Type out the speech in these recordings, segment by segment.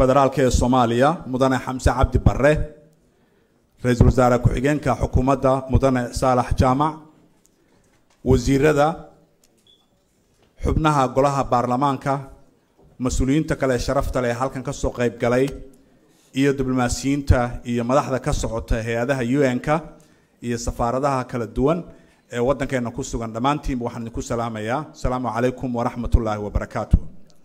federaalk ee soomaaliya mudane xamse cabdi bare ra-iisul wasaare ku-xigeenka xukuumadda mudane saalax jaamac wasiirada xubnaha golaha baarlamaanka mas-uuliyiinta kale ee sharafta leh ee halkan kasoo qeyb galay iyo diblomaasiyiinta iyo madaxda ka socota hay-adaha un-ka iyo safaaradaha kala duwan ee waddankeena ku sugan dhammaantiinba waxaan idinku salaamayaa asalaamu calaykum waraxmat ullaahi wabarakaatu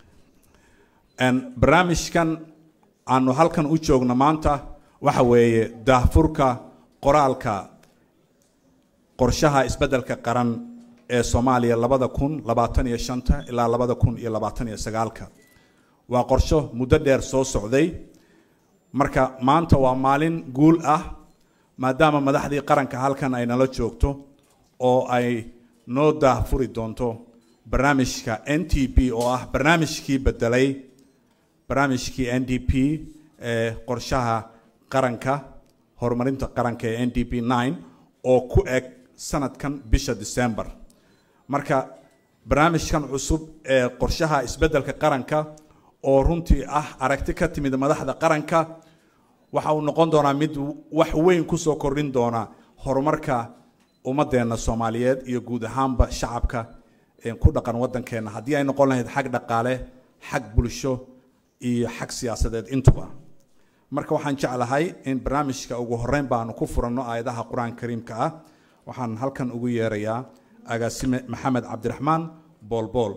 barnaamijkan aanu halkan u joogno maanta waxa weeye daahfurka qoraalka qorshaha isbeddelka qaran ee soomaaliya labada kun labaatan iyo shanta ilaa labada kun iyo labaatan iyo sagaalka waa qorsho muddo dheer soo socday marka maanta waa maalin guul ah maadaama madaxdii qaranka halkan ay nala joogto oo ay noo daahfuri doonto barnaamijka n t p oo ah barnaamijkii bedelay barnaamijkii n d p ee qorshaha qaranka horumarinta qaranka ee n d p nine oo ku eg sanadkan bisha december marka barnaamijkan cusub ee qorshaha isbeddelka qaranka oo runtii ah aragti ka timid madaxda qaranka waxa uu noqon doonaa mid wax weyn kusoo kordhin doona horumarka ummadeenna soomaaliyeed iyo guud ahaanba shacabka ku dhaqan waddankeenna haddii ay noqon lahayd xag dhaqaale xag bulsho iyo xag siyaasadeed intuba marka waxaan jeclahay in barnaamijka ugu horeyn baanu ku furanno aayadaha qur-aanka kariimka ah waxaan halkan ugu yeerayaa agaasime maxamed cabdiraxmaan boolbool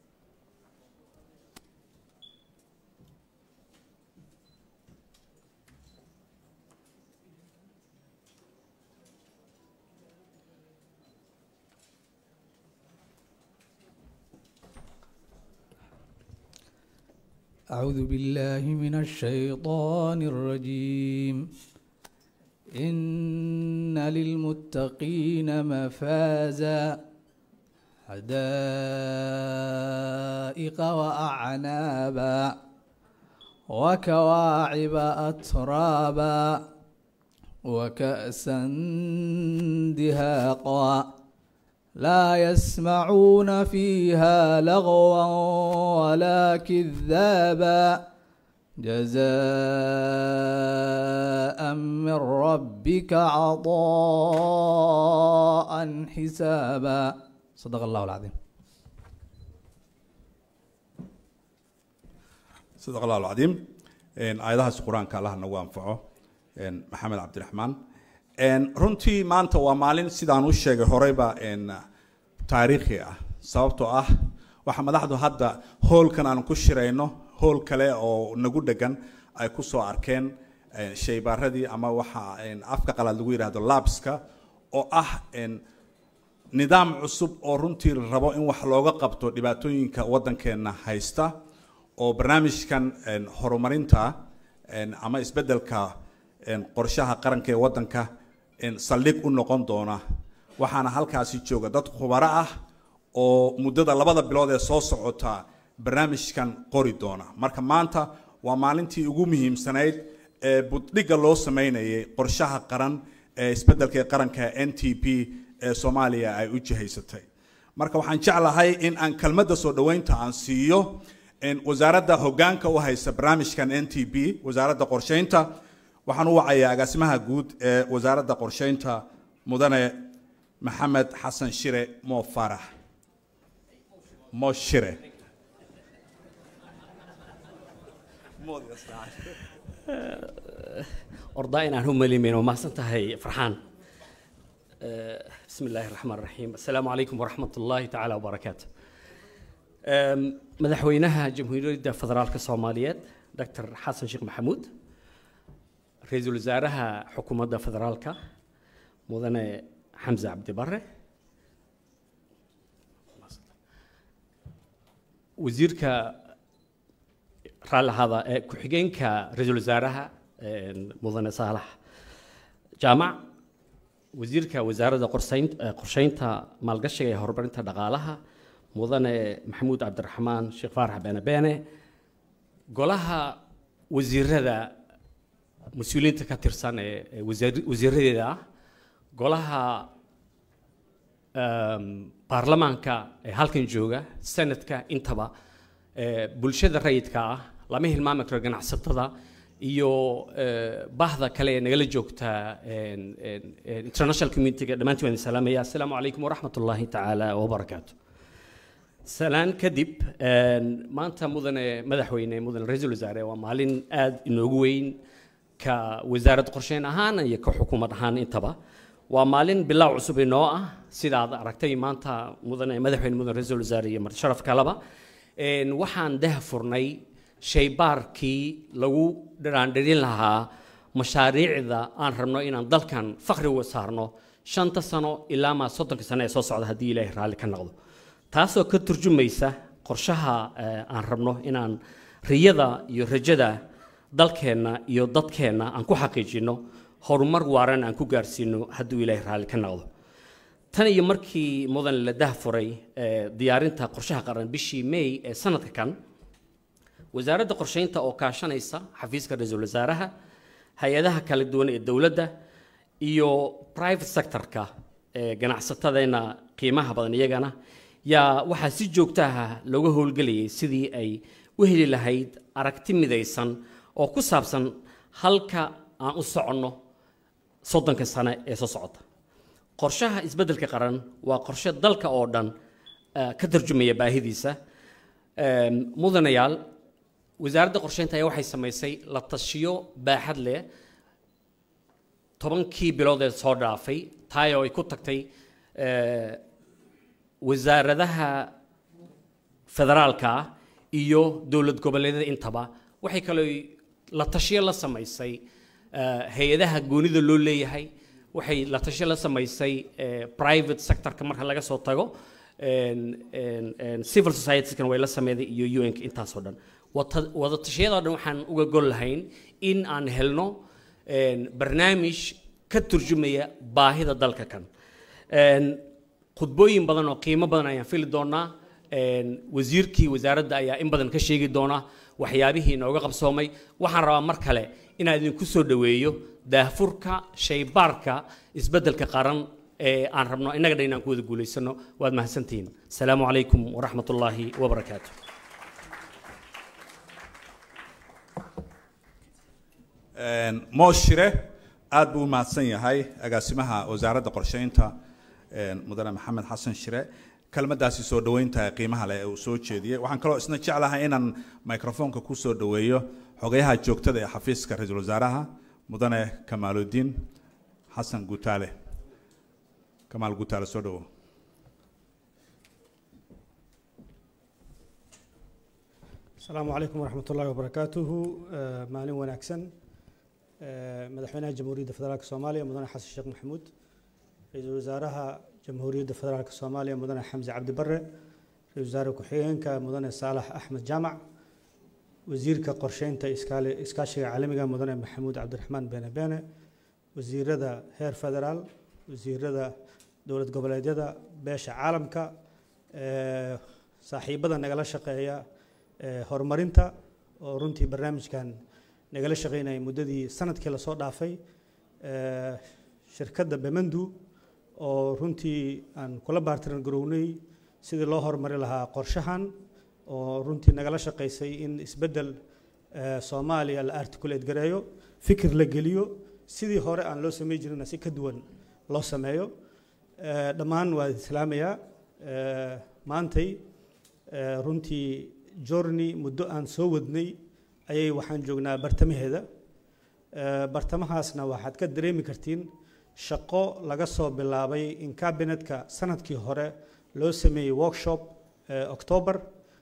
أعوذ بالله من الشيطان الرجيم إن للمتقين مفازا حدائق وأعنابا وكواعب أترابا وكأسا دهاقا لا يسمعون فيها لغوا ولا كذابا جزاء من ربك عطاء حسابا صدق الله العظيم sadaq allah alcadiim aayadahaas qur-aanka allah nagu anfaco maxamed cabdiraxmaan runtii maanta waa maalin sidaan u sheegay horeyba taariikhi ah sababtoo ah waxa madaxdu hadda hoolkan aan ku shirayno hool kale oo nagu dhegan ay ku soo arkeen shaybaaradii ama waxa afka qalaad lagu yidhahdo labska oo ah nidaam cusub oo runtii rabo in wax looga qabto dhibaatooyinka waddankeenna haysta oo barnaamijkan horumarinta ama isbeddelka qorshaha qaranka ee waddanka saldhig u noqon doona waxaana halkaasi jooga dad khubaro ah oo muddada labada bilood ee soo socota barnaamijkan qori doona marka maanta waa maalintii ugu muhiimsanayd ee buddhigga loo sameynayay qorshaha qaran ee isbeddelka ee qaranka n t p ee soomaaliya ay u jihaysatay marka waxaan jeclahay in aan kelmadda soo dhoweynta aan siiyo wasaaradda hoggaanka u haysa barnaamijkan n t p wasaaradda qorsheynta waxaan u wacayaa agaasimaha guud ee wasaaradda qorsheynta mudane maxamed xasan shire mo farax mo shire ordaa inaan u malimayn waa mahadsan tahay farxaan bismi illaahi raxmaan raxiim assalaamu calaykum waraxmat ullaahi tacaala wabarakaatu madaxweynaha jamhuuriyadda federaalka soomaaliyeed doctor xasan sheekh maxamuud ra-iisul wasaaraha xukuumadda federaalka mudane xamse cabdi bare wasiirka raalli ahaada ee ku-xigeenka ra-iisul wasaaraha mudane saalax jaamac wasiirka wasaaradda qorsayn qorsheynta maalgashiga ee horumarinta dhaqaalaha mudane maxamuud cabdiraxmaan sheekh faarax beene beene golaha wasiirada mas-uuliyiinta ka tirsan ee wasiiradeeda ah golaha baarlamaanka ee halkan jooga senadka intaba bulshada rayidka ah lama hilmaami karo ganacsatada iyo eh, bahda kale ee nagala joogta een, een, een, international community-ga dhammaantiin waan idin salaamaya assalaamu calaykum waraxmat ullaahi tacaala wabarakaatu salaan kadib een, maanta mudane madaxweyne mudane ra-iisul wasaare waa maalin aad inoogu weyn ka wasaarad qorsheyn ahaan iyo ka xukuumad ahaan intaba waa maalin bilaaw cusub inoo ah sida aad aragtay maanta mudane madaxweyne mudane ra-iisul wasaare iyo marti sharaf kaleba Een, waxaan daha furnay shaybaarkii lagu dhiraandhirin lahaa mashaariicda aan rabno inaan dalkan fakri uga saarno shanta sano ilaa maa soddonka sano ee soo socda haddii ilaahay raalli ka noqdo taasoo ka turjumaysa qorshaha eh, aan rabno inaan riyada iyo rajada dalkeenna iyo dadkeenna aan ku xaqiijino horumar waaran aan ku gaarsiino hadduu ilaahay raalli ka noqdo tan iyo markii mudan la dahfuray eh, diyaarinta qorshaha qaran bishii may ee sanadka kan wasaaradda qorsheynta oo kaashanaysa xafiiska ra-iisul wasaaraha hay-adaha kala duwan ee dowladda iyo private sectorka ee ganacsatadeenna qiimaha badan iyagana yaa waxaa si joogto ah looga howlgelayay sidii ay u heli lahayd aragti midaysan oo ku saabsan halka aan u soconno soddonka sane ee soo socota qorshaha isbeddelka qaran waa qorshe dalka oo dhan eh, ka tarjumaya baahidiisa Em, mudanayaal wasaaradda qorsheynta ayaa waxay samaysay la tashiyo baaxad leh tobankii bilood ee soo dhaafay taayoo ay ku tagtay eh, wasaaradaha federaalka ah iyo dowlad goboleedyada intaba waxay kaloo la tashiyo la samaysay eh, hay-adaha goonida loo leeyahay waxay la tashiyo la samaysay eh, private sectorka marka laga soo tago en- en- en civil societieskan way la sameeyday iyo un intaasoo dhan Wata- wada tashiyadoo dhan waxaan uga gol lahayn in aan helno en, barnaamij ka turjumaya baahida dalka kan En, khudbooyin badan oo qiimo badan ayaan fili doonaa En, wasiirkii wasaaradda ayaa in badan ka sheegi doona waxyaabihii inooga qabsoomay waxaan rabaa mar kale inaan idinku soo dhoweeyo daahfurka shaybaarka isbeddelka qaran ee aan rabno innaga dhan inaan ku wada guulaysano waad mahadsantihiin asalaamu calaykum waraxmat ullaahi wabarakaatu Een, Mo Shire aad buu u mahadsan yahay agaasimaha wasaaradda qorsheynta een, mudane maxamed xasan shire kelmadaasi soo dhoweynta qiimaha leh ee uu soo jeediyey waxaan kaloo isna jeclahay inaan microfoonka ku soo dhoweeyo xogayaha joogtada ee xafiiska ra-iisul wasaaraha mudane kamaaludiin xasan gutaale kamaal gutaale soo dhowow asalaamu calaykum waraxmat ullahi wabarakaatuhu Eh, maalin wanaagsan Eh, madaxweynaha jamhuuriyadda federaalk soomaaliya mudane xasan sheekh maxamuud ra-iisul wasaaraha jamhuuriyadda federaalk soomaaliya mudane xamse cabdi bare ra-iisul wasaare ku-xigeenka mudane saalax axmed jaamac wasiirka qorsheynta iskaali- iskaashiga caalamiga mudane maxamuud cabdiraxmaan beene beene wasiirada heer federaal wasiirada dowlad goboleedyada beesha caalamka eh, saaxiibada nagala shaqeeya eh, horumarinta oo runtii barnaamijkan nagala shaqeynayay muddadii sanadkii lasoo dhaafay eh, shirkadda bemandu oo runtii aan kula baartiran garownay sidii loo horumari lahaa qorshahan oo runtii nagala shaqaysay in isbeddel eh, soomaaliya la articulate gareeyo fikir la geliyo sidii hore aan loo samey jirina si ka duwan loo sameeyo Eh, dhammaan waa islaamayaa Eh, maantay eh, runtii journey muddo aan soo wadnay ayay waxaan joognaa bartamaheeda Eh, bartamahaasna waxaad ka dareemi kartiin shaqo laga soo bilaabay in cabinetka sanadkii hore loo sameeyey workshop eh, october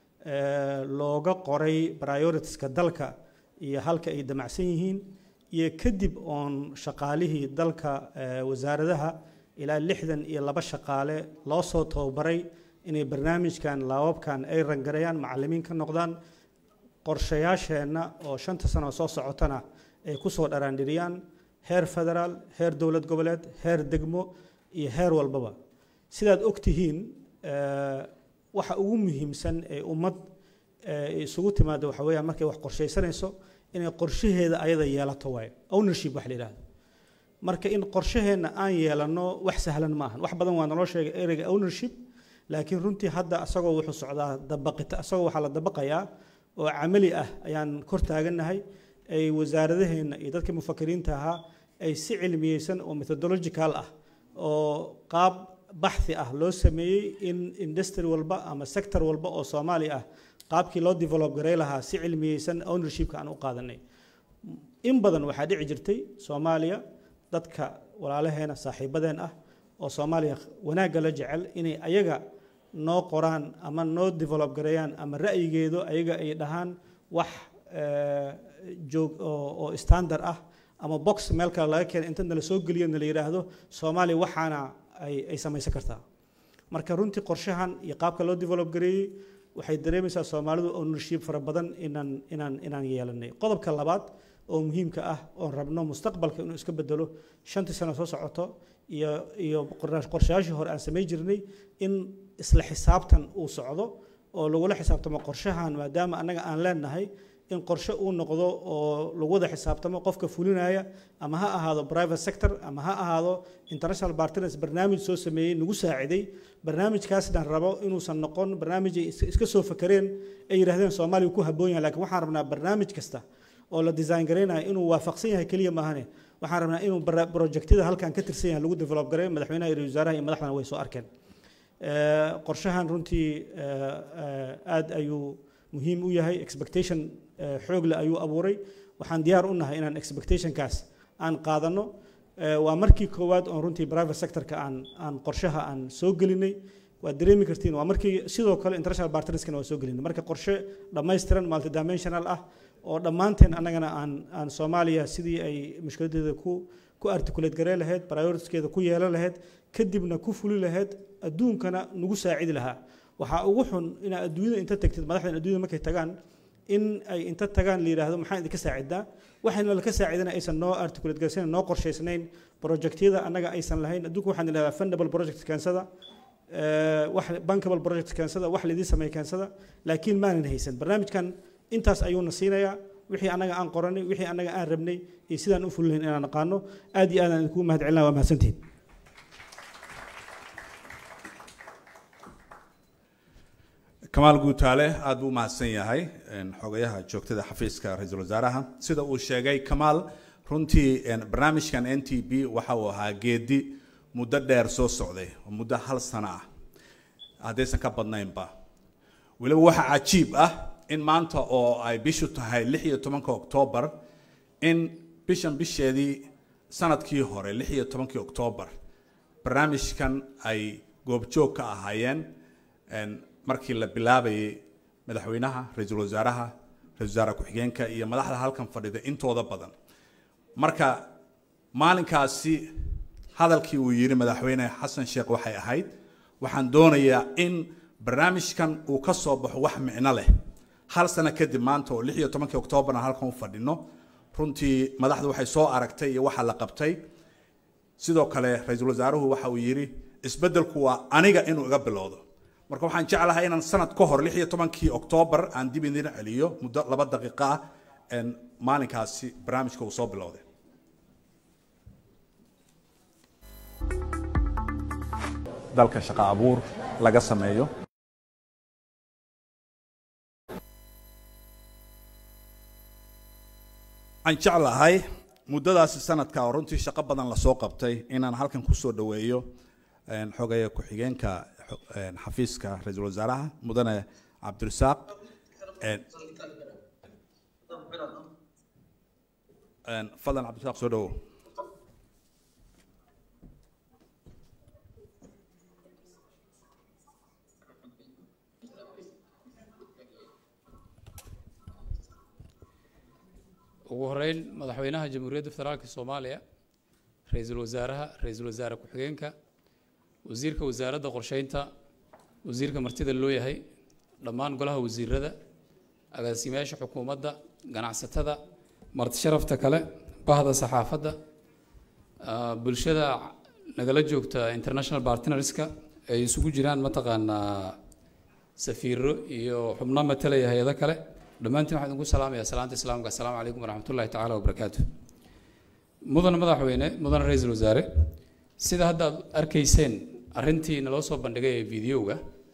eh, looga qoray prioritiska dalka iyo halka ay damacsan yihiin iyo kadib oon shaqaalihii dalka eh, wasaaradaha ilaa lixdan iyo laba shaqaale loo soo tababaray inay barnaamijkan laababkan ay rangareeyaan macallimiin ka noqdaan qorshayaasheenna oo shanta sano soo socotana ay ku soo dharaandhiriyaan heer federaal heer dowlad goboleed heer degmo iyo heer walbaba sidaad og tihiin eh, waxa ugu muhiimsan ee ummad eh, isugu timaado waxa weeyaan markay wax qorshaysanayso inay qorshaheeda ayada yeelato waayo ownership wax la yidhaahdo marka in qorshaheenna aan yeelano wax sahlan maahan wax badan waa naloo sheegay ereyga ownership laakiin runtii hadda asagoo wuxuu socdaa dabaqita asagoo waxaa la dabaqayaa oo camali ah ayaan kor taagannahay ay wasaaradaheenna iyo dadka mufakiriinta ahaa ay si cilmiyeysan oo methodological ah oo qaab baxthi ah loo sameeyey in industry walba ama sector walba oo soomaali ah qaabkii loo develop garay lahaa si cilmiyeysan ownershipka aan u qaadanay in badan waxaa dhici jirtay soomaaliya dadka walaalaheena saaxiibadeen ah oo soomaaliya wanaagga la jecel inay ayaga noo qoraan ama noo develop gareeyaan ama ra'yigeedu ayaga ay dhahaan wax joog oo standard ah ama box meel kale laga keena inta nala soo geliyo nala yidhaahdo soomaaliya waxaana ay ay samaysan kartaa marka runtii qorshahan iyo qaabka loo develop gareeyey waxay dareemaysaa soomaalidu ownership fara badan inaan inaan inaan yeelanay qodobka labaad oo muhiimka ah oon rabno mustaqbalka inuu iska bedelo shantii sano soo socoto iyo iyo qorshayaashii hore aan samayn jirnay in isla xisaabtan uu socdo oo lagula xisaabtamo qorshahan maadaama annaga aan leenahay in qorshe uu noqdo oo lagu wada xisaabtamo qofka fulinaya ama ha ahaado private sector ama ha ahaado international partners barnaamij soo sameeyey nagu saaciday barnaamijkaasna rabo inuusan noqon barnaamijay iska soo fakareen ay yidhahdeen soomaaliya ku habboon yahay lakiin waxaan rabnaa barnaamij kasta oo la design garaynayo inuu waafaqsan yahay keliya maahane waxaan rabnaa inuu projectyada halkan ka tirsan yahay lagu develop gareeyo madaxweynaha iyo wasaaraha iyo madaxdana way soo arkeen qorshahan runtii aad ayuu muhiim u yahay expectation xoog leh ayuu abuuray waxaan diyaar u nahay inaan expectationkaas aan qaadano waa markii koowaad oon runtii private sectorka aan aan qorshaha aan soo gelinay waad dareemi kartiin waa markii sidoo kale international partnerskana waa soo gelinay marka qorshe dhammaystiran multidimensional ah oo dhammaanteen annagana aan aan soomaaliya sidii ay mushkiladeeda ku ku articulate garee lahayd prioritiskeeda ku yeelan lahayd kadibna ku fuli lahayd adduunkana nagu saacidi lahaa waxaa ugu xun inaa adduunyada inta tagtid madaxdan adduunyada markay tagaan in ay inta tagaan la yidhaahdo maxaan idinka saacidaa waxayna laka saacidana aysan noo articulate garaysan noo qorshaysnayn projectyada annaga aysan lahayn adduunka waxaan idhahdaa fundable project keensada wax bankable project keensada wax laidin sameey keensada laakiin maanan haysan barnaamijkan intaas ayuuna siinayaa wixii annaga aan qoranay wixii annaga aan rabnay iyo sidaan u fulinayn inaan naqaano aad iyo aad aan idinku mahad celinaa waa mahadsantihin kamaal guutaale aad buu umahadsan yahay xogayaha joogtada xafiiska ra-iisul wasaaraha sida uu sheegay kamaal runtii barnaamijkan n t b waxa uu ahaa geedi muddo dheer soo socday oo muddo hal sano ah haddaysan ka badnaynba weliba waxaa cajiib ah in maanta oo ay bishu tahay lix iyo tobanka oktoobar in bishan bisheedii sanadkii hore lix iyo tobankii oktoobar barnaamijkan ay goobjoog ka ahaayeen markii la bilaabayay madaxweynaha ra-iisul wasaaraha ra-isul wasaare ku-xigeenka iyo madaxda halkan fadhida intooda badan marka maalinkaasi hadalkii uu yidhi madaxweyne xasan sheekh waxay ahayd waxaan doonayaa in barnaamijkan uu ka soo baxo wax micno leh hal sano kadib maanta oo lix iyo tobankii oktoobarna halkan u fadhino runtii madaxdu waxay soo aragtay iyo waxa la qabtay sidoo kale ra-iisul wasaaruhu waxa uu yidhi isbeddelku waa aniga inuu iga bilowdo marka waxaan jeclahay inaan sanad ka hor lix iyo tobankii oktoobar aan dib idin celiyo muddo laba daqiiqa ah maalinkaasi barnaamijka uu soo bilowday dalka shaqo abuur laga sameeyo waxaan jeclahay muddadaasi sanadka oo runtii shaqo badan lasoo qabtay inaan halkan kusoo dhaweeyo xogaya ku-xigeenka xafiiska ra-iisul wasaaraha mudane cabdirasaaq fadlan cabdirasaaq soo dhawow ugu horeyn madaxweynaha jamhuuriyadda federaalka soomaaliya ra-iisul wasaaraha ra-iisul wasaare ku-xigeenka wasiirka wasaaradda qorsheynta wasiirka martida loo yahay dhammaan golaha wasiirada agaasimayaasha xukuumadda ganacsatada marti sharafta kale bahda saxaafadda bulshada nagala joogta international partnerska ay isugu jiraan mataqaanaa safiiro iyo xubno matalaya hay-ado kale dhammaantiin waxaan idinku salaamaya salaanta islaamka assalaamu calaykum waraxmatullahi tacaala wabarakaatu mudan madaxweyne mudan ra-iisul wasaare sida hadda aad arkayseen arrintii naloo soo bandhigay ee videoga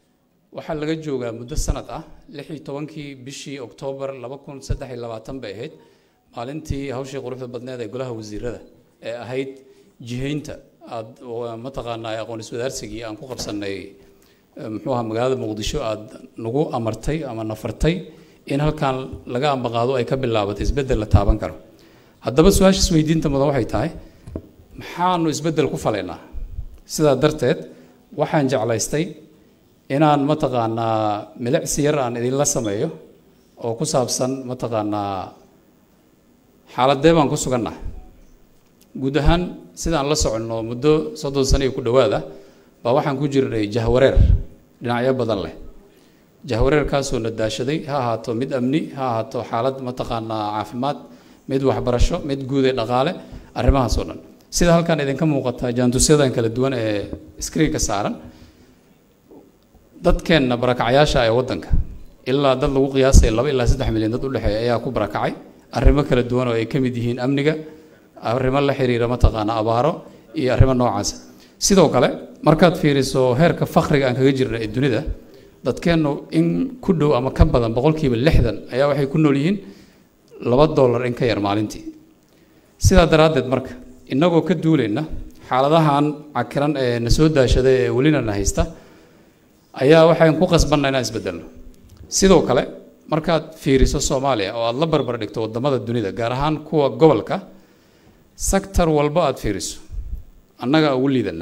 waxaa laga joogaa muddo sanad ah lix iyo tobankii bishii oktoobar laba kun saddex iyo labaatan bay ahayd maalintii hawshii quruxda badneed ee golaha wasiirada ee ahayd jihaynta aad mataqaanaa aqoon iswadaarsigii aan ku qabsanay muxuu ahaa magaalada muqdisho aad nagu amartay ama nafartay in halkan laga ambaqaado ay ka bilaabato isbeddel la taaban karo haddaba su-aasha isweydiinta mudan waxay tahay maxaanu isbeddel ku falaynaa sidaa darteed waxaan jeclaystay inaan mataqaanaa milicsi yar aan idinla sameeyo oo ku saabsan mataqaanaa xaaladee baan ku sugannahay guud ahaan sidaan la soconno muddo soddon sano iyo ku dhowaada baa waxaan ku jirnay jahwareer dhinacyo badan leh jahwareerkaasoo na daashaday ha ahaato mid amni ha ahaato xaalad mataqaanaa caafimaad mid waxbarasho mid guud ee dhaqaale arrimahaas oo dhan sida halkan idinka muuqata jaantusyadan kala duwan ee screenka saaran dadkeenna barakacyaasha ee waddanka ilaa dad lagu qiyaasay laba ilaa saddex milyan dad u dhexeeya ayaa ku barakacay arrimo kala duwan oo ay ka mid yihiin amniga arrimo la xiriira mataqaana abaaro iyo arrimo noocaas sidoo kale markaad fiiriso heerka fakriga aan kaga jirna ee dunida dadkeennu in ku dhow ama ka badan boqolkiiba lixdan ayaa waxay ku nool yihiin laba dollar in ka yar maalintii sidaa daraaddeed marka innagoo ka duulayna xaaladahan cakiran ee na soo daashaday ee welina na haysta ayaa waxaan ku qasbanna inaan isbedelno sidoo kale markaad fiiriso soomaaliya oo aada la barbar dhigto wadamada dunida gaar ahaan kuwa gobolka sector walba aada fiiriso annaga ugu liidana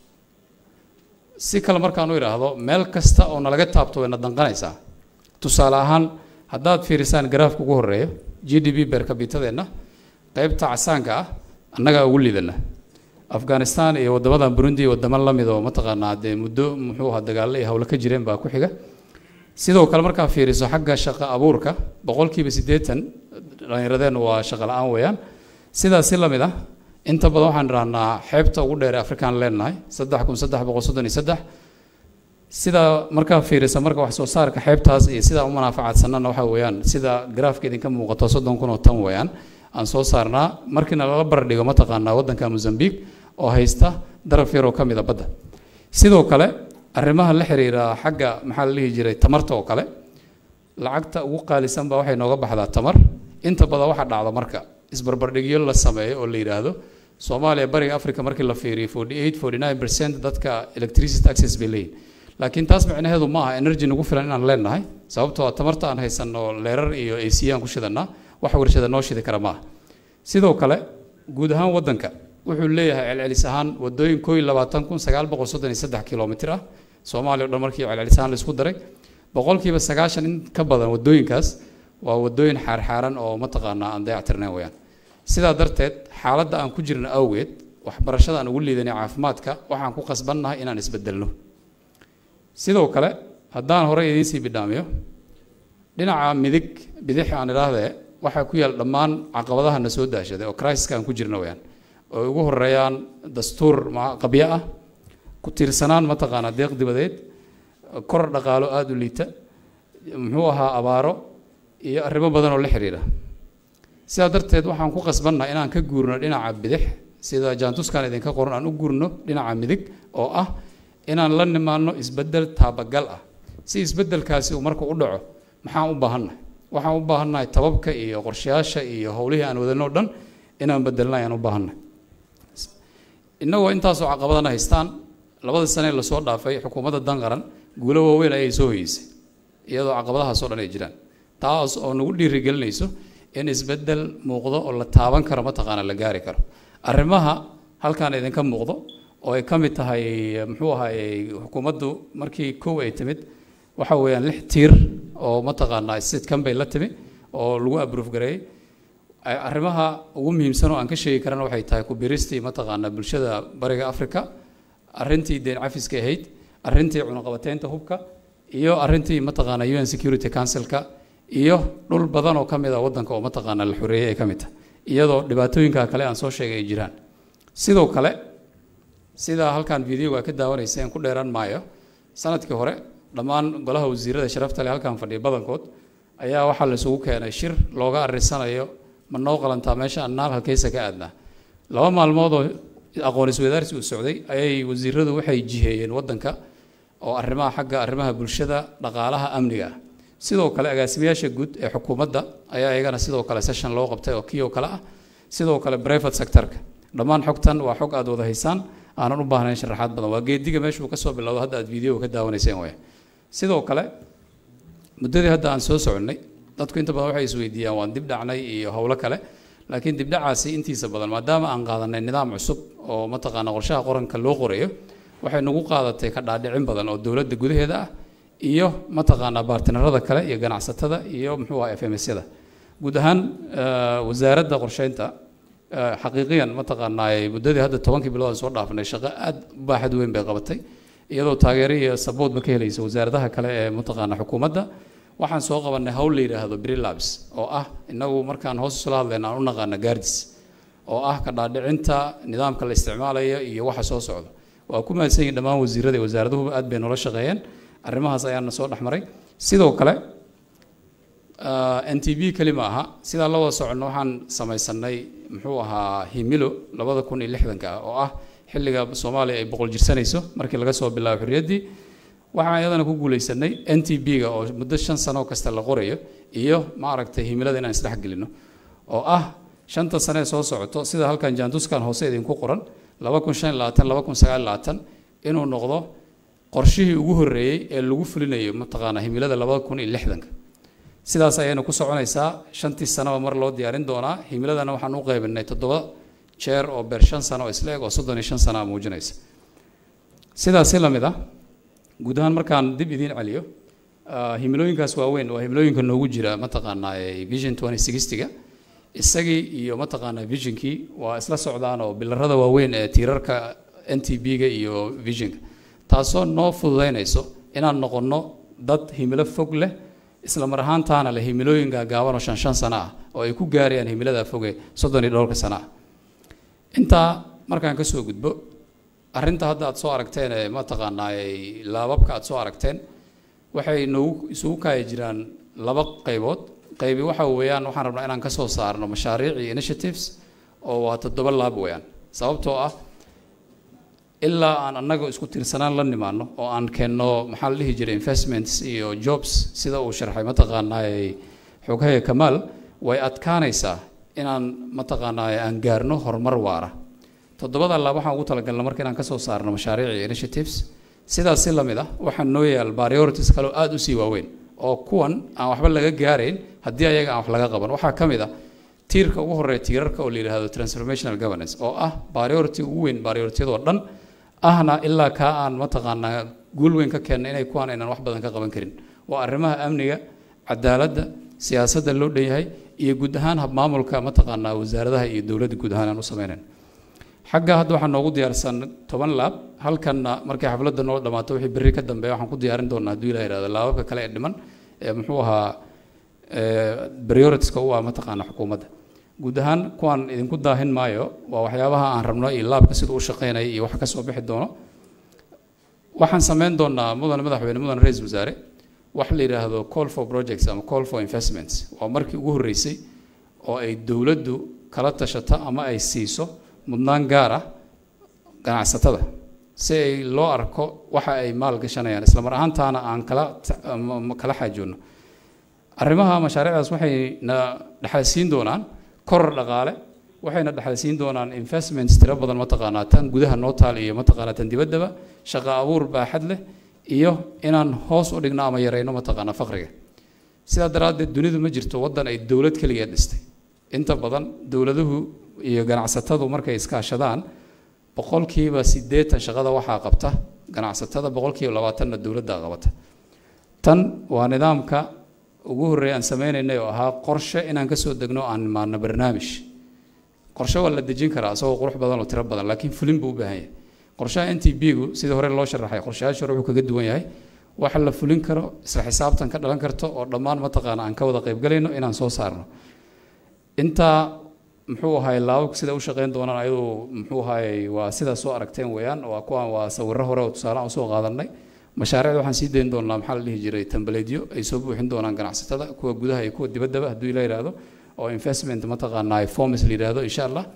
si kale markaan u idhaahdo meel kasta oo nalaga taabto wayna danqanaysaa tusaale ahaan haddaad fiirisaan garaafka ugu horeeyo g d b beerkabitadeenna qeybta casaanka ah annagaa ugu liidana afghanistan iyo wadamadan burundi iyo wadamo lamid oo mataqaanaa dee muddo muxuu ahaa dagaallo iyo howlo ka jireen baa ku xiga sidoo kale markaa fiiriso xagga shaqo abuurka boqolkiiba siddeetan dhallinyaradeen waa shaqo la-aan weeyaan sidaas si lamid ah inta badan waxaan idhahnaa xeebta ugu dheer ee afrikaan leenahay saddex kun saddex boqol soddon iyo saddex sidaa markaa fiirisa marka wax soo saarka xeebtaas iyo sidaa u manaafacaadsanana waxa weeyaan sida garaafka idinka muuqato soddon kun oo tan weeyaan aan soo saarnaa markiina lala bardhigo mataqaanaa waddanka mozambique oo haysta daraf yaroo ka mida badda sidoo kale arrimaha la xiriira xagga maxaa la dhihi jiray tamarta oo kale lacagta ugu qaalisan baa waxay nooga baxdaa tamar inta badan waxa dhacda marka isbarbardhigyo la sameeyo oo la yidhaahdo soomaaliya bariga africa markii la fiiriyo forty eight forty nine percent dadka electricity access bay leeyihin laakiin taas micnaheedu ma aha energy nagu filan inaan leenahay sababtoo a tamarta aan haysanno leerar iyo ac aan ku shidanaa wax warshada noo shidi kara maaha sidoo kale guud ahaan waddanka wuxuu leeyahay celcelis ahaan wadooyin koo iyo labaatan kun sagaal boqol soddon iyo saddex kilomitr ah soomaaliya o dhan markii celcelis ahaan laisku daray boqolkiiba sagaashan in ka badan wadooyinkaas waa wadooyin xaarxaaran oo mataqaanaa aan dayactirnayn weyaan sidaa darteed xaaladda aan ku jirna awgeed waxbarashada aan ugu liidanay caafimaadka waxaan ku qasbannahay inaan isbedelno sidoo kale haddaan horey idiin sii bidhaamiyo dhinaca midig bidix aan idhaahdee waxaa ku yaal dhammaan caqabadaha na soo daashaday oo crisis-ka aan ku jirna weyaan oo ugu horeeyaan dastuur qabyo ah ku tiirsanaan mataqaanaa deeq dibadeed koror dhaqaalo aada u liita muxuu ahaa abaaro iyo arrimo badan oo la xiriira sidaa darteed waxaan ku qasbannaha inaan ka guurno dhinaca bidix sida jaantuskan idinka qoran aan u guurno dhinaca midig oo ah inaan la nimaano isbeddel taabagal ah si isbeddelkaasi uu marka u dhaco maxaan u baahannahay waxaan u baahannahay tababka iyo qorshayaasha iyo howlihii aan wadano o dhan inaan bedelna ayaan u baahannahay innagoo intaasoo caqabadana haystaan labadii sanee lasoo dhaafay xukuumadda danqaran guulo waaweyn ayay soo hoyeysay iyadoo caqabadahaasoo dhan ay jiraan taas oo nagu dhiirigelinayso in isbeddel muuqdo oo la taaban karo mataqaana la gaari karo arrimaha halkaan idinka muuqdo oo ay ka mid tahay muxuu ahaayey xukuumaddu markii kow ay timid waxa weeyaan lix tiir oo mataqaanaa sidkan bay la timi oo lagu abruuf gareeyey arrimaha ugu muhiimsan oo aan ka sheegi karana waxay tahay kubiristii mataqaanaa bulshada bariga africa arrintii deen cafiska ahayd arrintii cunaqabateynta hubka iyo arrintii mataqaanaa un security councilka iyo dhul badan oo ka mid a waddanka oo mataqaanaa la xoreeyey ay ka mid tahay iyadoo dhibaatooyinka kale aan soo sheegay ay jiraan sidoo kale sidaa halkaan videoga ka daawanayseen ku dheeraan maayo sanadkii hore dhammaan golaha wasiirada sharafta leh halkaan fadhiya badankood ayaa waxaa la isugu keenay shir looga arisanayo ma noo qalantaa meesha aan naal halkeysa ka aadnaa laba maalmood oo aqoon iswadaarsi uu socday ayay wasiiradu waxay jiheeyeen waddanka oo arrimaha xagga arrimaha bulshada dhaqaalaha amniga ah sidoo kale agaasimayaasha guud ee xukuumadda ayaa iyagana sidoo kale session loo qabtay oo kii oo kale ah sidoo kale private sectorka dhammaan xogtan waa xog aad wada haysaan aanan u baahnayn sharaxaad badan waa geediga meeshuu ka soo bilowdo hadda aad video ka daawanayseen waya sidoo kale muddadii hadda aan soo soconnay dadku inta badan waxay isweydiiyaan waan dib dhacnay iyo howlo kale laakiin dibdhacaasi intiisa badan maadaama aan qaadanay nidaam cusub oo mataqaana qorshaha qoranka loo qorayo waxay nagu qaadatay ka dhaadhicin badan oo dowladda gudaheeda ah iyo mataqaanaa baartinarada kale iyo ganacsatada iyo muxuu aha f m s-yada guud ahaan wasaaradda qorsheynta xaqiiqiyan mataqaanaa muddadii hadda tobankii bilood aan soo dhaafnay shaqo aad u baaxad weyn bay qabatay iyadoo taageero iyo saboodba ka helaysa wasaaradaha kale ee mataqaana xukuumadda waxaan soo qabanay hawl la yidhaahdo brilabs oo ah inagu markaan hoos isula hadlayna aan u naqaana gaardis oo ah ka dhaadhicinta nidaamka la isticmaalayo iyo waxa soo socda waa ku mahadsan yihin dhammaan wasiirada iyo wasaaraduhuba aad bay noola shaqeeyeen arrimahaas ayaana soo dhexmaray sidoo kale n t b keli ma aha sidaa la wada soconno waxaan samaysanay muxuu ahaa himilo labada kun iyo lixdanka ah oo ah xilliga soomaaliya ay boqol jirsanayso markii laga soo bilaabo xorriyaddii waxaan iyadana ku guulaysanay n t b-ga oo muddo shan sano kasta la qorayo iyo maaragtay himilada inaan isdhex gelino oo ah shanta sane ee soo socoto sida halkan jaanduskan hoose idinku qoran laba kun shan iyo labaatan laba kun sagaal iyo labaatan inuu noqdo qorshihii ugu horreeyey ee lagu fulinayo mataqaanaa himilada labada kun iyo lixdanka sidaas ayayna ku soconaysaa shantii sanaba mar loo diyaarin doonaa himiladana waxaan u qaybinay toddoba jeer oo beer shan sano oo isla eg oo soddon iyo shan sana muujinaysa sidaasi la mid ah guud ahaan markaan dib idiin celiyo himilooyinkaas waaweyn waa himilooyinka noogu jira mataqaanaa vision twenty sixtyga isagii iyo mataqaanaa visionkii waa isla socdaan oo bilarada waaweyn ee tiirarka n t b-ga iyo visionka taasoo noo fududaynayso inaan noqonno dad himilo fog leh isla mar ahaantaana leh himilooyin gaagaaban oo shan shan sano ah oo ay ku gaarayaan himilada foge soddon iyo dhowrka sano ah intaa markaan ka soo gudbo arrinta hadda aad soo aragteen ee mataqaanaa laababka aad soo aragteen waxay noogu isugu kaaya jiraan laba qaybood qaybi waxa weeyaan waxaan rabnaa inaan ka soo saarno mashaariic iyo initiatives oo waa toddoba laab weeyaan sababtoo ah ilaa aan annaga isku tiirsanaan la nimaano oo aan keenno maxaa la dhihi jiray investments iyo jobs sida uu sharxay mataqaanaa xoghaya kamaal way adkaanaysaa inaan mataqaanaa aan gaarno horumar waara toddobada laab waxaan ugu talagalna marka inaan kasoo saarno mashaariic iyo initiatives sidaas si lamid ah waxaa noo yaal priorities kaleo aada usii waaweyn oo kuwan aan waxba laga gaarayn haddii ayaga aan wax laga qaban waxaa ka mid ah tiirka ugu horeeya tiirarka oo la yidhaahdo transformational governance oo ah priority ugu weyn prioritiyadoo dhan ahna ilaa kaa aan mataqaanaa guul weyn ka keenna inay kuwaan aynan wax badan ka qaban karin waa arrimaha amniga cadaaladda siyaasadda loo dhan yahay iyo guud ahaan habmaamulka mataqaanaa wasaaradaha iyo dowladda guud ahaan aan u sameynayn xagga hadda waxaa noogu diyaarsan toban laab halkanna markay xafladda noo dhammaato wixii berri ka dambeeya waxaan ku diyaarin doonaa hadduu ilah yihahdo laababka kale ee dhiman ee muxuu ahaa prioritiska u ah mataqaana xukuumadda guud ahaan kuwaan idinku daahin maayo waa waxyaabaha aan rabno iyo laabka siduu u shaqeynaya iyo waxa ka soo bixi doono waxaan sameyn doonaa mudane madaxweyne mudane ra-isul wasaare wax la yidhaahdo call for projects ama call for investments waa markii ugu horreysay oo ay dowladdu kala tashato ama ay siiso mudnaan gaar ah ganacsatada si ay loo arko waxa ay maal gashanayaan isla mar ahaantaana aan kala kala xaajoonno arrimaha mashaariicdaas waxay na dhexalsiin doonaan koror dhaqaale waxayna dhexalsiin doonaan investments tiro badan mataqaanaa tan gudaha noo taal iyo mataqaanaa tan dibaddaba shaqo abuur baaxad leh iyo inaan hoos u dhigno ama yarayno mataqaanaa faqriga sidaa daraaddeed dunidu ma jirto waddan ay dowlad keligeed dhistay inta badan dowladuhu iyo ganacsatadu markay iskaashadaan boqolkiiba siddeetan shaqada waxaa qabta ganacsatada boqolkiiba labaatanna dowladda qabata tan waa nidaamka ugu horreeya aan sameynaynay oo ahaa qorshe inaan kasoo degno aan imaano barnaamij qorshe waa la dejin karaa isagoo qurux badan oo tiro badan laakiin fulin buu u baahan yahay qorshaha n t b gu sidii hore loo sharaxay qorshayaasha hore wuxuu kaga duwan yahay waxa la fulin karo isla xisaabtan ka dhalan karto oo dhammaan mataqaana aan ka wada qaybgalayno inaan soo saarno intaa muxuu ahay laababku sida u shaqeyn doonaan ayadu muxuu ahay waa sidaa soo aragteen weeyaan waa kuwaan waa sawirro hore oo tusaale aan usoo qaadanay mashaariicda waxaan sii dayn doonaa maxaa la dhihi jiray tambaleedyo ay soo buuxin doonaan ganacsatada kuwa gudaha iyo kuwa dibaddaba hadduu ila yidhaahdo oo investment mataqaanaa forms la yidhaahdo insha allah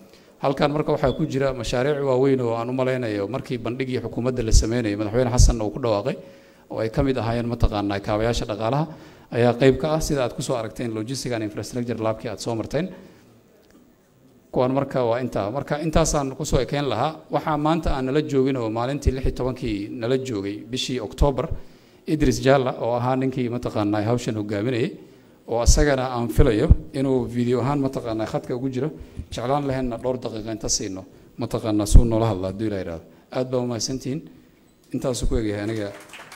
halkan marka waxaa ku jira mashaariic waaweyn oo aan u malaynayo markii bandhigii xukuumadda la sameynayay madaxweyne xasan uu ku dhawaaqay oo ay ka mid ahaayeen mataqaanaa kaabayaasha dhaqaalaha ayaa qayb ka ah sida aad kusoo aragteen logistic and infrastructure labkii aad soo marteen kuwan marka waa intaa marka intaasaan kusoo ekeyn lahaa waxaa maanta aan nala joogin oo maalintii lix iyo tobankii nala joogay bishii oktoobar idris jalla oo ahaa ninkii mataqaanaa hawshan hogaaminayay oo asagana aan filayo inuu video ahaan mataqaanaa khadka ugu jiro jeclaan lahaynna dhowr daqiiqa inta siino mataqaanaa suu noola hadla hadduu ilaa yidhahdo aad baa umahadsantihiin intaasuu ku egyahay aniga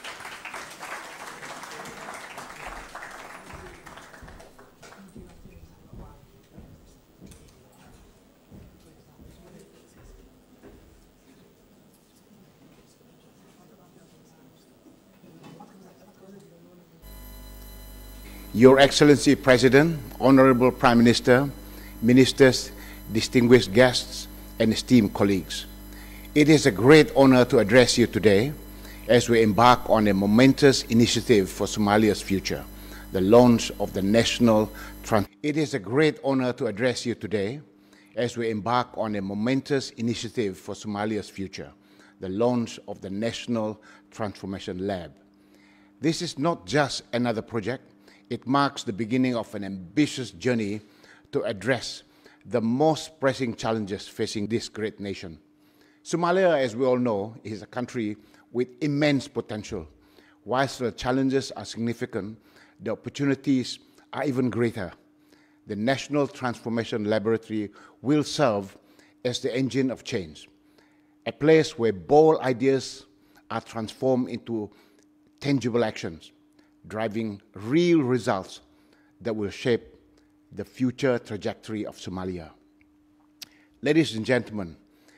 Your Excellency President, Honorable Prime Minister, ministers, distinguished guests, and esteemed colleagues. It is a great honor to address you today as we embark on a momentous initiative for Somalia's future, the launch of the National Trans- It is a great honor to address you today as we embark on a momentous initiative for Somalia's future, the launch of the National Transformation Lab. This is not just another project, it marks the beginning of an ambitious journey to address the most pressing challenges facing this great nation. Somalia, as we all know, is a country with immense potential. Whilst the challenges are significant, the opportunities are even greater. The National Transformation Laboratory will serve as the engine of change, a place where bold ideas are transformed into tangible actions, driving real results that will shape the future trajectory of Somalia. Ladies and gentlemen,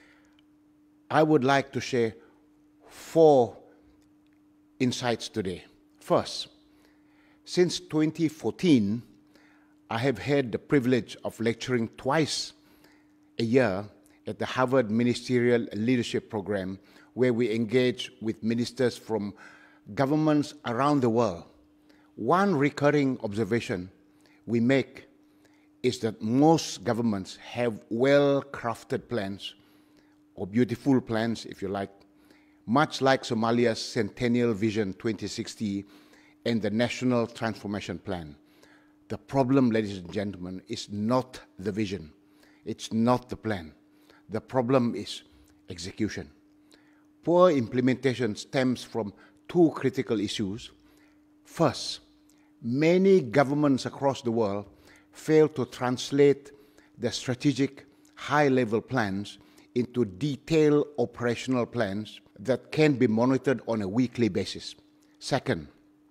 I would like to share four insights today. First, since 2014, I have had the privilege of lecturing twice a year at the Harvard Ministerial Leadership Program, where we engage with ministers from governments around the world. One recurring observation we make is that most governments have well crafted plans, or beautiful plans, if you like, much like Somalia's Centennial Vision 2060 and the National Transformation Plan. The problem, ladies and gentlemen, is not the vision, it's not the plan. The problem is execution. Poor implementation stems from two critical issues. First, many governments across the world fail to translate the strategic high level plans into detailed operational plans that can be monitored on a weekly basis. Second,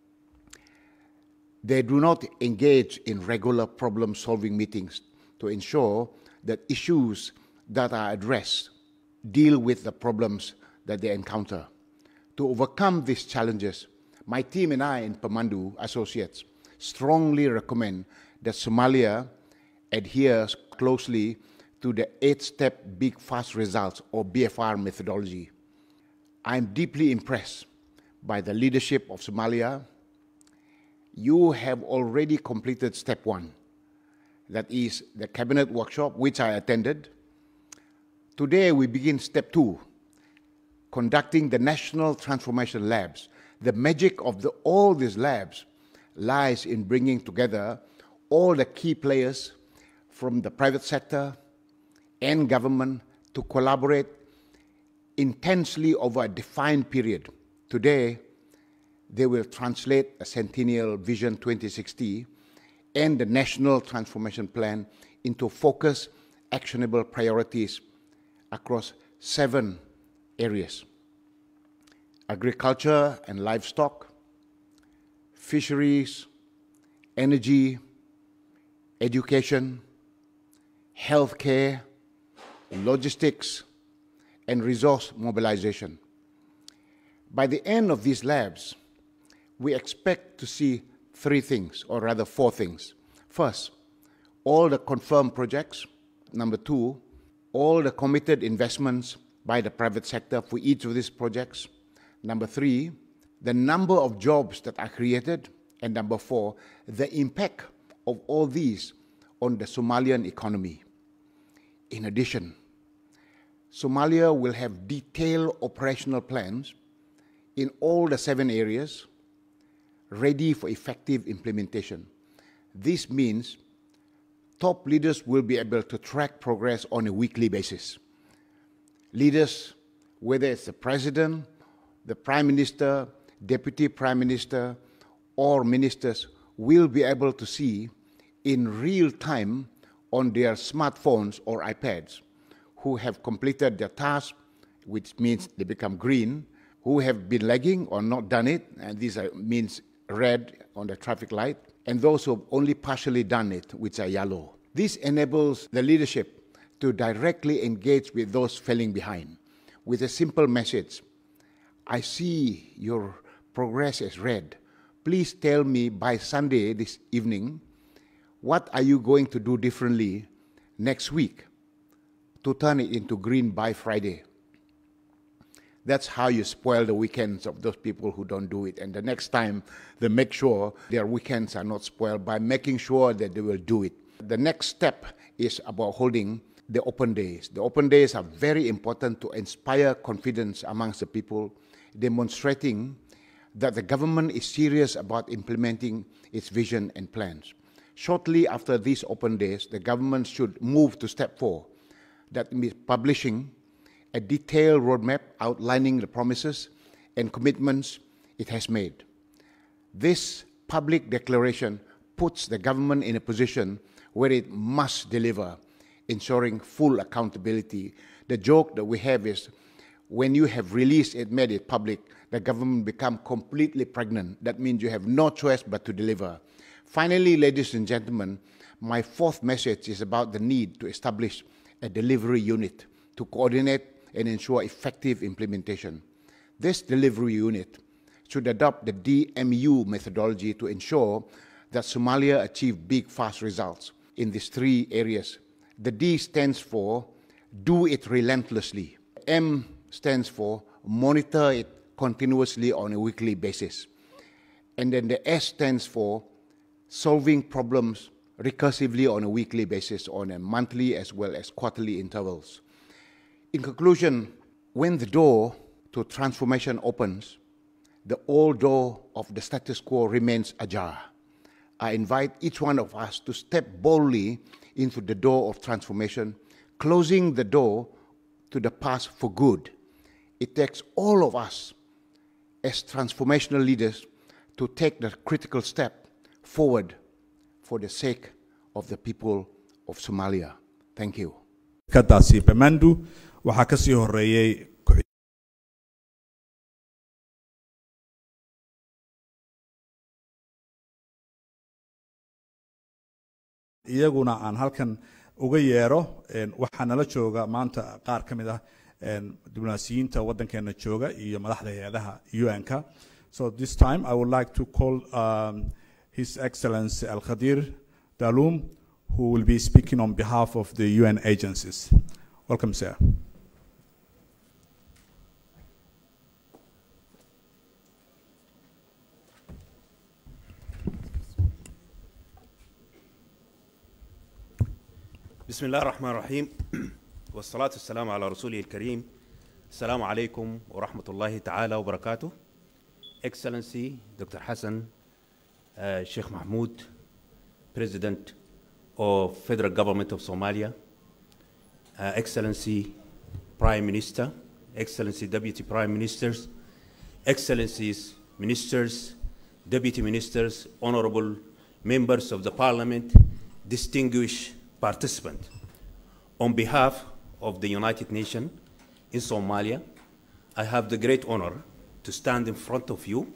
they do not engage in regular problem solving meetings to ensure that issues that are addressed deal with the problems that they encounter. To overcome these challenges, my team and I in Pamandu Associates strongly recommend that Somalia adheres closely to the eight step Big Fast Results or BFR methodology. I'm deeply impressed by the leadership of Somalia. You have already completed step one, that is the cabinet workshop, which I attended. Today we begin step two, conducting the National Transformation Labs. The magic of the, all these labs lies in bringing together all the key players from the private sector and government to collaborate intensely over a defined period. Today, they will translate a Centennial Vision 2060 and the National Transformation Plan into focused, actionable priorities across seven areas agriculture and livestock, fisheries, energy, education, healthcare, logistics, and resource mobilization. By the end of these labs, we expect to see three things, or rather four things. First, all the confirmed projects. Number two, all the committed investments by the private sector for each of these projects. Number three, the number of jobs that are created. And number four, the impact of all these on the Somalian economy. In addition, Somalia will have detailed operational plans in all the seven areas ready for effective implementation. This means top leaders will be able to track progress on a weekly basis. Leaders, whether it's the president, the prime minister, deputy prime minister, or ministers, will be able to see in real time on their smartphones or iPads who have completed their task, which means they become green, who have been lagging or not done it, and these are, means red on the traffic light, and those who have only partially done it, which are yellow. This enables the leadership to directly engage with those falling behind with a simple message I see your progress as red. Please tell me by Sunday this evening what are you going to do differently next week to turn it into green by Friday. That's how you spoil the weekends of those people who don't do it. And the next time, they make sure their weekends are not spoiled by making sure that they will do it. The next step is about holding the open days. The open days are very important to inspire confidence amongst the people, demonstrating that the government is serious about implementing its vision and plans. Shortly after these open days, the government should move to step four, that means publishing a detailed roadmap outlining the promises and commitments it has made. This public declaration puts the government in a position where it must deliver, ensuring full accountability. The joke that we have is when you have released it, made it public, the government become completely pregnant. That means you have no choice but to deliver. Finally, ladies and gentlemen, my fourth message is about the need to establish a delivery unit to coordinate and ensure effective implementation. This delivery unit should adopt the DMU methodology to ensure that Somalia achieve big, fast results in these three areas. The D stands for do it relentlessly. M stands for monitor it continuously on a weekly basis. And then the S stands for solving problems recursively on a weekly basis, on a monthly as well as quarterly intervals. In conclusion, when the door to transformation opens, the old door of the status quo remains ajar. I invite each one of us to step boldly into the door of transformation, closing the door to the past for good. It takes all of us as transformational leaders to take the critical step forward for the sake of the people of Somalia. Thank you. kadaasi bamandu waxaa ka sii horeeyey ku- iyaguna aan halkan uga yeero een, waxaa nala jooga maanta qaar ka mid ah een, diblomaasiyiinta waddankeena jooga iyo madaxda hay-adaha un-ka so this time i would like to call um, his excellency al khadir dalum who will be speaking on behalf of the un agencies welcome sir بسم الله الرحمن الرحيم والصلاة والسلام على رسوله الكريم السلام عليكم ورحمة الله تعالى وبركاته Excellency Dr. Hassan uh, Sheikh Mahmoud President of Federal Government of Somalia uh, Excellency Prime Minister Excellency Deputy Prime Ministers Excellencies Ministers Deputy Ministers Honorable Members of the Parliament distinguished participants on behalf of the United Nations in Somalia, I have the great honor to stand in front of you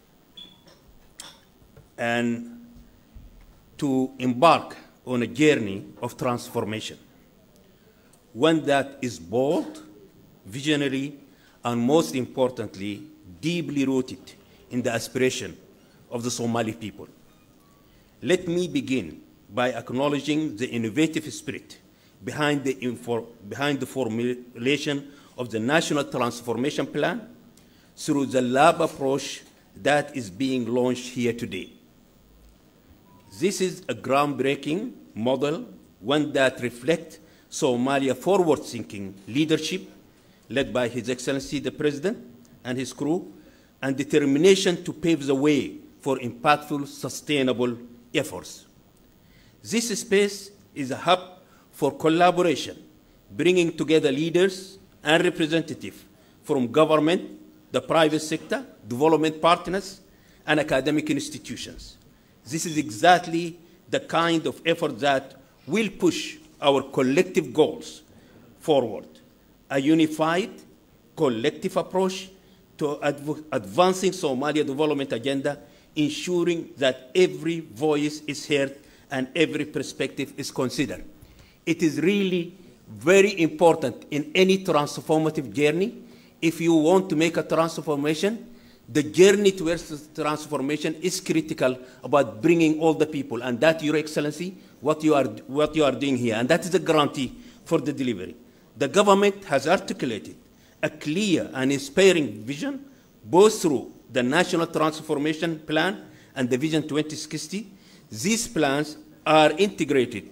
and to embark on a journey of transformation, one that is bold, visionary, and most importantly, deeply rooted in the aspiration of the Somali people. Let me begin by acknowledging the innovative spirit behind the, infor- behind the formulation of the National Transformation Plan through the lab approach that is being launched here today. This is a groundbreaking model, one that reflects Somalia forward thinking leadership led by His Excellency the President and his crew, and determination to pave the way for impactful, sustainable efforts. This space is a hub for collaboration, bringing together leaders and representatives from government, the private sector, development partners, and academic institutions. This is exactly the kind of effort that will push our collective goals forward. A unified, collective approach to adv- advancing Somalia development agenda, ensuring that every voice is heard and every perspective is considered. It is really very important in any transformative journey. If you want to make a transformation, the journey towards this transformation is critical about bringing all the people, and that, Your Excellency, what you are, what you are doing here, and that is a guarantee for the delivery. The government has articulated a clear and inspiring vision, both through the National Transformation Plan and the Vision 2060. These plans are integrated,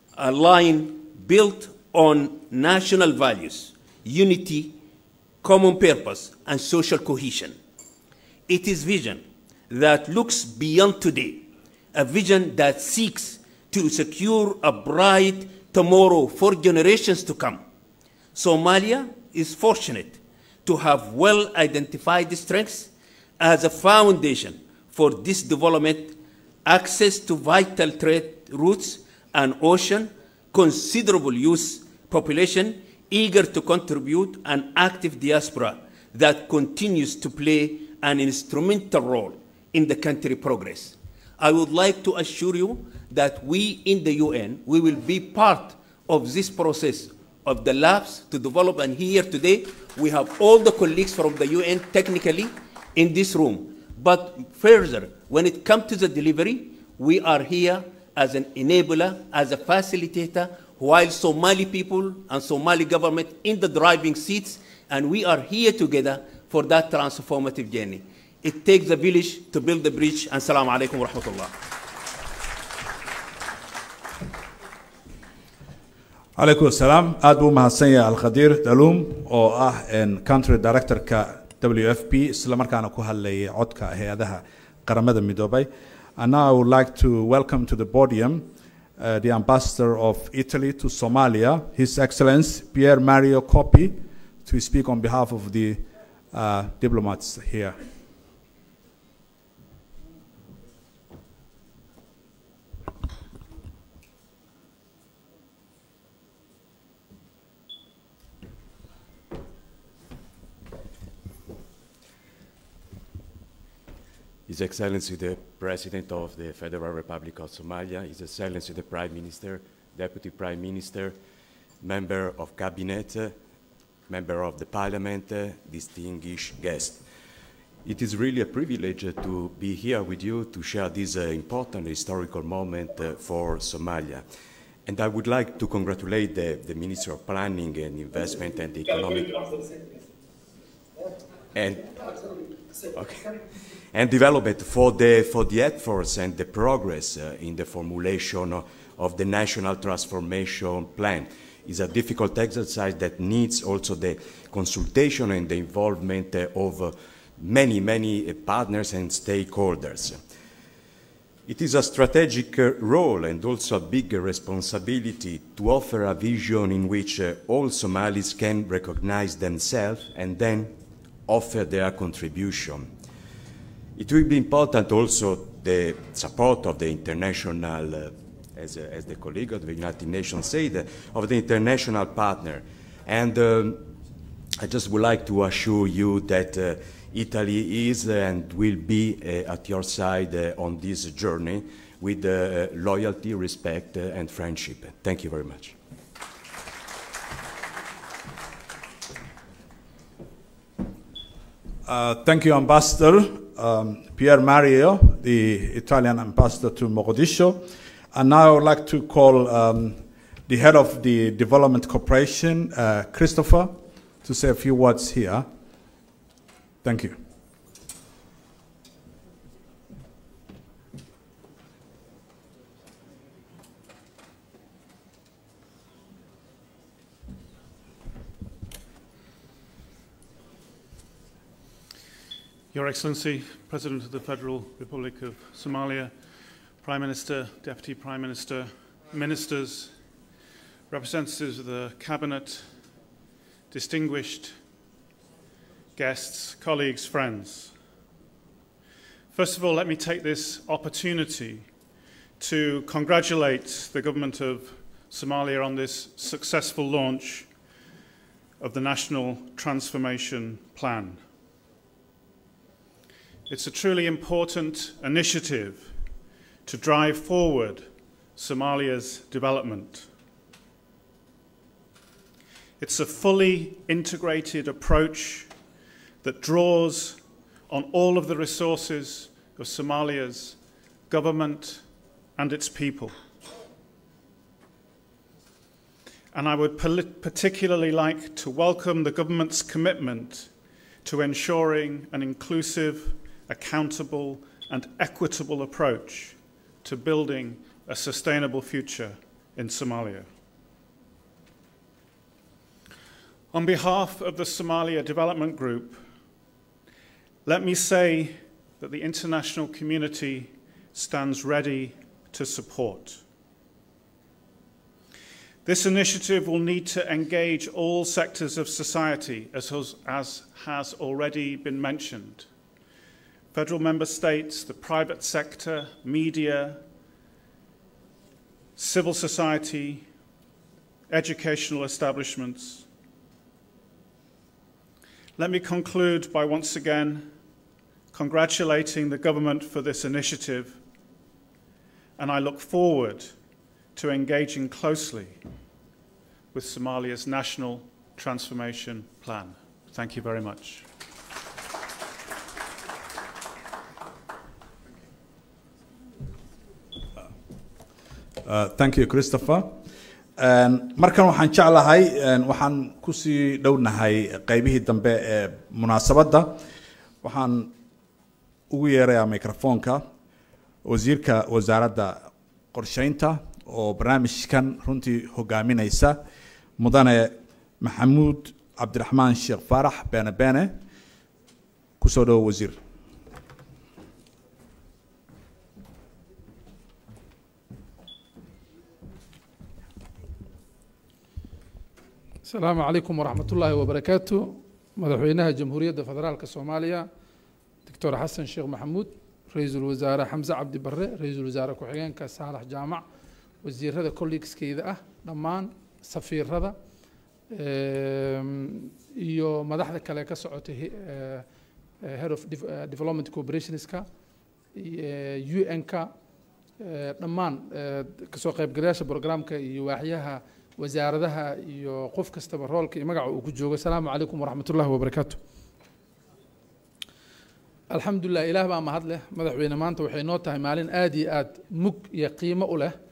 aligned, built on national values, unity, common purpose, and social cohesion. It is vision that looks beyond today, a vision that seeks to secure a bright tomorrow for generations to come. Somalia is fortunate to have well identified strengths as a foundation for this development, access to vital trade routes and ocean, considerable youth population eager to contribute, an active diaspora that continues to play an instrumental role in the country progress. I would like to assure you that we in the UN, we will be part of this process of the labs to develop, and here today, we have all the colleagues from the UN technically in this room. But further, when it comes to the delivery, we are here as an enabler, as a facilitator, while Somali people and Somali government in the driving seats, and we are here together for that transformative journey. It takes a village to build the bridge, and salam alaikum wa rahmatullah. calaykum asalaam aad buu umahadsan yahay alkhadiir daluum oo ah country directorka w f p isla markaana ku hadlayay codka hay-adaha qaramada midoobay and now i would like to welcome to the podium uh, the ambassador of italy to somalia his excellence pierre mario coppi to speak on behalf of the uh, diplomats here His Excellency the President of the Federal Republic of Somalia, His Excellency the Prime Minister, Deputy Prime Minister, Member of Cabinet, uh, Member of the Parliament, uh, distinguished guests. It is really a privilege uh, to be here with you to share this uh, important historical moment uh, for Somalia. And I would like to congratulate the, the Minister of Planning and Investment and Economic and okay. and development for the for the efforts and the progress uh, in the formulation of, of the national transformation plan is a difficult exercise that needs also the consultation and the involvement uh, of uh, many many uh, partners and stakeholders. It is a strategic uh, role and also a big responsibility to offer a vision in which uh, all Somalis can recognize themselves and then offer their contribution. It will be important also the support of the international, uh, as, uh, as the colleague of the United Nations said, uh, of the international partner. And um, I just would like to assure you that uh, Italy is and will be uh, at your side uh, on this journey with uh, loyalty, respect, uh, and friendship. Thank you very much. Uh, thank you, Ambassador um, Pier Mario, the Italian ambassador to Mogadishu. And now I would like to call um, the head of the Development Corporation, uh, Christopher, to say a few words here. Thank you. Your Excellency, President of the Federal Republic of Somalia, Prime Minister, Deputy Prime Minister, Ministers, representatives of the Cabinet, distinguished guests, colleagues, friends. First of all, let me take this opportunity to congratulate the government of Somalia on this successful launch of the National Transformation Plan. It's a truly important initiative to drive forward Somalia's development. It's a fully integrated approach that draws on all of the resources of Somalia's government and its people. And I would particularly like to welcome the government's commitment to ensuring an inclusive, accountable, and equitable approach to building a sustainable future in Somalia. On behalf of the Somalia Development Group, let me say that the international community stands ready to support. This initiative will need to engage all sectors of society, as has, as has already been mentioned. Federal member states, the private sector, media, civil society, educational establishments. Let me conclude by once again congratulating the government for this initiative, and I look forward to engaging closely with Somalia's National Transformation Plan. Thank you very much. Uh, thank you christopher markan waxaan jeclahay waxaan kusii dhownahay qeybihii dambe ee munaasabadda waxaan ugu yeerayaa microfoonka wasiirka wasaaradda qorsheynta oo barnaamijkan runtii hogaaminaysa mudane maxamuud cabdiraxmaan sheekh faarax beene beene kusoo dhowo wasiir السلام عليكم ورحمة الله وبركاته مدحوينها جمهورية فدرالك الصومالية دكتور حسن شيخ محمود رئيس الوزراء حمزة عبد برre رئيس الوزراء ku-xigeenka saalax jaamac wasiirada colleagueskeyda ah dhammaan safiirada iyo madaxda kale ka socotay head of development cooperationska un-ka dhammaan kasoo qaybgalayaasha programka iyo waaxyaha wasaaradaha iyo qof kastaba roolka iyo magaca uu ku joogo asalaamu calaykum waraxmat ullahi wabarakaatu alxamdulilah ilaah baa mahad leh madaxweyne maanta waxay noo tahay maalin aada iyo aada mug iyo qiimo u leh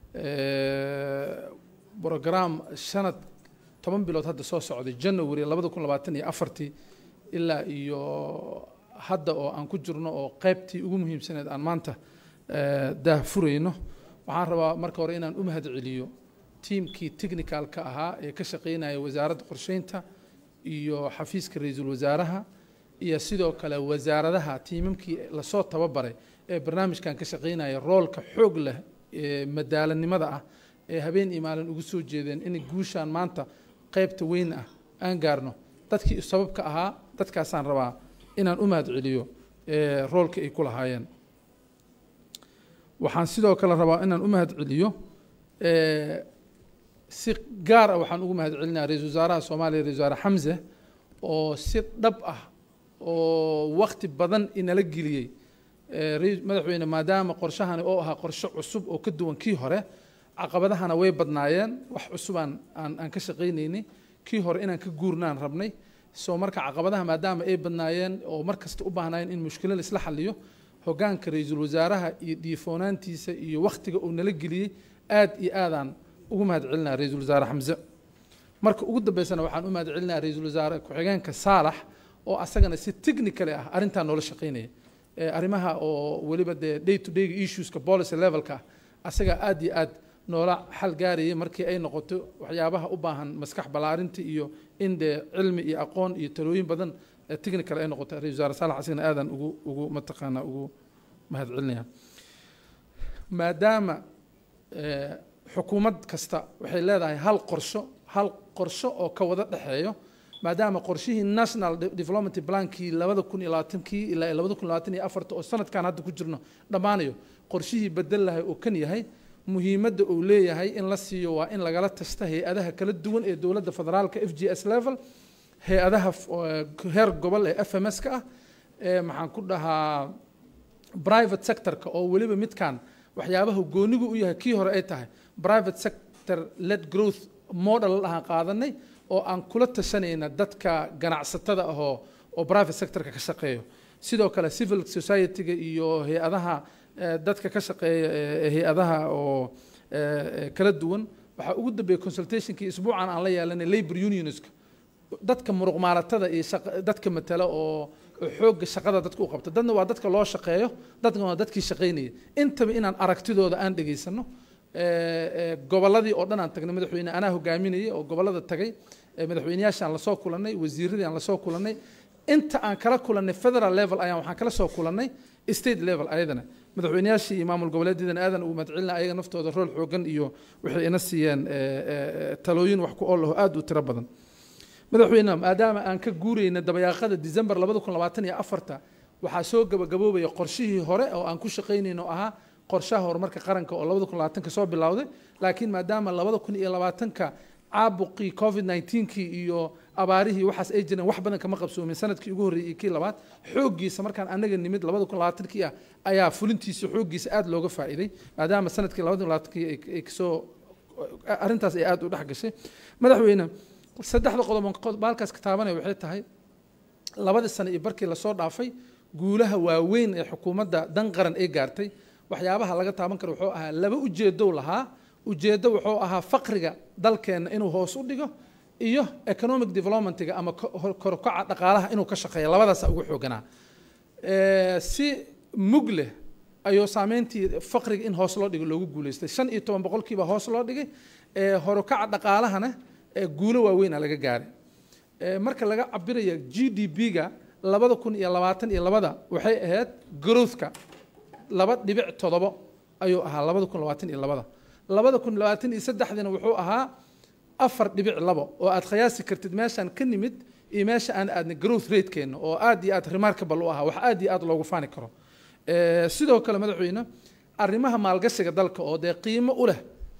brogram shanad toban bilood hadda soo socday january labada kun labaatan iyo afartii ilaa iyo hadda oo aan ku jirno oo qeybtii ugu muhiimsaneed aan maanta daah furayno waxaan rabaa marka hore inaan u mahad celiyo tiimkii technicalka ahaa ee ka shaqeynaya wasaaradda qorsheynta iyo xafiiska ra-iisul wasaaraha iyo sidoo kale wasaaradaha tiimamkii lasoo tababaray ee barnaamijkan ka shaqeynaya roolka xoog leh ee madaalanimada ah ee habeen iyo maalin ugu soo jeedeen inay guushaan maanta qeybta weyn ah aan gaarno dadkii sababka ahaa dadkaasaan rabaa inaan u mahad celiyo roolka ay ku lahaayeen waxaan sidoo kale rabaa inaan u mahad celiyo si gaar ah waxaan ugu mahad celinaya ra-isul wasaaraha soomaaliya ra-isul wasaare xamse oo si dhab ah oo wakti badan inala geliyey madaxweyne maadaama qorshahani oo ahaa qorshe cusub oo ka duwan kii hore caqabadahana way badnaayeen wax cusubaan aan aan ka shaqaynaynay kii hore inaan ka guurnaan rabnay soo marka caqabadaha maadaama ay badnaayeen oo mar kasta u baahnaayeen in mushkilo laisla xaliyo hogaanka ra-iisul wasaaraha iyo dhiifoonaantiisa iyo wakhtiga uu nala geliyey aad iyo aadaan ugu mahad celinaa ra-iisul wasaare xamse marka ugu dambeysana waxaan u mahad celinaa ra-iisul wasaare ku-xigeenka saalax oo asagana si technically ah arrintaa noola shaqaynaya arrimaha oo weliba dee day to day issueska policy levelka asaga aad iyo aad noola xal gaarayay markii ay noqoto waxyaabaha u baahan maskax ballaarinta iyo in dee cilmi iyo aqoon iyo talooyin badan ee technical ay noqoto ra-isul wasaare saalax asigana aadan ugu ugu mataqaanaa ugu mahadcelinaya maadaama eh, xukuumad kasta waxay leedahay hal qorsho hal qorsho oo ka wada dhexeeyo maadaama qorshihii national De- development plankii labada kun iyo labaatankii ilaa labada kun iyo labaatan iyo afarta oo sanadkan hadda ku jirno dhammaanayo qorshihii bedel lahay oo kan yahay muhiimadda uu leeyahay in la siiyo waa in lagala tasta hay-adaha kala duwan ee dowladda federaalka f g s level hay-adaha f- oo heer gobol ee f m s ka ah ee maxaan ku dhahaa private sectorka oo weliba midkan waxyaabaha goonigu u yahay kii hore ay tahay private sector led growth model ahaan qaadanay oo aan kula tashanayna dadka ganacsatada ahoo oo private sectorka ka shaqeeyo sidoo kale civil society-ga iyo hay-adaha eh, dadka ka shaqeeya eh, hay-adaha oo eh, eh, kala duwan waxaa ugu dambeeyey consultationkii isbuucan aan la yeelanay labor unionska dadka muruqmaalatada iyo shaqa- dadka matala oo oo xoogga shaqada dadka u qabta dadna waa dadka loo shaqeeyo dadna waa dadkii shaqaynaya intaba inaan aragtidooda aan dhegaysano Eh, eh, gobolladii oo dhan aan tagnay madaxweyne anaa hogaaminayay oo gobollada tagay eh, madaxweyneyaashaan lasoo kulannay wasiiradii aan lasoo kulannay inta aan kala kulannay federal level ayaan waxaan kala soo kulannay state level ayadana madaxweyneyaashii iyo maamul goboleedyadana aadan ugu mahadcelina ayaga naftooda rool xoogan iyo waxay ina siiyeen eh, eh, talooyin wax ku ool aho aad u tiro badan madaxweyne maadaama aan ka guurayna dabayaaqada december labada kun labaatan iyo afarta waxaa soo gabagaboobaya qorshihii hore oo aan ku shaqaynayno oo ahaa qorshaha horumarka qaranka oo labada kun labaatanka soo bilowday laakiin maadaama labada kun iyo labaatanka caabuqii covid 19kii iyo abaarihii waxaas ay jireen wax badan kama qabsoomin sanadkii ugu horreeyey iyo kii labaad xooggiisa markaan anaga nimid labada kun labaatankii ah ayaa fulintiisa xooggiisa aad looga faa'iiday maadaama sanadkii labada kun labaatankii ay- ay kasoo arrintaas ay aad u dhex gashay madaxweyne saddexda qodob aan qodob halkaas ka taabanaya waxay tahay labadii sano iyo barkii lasoo dhaafay guulaha waaweyn ee xukuumadda dan qaran ay gaartay waxyaabaha laga taaban karo wuxuu ahaa laba ujeedow lahaa ujeeddo wuxuu ahaa faqriga dalkeenna inuu hoos u dhigo iyo economic developmentiga ama ko- hor- korokaca dhaqaalaha inuu ka shaqeeyo labadaasa ugu xooganaa Eh, si mug leh ayuu saameyntii faqriga in hoos loo dhigo loogu guuleystay shan iyo toban boqolkiiba hoos loo dhigay Eh, horukaca dhaqaalahana eh, guulo waaweyn laga gaaray Eh, marka laga cabiraya g d p-ga labada kun iyo labaatan iyo labada waxay ahayd growthka laba dhibic todobo ayuu ahaa labada kun labaatan iyo labada labada kun labaatan iyo saddexdina wuxuu ahaa afar dhibic labo oo aad qiyaasi kartid meeshaan ka nimid iyo meesha aan aadnay growth ratekeena oo aad iyo aad remarkable u ahaa wax aad iyo aad loogu faani karo Eh, sidoo kale madaxweyne arrimaha maalgashiga dalka oo dee qiimo u leh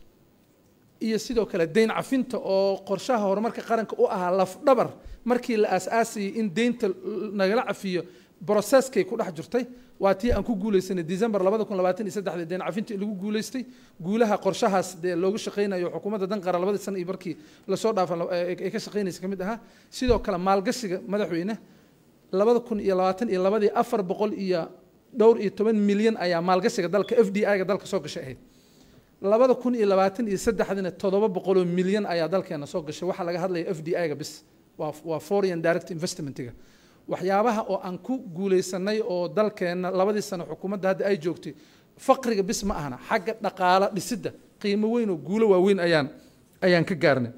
iyo sidoo kale deyn cafinta oo qorshaha horumarka qaranka u ahaa lafdhabar markii la aasaasayay in deynta l- nagala cafiyo broseskay ku dhex jirtay waa tii aan ku guuleysanay december labada kun labaatan iyo saddexdii deyn cafinta lagu guuleystay guulaha qorshahaas dee loogu shaqaynayo xukuumadda danqara labadii sano iyo barkii lasoo dhaafa ay ka shaqaynaysa ka mid ahaa sidoo kale maalgashiga madaxweyne labada kun iyo labaatan iyo labadii afar boqol iyo dhowr iyo toban milyan ayaa maalgashiga dalka f d i-ga dalka soo gashay ahayd labada kun iyo labaatan iyo saddexdina toddoba boqoloo milyan ayaa dalkeena soo gashay waxaa laga hadlaya f d i-ga bis waa waa foreign direct investmentiga waxyaabaha oo aan ku guuleysanay oo dalkeena labadii sano xukuumadda hadda ay joogtay faqriga bis ma ahna xagga dhaqaalo dhisidda qiimo weyn oo guulo waaweyn ayaan ayaan ka gaarnay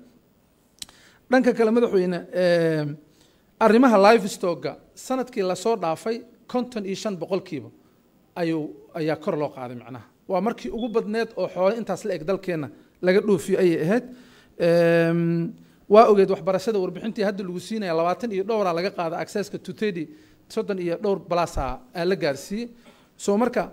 dhanka kale madaxweyne eh, arrimaha livestoga sanadkii lasoo dhaafay konton iyo shan boqolkiiba ayuu ayaa kor loo qaaday macnaha waa markii ugu badneed oo xoole intaas la eg dalkeenna laga dhoofiyo ayay ahayd Em, waa ogeed waxbarashada warbixintii hadda lagu siinaya labaatan iyo dhowraa laga qaada accesska to thirty soddon iyo dhowr balasa aa la gaarsiiyey so marka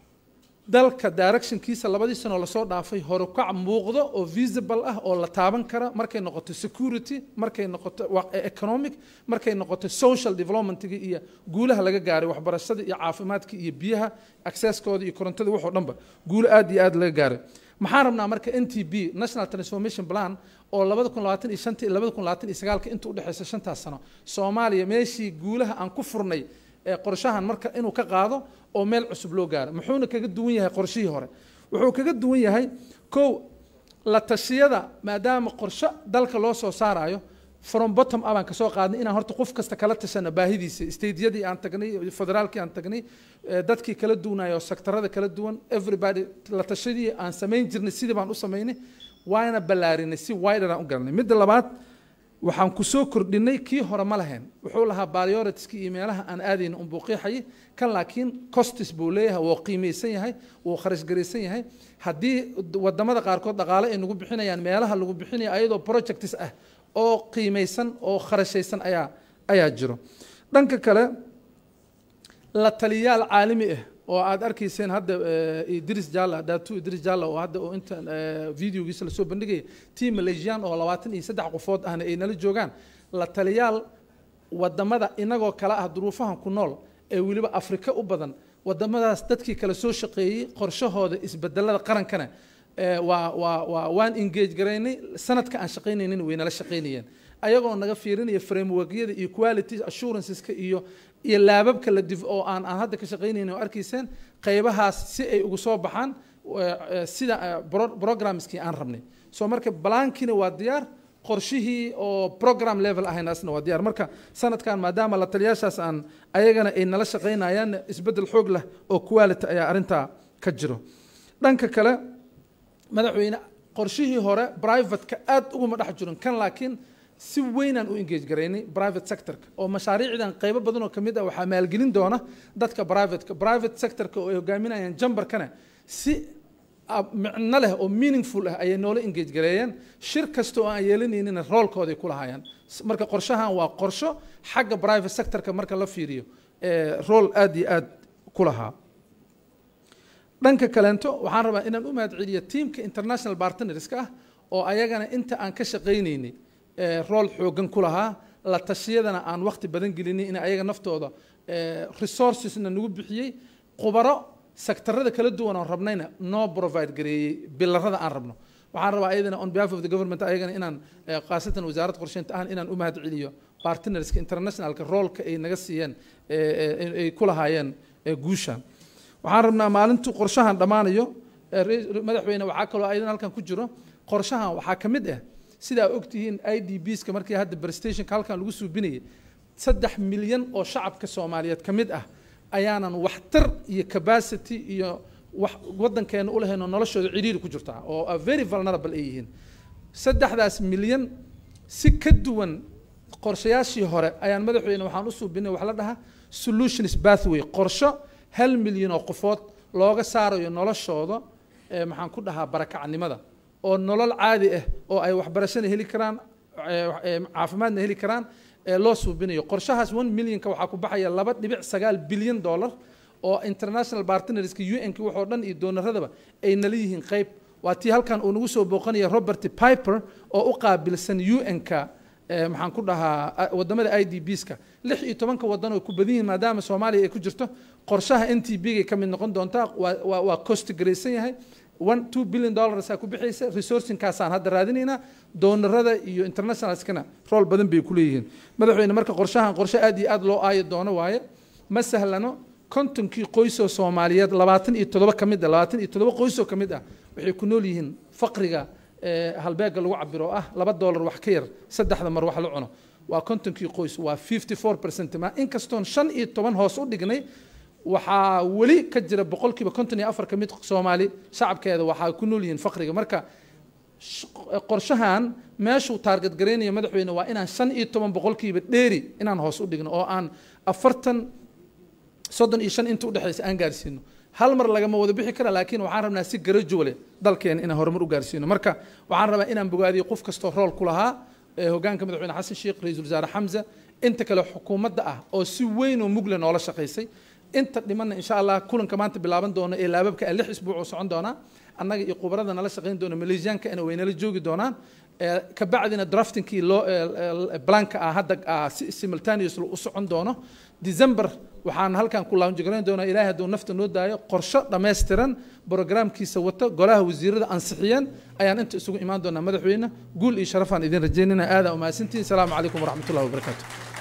dalka directionkiisa labadii sanoo lasoo dhaafay horukac muuqdo oo visible ah oo la taaban kara markay noqoto security markay noqoto wa- economic markay noqoto social developmentiga iyo guulaha laga gaaray waxbarashada iyo caafimaadka iyo biyaha accesskooda iyo korontada waxoo dhanba guulo aad iyo aad laga gaaray maxaan rabnaa marka n t b national transformation plan oo labada kun labaatan iyo shanta iyo labada kun labaatan iyo sagaalka inta udhexeysa shantaas sano soomaaliya meeshii guulaha aan ku furnay ee qorshahan marka inuu ka qaado oo meel cusub loo gaaro muxuuna kaga duwan yahay qorshihii hore wuxuu kaga duwan yahay kow la tashiyada maadaama qorshe dalka loo soo saarayo from bottom up aan kasoo qaadnay inaan horta qof kasta kala tashana baahidiisa stadeyadii aan tagnay federaalkii aan tagnay eh, dadkii kala duwanayo sektarada kala duwan everybody la tashadii aan samayn jirnay sidii baan u samaynay waana ballaarinay si wider aan u galnay midda labaad waxaan ku soo kordhinay kii hore ma lahayn wuxuu lahaa prioritieskii iyo meelaha aan aadayna unbuu qiixayay kan laakiin costis buu leeyahay wuu qiimaysan yahay wuu kharash garaysan yahay haddii wadamada qaarkood dhaqaale ay nagu bixinayaan meelaha lagu bixinayo ayadoo projects ah oo qiimaysan oo kharashaysan ayaa ayaa jiro dhanka kale la taliyaal caalami ah oo aad arkayseen hadda idris jalla datu idris jalla oo hadda oo inta videogiisa lasoo bandhigaya team malaysian oo labaatan iyo saddex qofood ahna ay nala joogaan la taliyaal wadamada inagoo kale ah duruufahan ku nool ee weliba afrika u badan wadamadaas dadkii kale soo shaqeeyey qorshahooda isbedelada qarankana waa waa waa waan engage garaynay sanadka aan shaqaynaynin way nala shaqaynayeen ayagoo naga fiirinaya frameworkyada iyo quality assuranceska iyo iyo laababka la dif oo aan aan hadda ka shaqaynaynin oo arkayseen qaybahaas si ay ugu soo baxaan sida programskii aan rabnay soo marka balaankiina waa diyaar qorshihii oo program level ahaynaasna waa diyaar marka sanadkan maadaama la taliyaashaas aan ayagana ay nala shaqaynayaan isbeddel xoog leh oo quality ayaa arrintaa ka jiro dhanka kale madaxweyne qorshihii hore privateka aad uguma dhex jirin kan laakiin si weynaan u engage garaynay private sectorka oo mashaariicdan qaybo badan oo kamid ah waxaa maalgelin doona dadka privateka private sectorka oo ay hogaaminayaan jambarkana si micno leh oo meaningful ah ayay noola engage gareeyeen shir kasta oo aan yeelanaynina roolkooday ku lahaayeen marka qorshahan waa qorsho xagga private sectorka marka la fiiriyo rool aad iyo aad ku lahaa dhanka kaleento waxaan rabaa inaan u mahadceliyo tiamka international partnerska ah oo ayagana inta aan ka shaqaynaynay rool xoogan ku lahaa la tashiyadana aan waqti badan gelinay in ayaga naftooda resourcesna nagu bixiyey khubaro sektarada kala duwan oon rabnayna noo provide gareeyey bilarada aan rabno waxaan rabaa ayadana on behalf of the government ayagana inaan khaasatan wasaaradda qorsheynta ahan inaan u mahad celiyo partnerska internationalka roolka ay naga siiyeen ay ku lahaayeen guushan waxaan rabnaa maalintuu qorshahan dhammaanayo madaxweyne waxaa kaloo ayadana halkan ku jiro qorshahan waxaa ka mid ah sidaa ogtihiin i d bska markii hadda barstationka halkan lagu suubinayay saddex milyan oo shacabka soomaaliyeed ka mid ah ayaanan waxtar iyo capacity iyo wax waddankeena u lahayn oo noloshooda cidhiiri ku jirtaa oo very vulnerable ay yihiin saddexdaas milyan si ka duwan qorshayaashii hore ayaan madaxweyne waxaan u suubinay wax la dhahaa solutions pathway qorsho hal milyan oo qofood looga saarayo noloshooda maxaan ku dhahaa barakacnimada oo nolol caadi ah oo ay waxbarashana heli karaan caafimaadna heli karaan loo suubinayo qorshahaas one millionka waxaa ku baxaya laba dhibic sagaal bilyan dollar oo international partnerska un-ka waxoo dhan iyo doonaradaba ay nala yihiin qayb waa tii halkan uu nagu soo booqanaya robert piper oo u qaabilsan un-ka maxaan ku dhahaa wadamada i d bska lix iyo tobanka wadan oo ku badan yihiin maadaama soomaaliya ay ku jirto qorshaha n t b gay ka mid noqon doontaa waa waa cost garaysan yahay one two billion dollarsaa ku bixaysa resourcingkaasaan hadda raadinaynaa doonarada iyo internationalskana rool badan bay ku leeyihiin madaxweyne marka qorshahan qorshe aad iyo aad loo aayo doono waaye ma sahlano kontonkii qoysoo soomaaliyeed labaatan iyo toddoba ka mid ah labaatan iyo toddoba qoysoo ka mid ah waxay ku nool yihiin faqriga halbeega lagu cabiro oo ah laba dollar wax ka yar saddexda mar wax la cuno waa kontonkii qoys waa fifty four percent ma inkastoon shan iyo toban hoos u dhignay waxaa weli ka jira boqolkiiba konton iyo afar ka mid soomaali shacabkeeda waxaa ku nool yihiin faqriga marka qorshahan meeshuu taarget garaynaya madaxweyne waa inaan shan iyo toban boqolkiiba dheeri inaan hoos u dhigno oo aan afartan soddon iyo shan inta udhexaysa aan gaarsiino hal mar lagama wada bixi kara laakiin waxaan rabnaa si garajuwale dalkeena inaan horumar u gaarsiino marka waxaan rabaa inaan bogaadiyo qof kastoo rool ku lahaa hogaanka madaxweyne xasan sheekh ra-iisul wasaare xamza inta kale xukuumadda ah oo si weyn oo mugle noola shaqaysay inta dhimanna insha allah kulanka maanta bilaaban doono ee laababka lix isbuuc oo socon doonaa annaga iyo khubarada nala shaqayn doona malaysiyankana way nala joogi doonaan kabacdina draftingkii loo blanka ah hadda simultaneous u socon doono december waxaan halkan ku launjigarayn doonaa ilaahay hadduu nafta noo daayo qorsho dhammaystiran programkiisa wata golaha wasiirada ansixiyeen ayaan inta isugu imaan doonaa madaxweyne guul iyo sharafaan idin rajaynina aadaa umahadsantihin asalaamu calaykum waraxmat ullahi wabarakaatu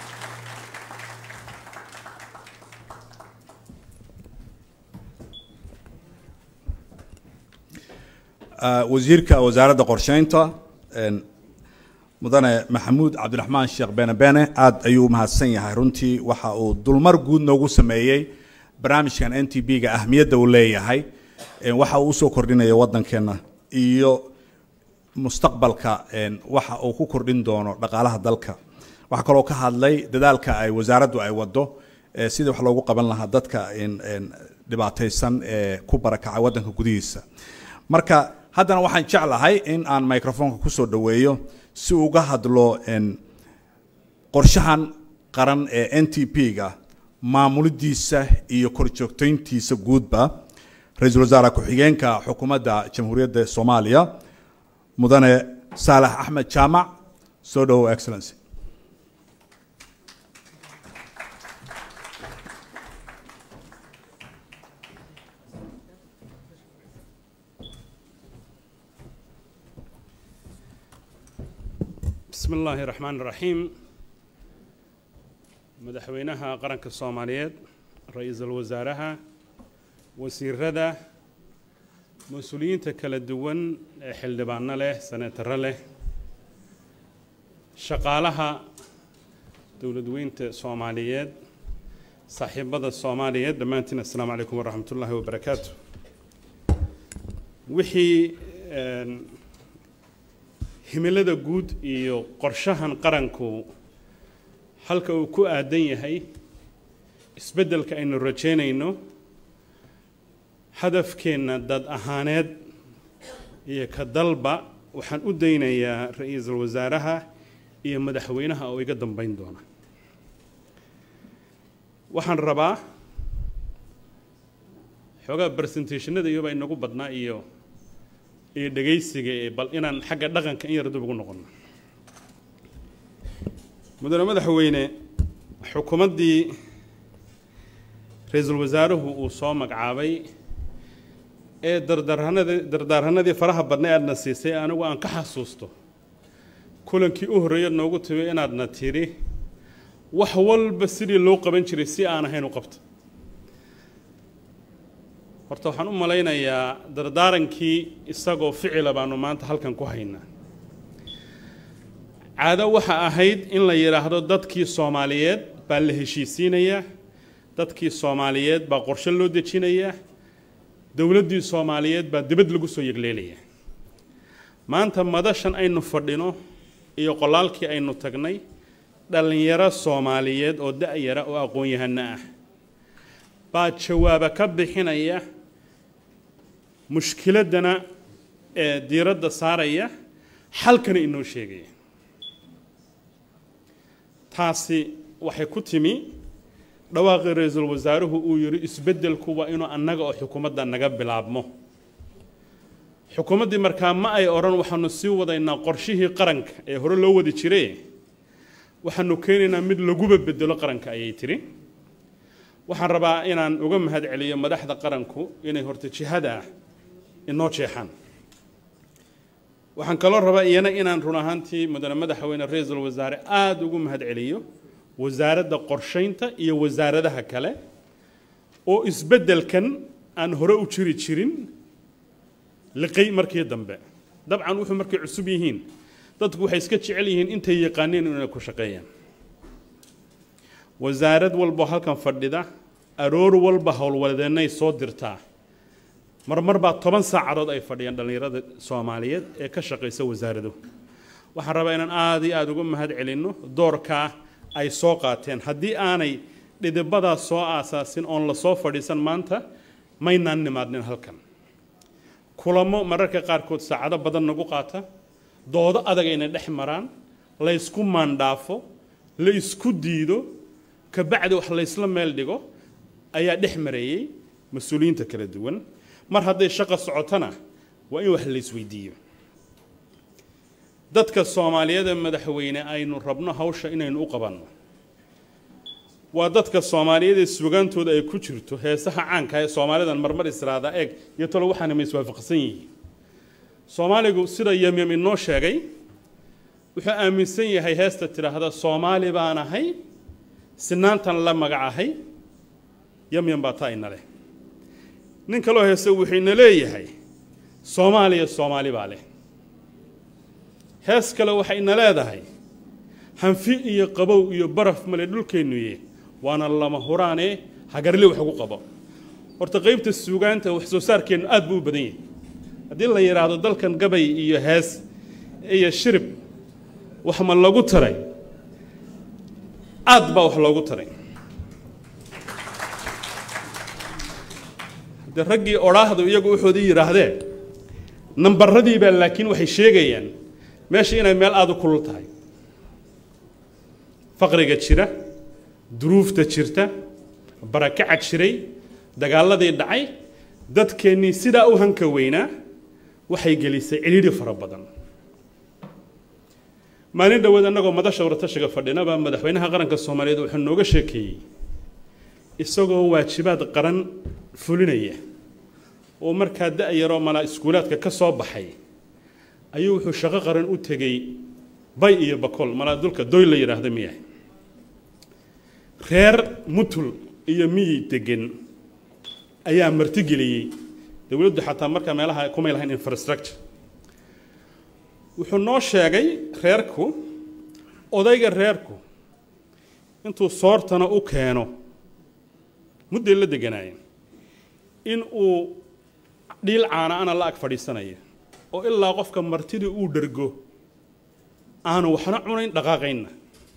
wasiirka wasaaradda qorsheynta mudane maxamuud cabdiraxmaan sheekh bene bene aad ayuu umahadsan yahay runtii waxa uu dulmar guud noogu sameeyey barnaamijkan n t b ga ahmiyadda uu leeyahay waxa uu usoo kordhinaya waddankeena iyo mustaqbalka een, waxa uu ku kordhin doono dhaqaalaha dalka waxaa kaloo ka hadlay dadaalka ay wasaaraddu ay wado ee sidii wax loogu qaban lahaa dadka een, een, dhibaataysan ee ku barakacay waddanka gudihiisa marka haddana waxaan jeclahay in aan microfonka kusoo dhoweeyo si uga hadlo een, qorshahan qaran ee n t p-ga maamulidiisa iyo korjoogtayntiisa guudba ra-iisul wasaare ku-xigeenka xukuumadda jamhuuriyadda soomaaliya mudane saalax axmed jaamac soo dhowow excellency بسم الله الرحمن الرحيم مدحوينها قرنك الصوماليات رئيس الوزراء وسيردا مسؤولين تكلا دوان حلبان له سنة له شقالها دولة وينت صوماليات صاحب الصوماليات دمانتنا السلام عليكم ورحمة الله وبركاته وحي آن، himilada guud iyo qorshahan qaranku halka uu ku aadan yahay isbeddelka aynu rajaynayno hadafkeenna dad ahaaneed iyo ka dalba waxaan u daynayaa ra-iisul wasaaraha iyo madaxweynaha oo iga dambayn doona waxaan rabaa xoogaa presentationada iyobaa inagu badnaa iyo iyo dhegaysiga ee bal inaan xagga dhaqanka in yar dib ugu noqono mudane madaxweyne xukuumaddii ra-iisul wasaaruhu uu soo magacaabay ee dardaarhanadii dardaaranadii faraha badna aadna siisay anigu aan ka xasuusto kulankii u horreeya noogu timi inaadna tidhi wax walba sidii loo qaban jiray si aan ahayn u qabta horta waxaan u malaynayaa dardaarankii isagoo ficila baanu maanta halkan ku haynaa caado waxa ahayd in la yidhaahdo dadkii soomaaliyeed baa la heshiisiinayaa dadkii soomaaliyeed baa qorshe loo dejinayaa dowladdii soomaaliyeed baa dibad lagu soo yegleelayaa maanta madashan aynu fadhino iyo qolaalkii aynu tagnay dhallinyaro soomaaliyeed oo da-yara oo aqoon-yahano ah baa jawaaba ka bixinaya mushkiladdana ee diiradda saaraya xalkana inoo sheegaya taasi waxay ku timi dhawaaqii ra-iisul wasaaruhu uu yidhi isbeddelku waa inuu annaga oo xukuumadda naga bilaabmo xukuumaddii markaa ma ay odhan waxaanu sii wadaynaa qorshihii qaranka ee hore loo wadi jire waxaanu keenaynaa mid laguba bedelo qaranka ayay tiri waxaan rabaa inaan uga mahad celiyo madaxda qaranku inay horta jihada ah inoo jeexaan waxaan kaloo rabaa iyana inaan run ahaantii mudane madaxweyne ra-iisul wasaare aada ugu mahad celiyo wasaaradda qorshaynta iyo wasaaradaha kale oo isbeddelkan aan hore u jiri jirin liqay markii dambe dabcan wuxuu markay cusub yihiin dadku waxay iska jecel yihiin intay yaqaaneen inay ku shaqeeyaan wasaarad walbo halkan fadhida aroor walba howlwadeennay soo dirtaa marmar baa toban saacadood ay fadhiyaan dhallinyarada soomaaliyeed ee ka shaqaysa wasaarado waxaan rabaa inaan aada iyo aada uga mahad celinno doorkaa ay soo qaateen haddii aanay dhidibadaas soo aasaasin oon lasoo fadhiisan maanta maynaan nimaadnin halkan kulamo mararka qaarkood saacado badan nagu qaata doodo adag ayna dhex maraan laysku maandhaafo la isku diido kabacdi wax laysla meel dhigo ayaa dhex mareeyey mas-uuliyiinta kala duwan mar hadday shaqo socotona waa in wax laysweydiiyo dadka soomaaliyeed ee madaxweyne aynu rabno hawsha inaynu u qabanno waa dadka soomaaliyeed ee sugaantooda ay ku jirto heesaha caanka ee soomaalidan marmar israada eeg iyo talo waxaana ma iswaafaqsan yihiin soomaaligu sida yamyam inoo sheegay wuxuu aaminsan yahay heesta tidhaahda soomaali baan ahay sinaantan la magacahay yamyam baa taa ina leh nin kaloo heese wuxuu ina leeyahay soomaaliya soomaali baa leh hees kale waxay ina leedahay hanfi iyo qabow iyo baraf male dhulkeennuye waana lama huraane hagarli wax ugu qabo horta qaybta suugaanta wax soo saarkeennu aad buu u badan yahay haddii la yidhaahdo dalkan gabay iyo hees iyo shirib wax ma lagu taray aad baa wax loogu taray de raggii odhaahdu iyagu waxoodii yidhaahdeen nambaradii baa laakiin waxay sheegayaan meesha inay meel aada u kulul tahay faqriga jira duruufta jirta barakaca jiray dagaaladii dhacay dadkeennii sidaa u hanka weynaa waxay gelisay cidhiidhi fara badan maalin dhoweed annagoo madasha waratashiga fadhinaba madaxweynaha qaranka soomaaliyeed wuxuu nooga sheekeeyey isagoo waajibaad qaran fulinaya oo markaa da-yaroo malaa iskuulaadka ka soo baxay ayuu wuxuu shaqo qaran u tegey bay iyo bakol malaa dulka doy la yidhaahda miyahay reer mutul iyo miyi degan ayaa martigeliyey dowladdu xataa markaa meelaha kumay lahayn infrastructure wuxuu noo sheegay reerku odayga reerku intuu soortana u keeno mudday la deganaayeen in uu dhiil caana ana la ag fadhiisanaya oo ilaa qofka martidii uu dhergo aanu waxna cunayn dhaqaaqaynna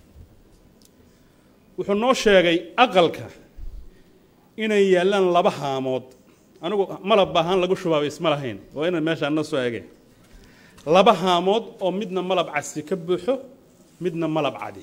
wuxuu noo sheegay aqalka inay yaallaan laba haamood anigu malab ahaan lagu shubaaba isma lahayn waa inaan meeshaan na soo ege laba haamood oo midna malab casi ka buuxo midna malab cadi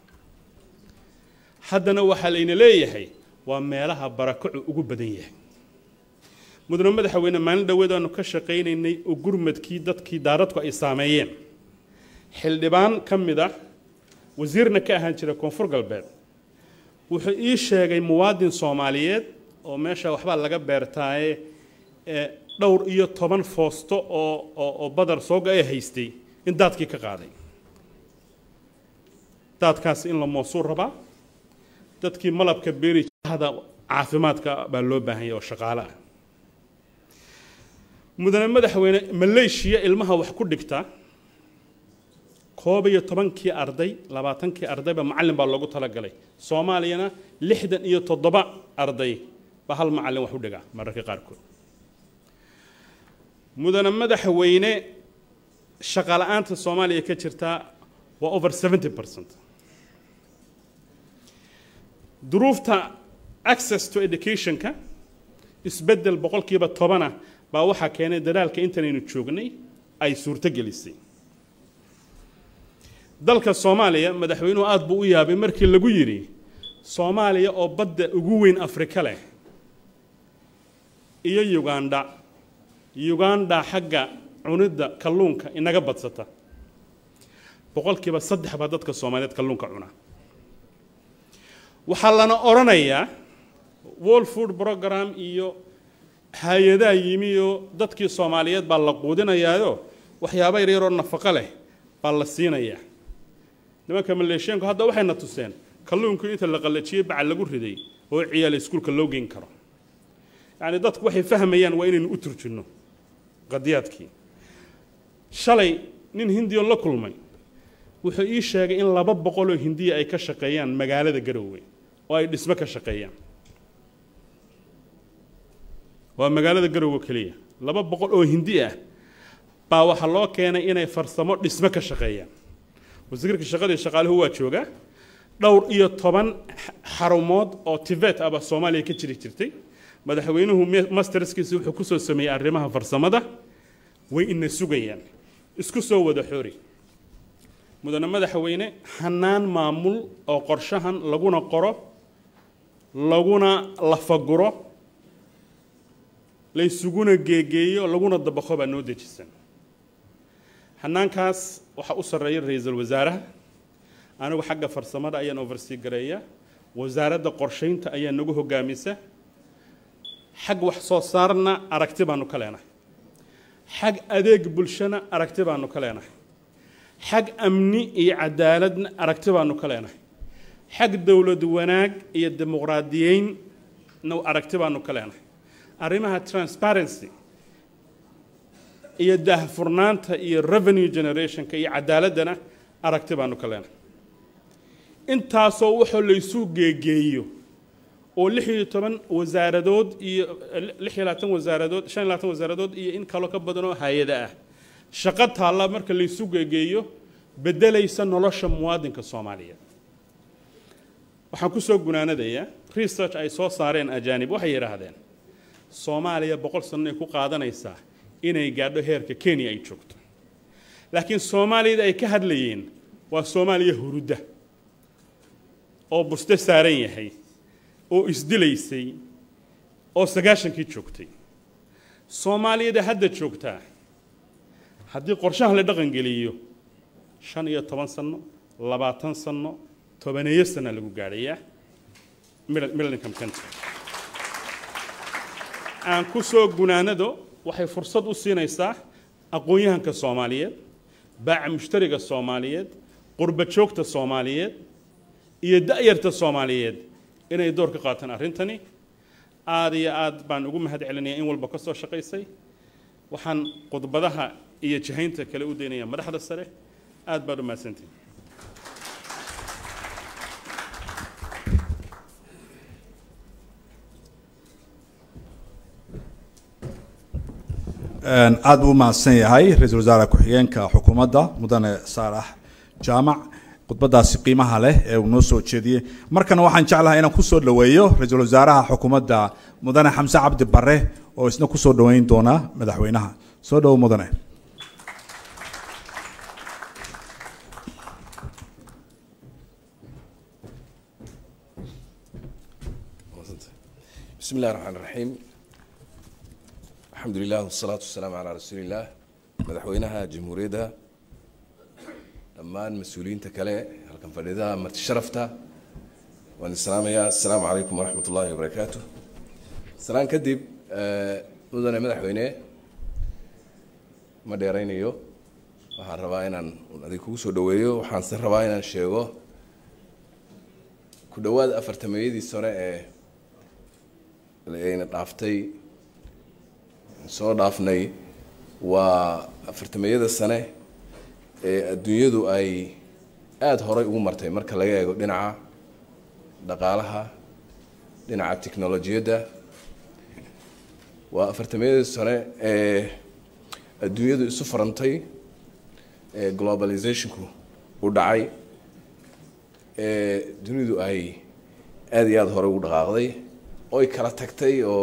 haddana waxaa layna leeyahay waa meelaha barakacu ugu badan yahay mudane madaxweyne maalin dhoweed aanu ka shaqaynaynay oo gurmadkii dadkii daaradku ay saameeyeen xildhibaan ka mid ah wasiirna ka ahaan jira koonfur galbeed wuxuu ii sheegay muwaadin soomaaliyeed oo meesha waxbaa laga beertaaye ee dhowr iyo toban foosto oo oo oo badar sooga ay haystay in daadkii ka qaaday daadkaasi in la moosuu rabaa dadkii malabka beeri hada caafimaadka baa loo baahan yahay oo shaqaale ah mudane madaxweyne maleeshiya ilmaha wax ku dhigta koob iyo tobankii arday labaatankii ardayba macallin baa loogu talagalay soomaaliyana lixdan iyo toddoba arday baa hal macallin wax u dhigaa mararka qaarkood mudane madaxweyne shaqala-aanta soomaaliya ka jirtaa waa over seventy percent duruufta access to educationka isbeddel boqolkiiba tobana baa waxaa keenay dadaalka intanaynu joognay ay suurto gelisay dalka soomaaliya madaxweynuhu aada buu u yaabay markii lagu yidhi soomaaliya oo badda ugu weyn afrika leh iyo ugandha ugandha xagga cunidda kalluunka inaga badsata boqolkiiba saddex baa dadka soomaaliyeed kalluunka cuna waxaa lana odhanayaa world food program iyo hay-adaha yimi oo dadkii soomaaliyeed baa la quudinayaayo waxyaaba yaryaroo nafaqo leh baa la siinayaa nimanka maleeshyaanku hadda waxayna tuseen kalluunku inta la qallajiyey bacal lagu riday oo ciyaal iskuulka loo geyn karo yacni dadku waxay fahmayaan waa inaynu u turjinno qadiyaadkii shalay nin hindiyon la kulmay wuxuu ii sheegay in laba boqoloo hindiya ay ka shaqeeyaan magaalada garoowe oo ay dhismo ka shaqeeyaan waa magaalada garoowe keliya laba boqol oo hindi ah baa waxaa loo keenay inay farsamo dhismo ka shaqeeyaan wasiirka shaqadii shaqaaluhu waa joogaa dhowr iyo toban xarumood oo tibet ah baa soomaaliya ka jiri jirtay madaxweynuhu masterskiisa wuxuu kusoo sameeyey arrimaha farsamada way ina sugayaan isku soo wada xoori mudane madaxweyne hanaan maamul oo qorshahan laguna qoro laguna lafaguro laysuguna geegeeyo laguna dabaqo baa noo dejisan hanaankaas waxaa u sarreeya ra-iisul wasaaraha anigu xagga farsamada ayaan oversea gareeya wasaaradda qorshaynta ayaa nagu hogaamisa xag wax soo saarna aragti baanu ka leenahay xag adeeg bulshana aragti baanu ka leenahay xag amni iyo cadaaladna aragti baanu ka leenahay xag dowlad wanaag iyo dimuqraadiyeynna aragti baanu ka leenahay arrimaha transparency iyo daahfurnaanta iyo revenue generationka iyo cadaaladdana aragti baanu ka leenahay intaasoo waxoo laysu geegeeyo oo lix iyo toban wasaaradood iyo lix iyo labaatan wasaaradood shan iyo labaatan wasaaradood iyo in kaloo ka badan oo hay-ada ah shaqo taalla marka laysu geegeeyo beddelaysa nolosha muwaadinka soomaaliyeed waxaan ku soo gunaanadayaa research ay soo saareen ajaanib waxay yidhaahdeen soomaaliya boqol sanno ay ku qaadanaysaa inay gaadho heerka kenya ay joogto laakiin soomaaliyada ay ka hadlayeen waa soomaaliya hurudda oo buste saaran yahay oo isdilaysay oo sagaashankii joogtay soomaaliyada hadda joogtaa haddii qorshahan la dhaqangeliyo shan iyo toban sanno labaatan sanno tobaneeyo sana lagu gaadhayaa middle income country aan ku soo gunaanado waxay fursad u siinaysaa aqoon-yahanka soomaaliyeed baaca mushtariga soomaaliyeed qurba joogta soomaaliyeed iyo da'yarta soomaaliyeed inay door ka qaataan arrintani aada iyo aad baan ugu mahad celinayaa in walba ka soo shaqaysay waxaan khudbadaha iyo jihaynta kale u daynayaa madaxda sare aad baad u mahadsantihin aad buu u mahadsan yahay ra-iisul wasaare ku-xigeenka xukuumadda mudane saalax jaamac khudbadaasi qiimaha leh ee uu noo soo jeediyey markana waxaan jeclahay inaan kusoo dhoweeyo ra-iisul wasaaraha xukuumadda mudane xamse cabdi bare oo isna kusoo dhoweyn doona madaxweynaha soo dhowo mudane بسم الله الرحمن الرحيم الحمد لله والصلاة والسلام على رسول الله مدحوينها جمهورية dhammaan mas-uuliyiinta kale halkan fadhida marti sharafta waan islaamayaa assalaamu calaykum waraxmat ullaahi wabarakaatu salaan kadib mudane madaxweyne ma dheeraynayo waxaan rabaa inaan adig kugu soo dhaweeyo waxaanse rabaa inaan sheego ku dhowaad afartameeyadii sore ee ayna dhaaftay soo dhaafnay waa afartameeyada sane ee adduunyadu ay aada horay ugu martay marka laga eego dhinaca dhaqaalaha dhinaca technolojiyadda waa afartameeyadii sane ee adduunyadu isu farantay ee globalizationku u dhacay ee dunidu ay aada iyo aada horey ugu dhaqaaqday oy kala tagtay oo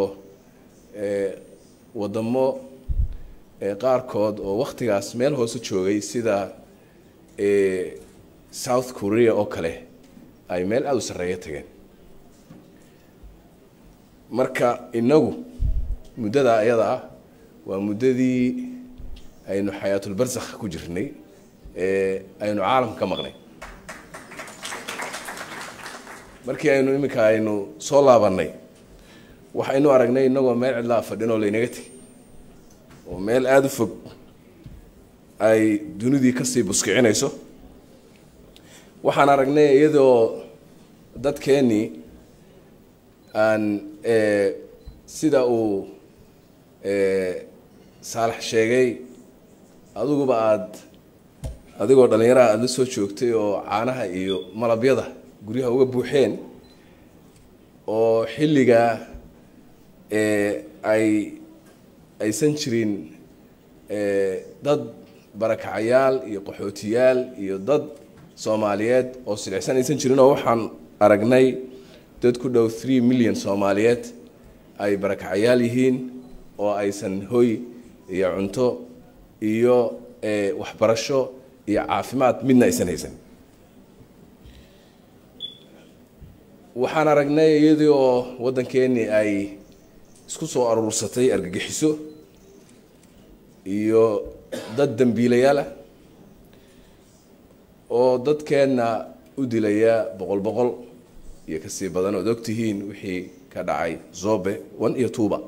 wadamo qaarkood oo waktigaas meel hoose joogay sida south korea oo kale ay meel aada u sarreeya tageen marka inagu muddada ayada ah waa muddadii aynu xayaatulbarsakh ku jirnay ee aynu caalamka ka maqnay markii aynu iminka aynu soo laabannay waxaynu aragnay inagoo meel cidlaa fadhin oo laynaga tegay oo meel aada u fog ay dunidii kasii buskicinayso waxaan aragnay iyadoo dadkeennii aan sida uu saalax sheegay adiguba aada adigoo dhallinyaraha aada la soo joogtay oo caanaha iyo malabyada guryaha uga buuxeen oo xilligaa ay aysan jirin dad barakacayaal iyo qaxootiyaal iyo dad soomaaliyeed oo silicsan aysan jirin oo waxaan aragnay dad ku dhow three million soomaaliyeed ay barakacayaal yihiin oo aysan hoy iyo cunto iyo waxbarasho iyo caafimaad midna aysan haysan waxaan aragnay iyadii oo waddankeennii ay isku soo aruursatay argagixiso iyo dad dembiilayaal ah oo dadkeenna u dilaya boqol boqol iyo kasii badan ood og tihiin wixii ka dhacay zobe one iyo tuuba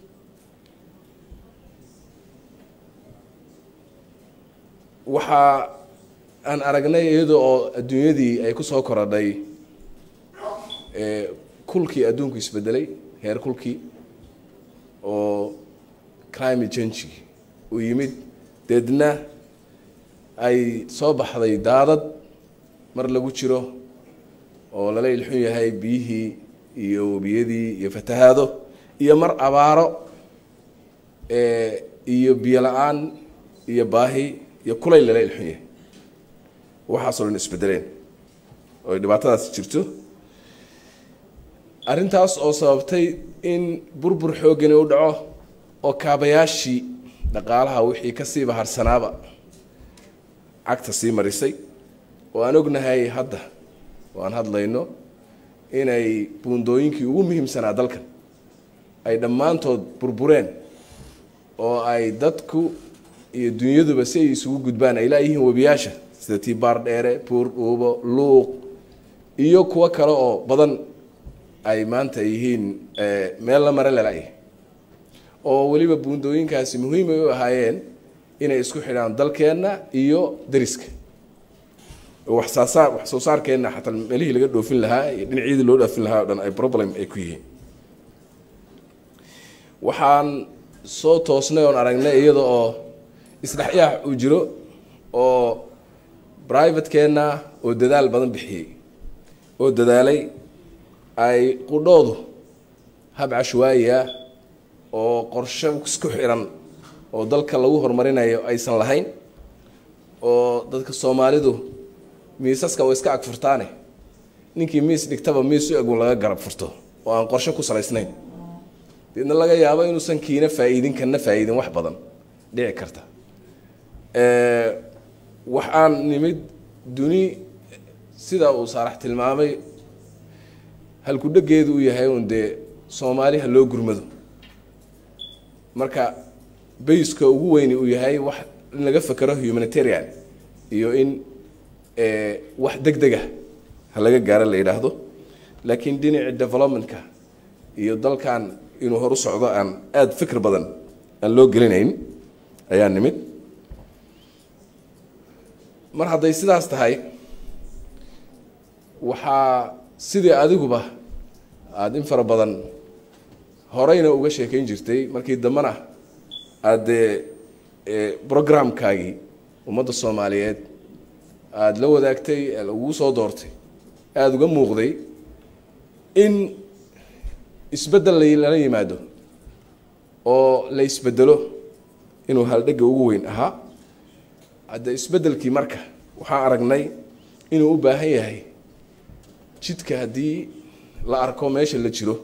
waxa aan aragnay iyada oo adduunyadii ay ku soo korodhay kulkii adduunku isbedelay heer kulkii oo climate change u yimid deedna ay soo baxday daadad mar lagu jiro oo lala ilxun yahay biyihii iyo webiyadii iyo fatahaado iyo mar abaaro iyo biyo la-aan iyo baahi iyo kulayl lala ilxun yahay waxaasoo dhan isbedeleen oo ay dhibaatadaasi jirto arrintaas oo sababtay in burbur xooggani u dhaco oo kaabayaashii dhaqaalaha wixii kasii baharsanaaba cagta sii marisay oo aan ognahay hadda oo aan hadlayno inay buundooyinkii ugu muhiimsanaa dalkan ay dhammaantood burbureen oo ay dadku iyo dunyaduba si ay isugu gudbaan ay laayihiin webiyaasha sida tibaar dheere buur dhuubo luuq iyo kuwo kale oo badan ay maanta yihiin meel la mare lalayahay oo weliba buundooyinkaasi muhiim ay u ahaayeen inay isku xidhaan dalkeenna iyo dariska waxsaasaar wax soo saarkeenna xataa meelihii laga dhoofin lahaa iyo dhinacyadii loo dhoofin lahaa o dhan ay problem ay ku yihiin waxaan soo toosnay oon aragnay iyada oo isdhexyaax uu jiro oo privatekeenna oo dadaal badan bixiyey oo dadaalay ay qudhoodu hab cashwaayiah oo qorshe isku xiran oo dalka lagu horumarinayo aysan lahayn oo dadka soomaalidu miisaska way iska ag furtaane ninkii miis dhigtaba miis u egun laga garab furto oo aan qorshe ku salaysnayn deedna laga yaabo inuusan kiina faa'iidin kana faa'iidin wax badan dhici karta waxaan nimid duni sida uu saarax tilmaamay halkudhegeedu u yahay un dee soomaali ha loo gurmado marka bayska ugu weyni uu yahay wax in laga fekero humanitarian iyo in wax deg dega ha laga gaaro la yidhaahdo laakiin dhinaci developmentka iyo dalkan inuu horu socdo aan aada fikr badan aan loo gelinayn ayaa nimid mar hadday sidaas tahay waxaa sidii adiguba aada in fara badan horeyna uga sheekeyn jirtay markii dambena aada dee programkaagii ummadda soomaaliyeed aada la wadaagtay lagugu soo doortay aada uga muuqday in isbeddel lala yimaado oo la isbedelo inuu haldhega ugu weyn ahaa hadde isbeddelkii marka waxaan aragnay inuu u baahan yahay jidka haddii la arko meesha la jiro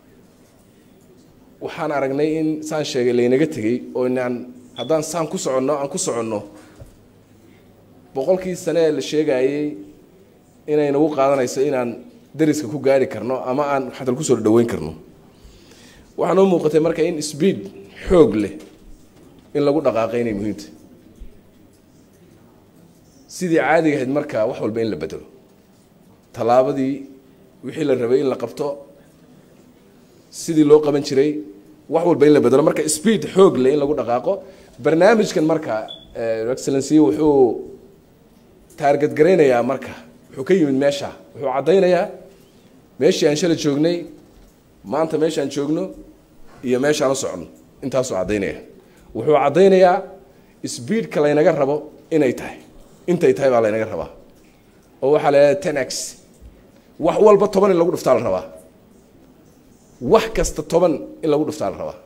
waxaan aragnay in saan sheegay laynaga tegey oo inaan haddaan saan ku soconno aan ku soconno boqolkii sane ee la sheegayey inay nagu qaadanayso inaan dariska ku gaari karno ama aan xatal kusoo dhaweyn karno waxaa noo muuqatay marka in speed xoog leh in lagu dhaqaaqay inay muhiimta sidii caadiga ahayd marka wax walba in la bedelo tallaabadii wixii la rabay in la qabto sidii loo qaban jiray wax walba in la bedelo marka speed xoog leh in lagu dhaqaaqo barnaamijkan marka excellency wuxuu taarget garaynayaa marka wuxuu ka yimid meesha wuxuu caddaynayaa meeshii aan shala joognay maanta meeshaan joogno iyo meeshaan u soconno intaasuu caddaynaya wuxuu caddaynayaa speedka laynaga rabo inay tahay intay tahay baa laynaga rabaa oo waxaa la yidhahda ten x wax walba toban in lagu dhuftaa la rabaa wax kasta toban in lagu dhuftaa la rabaa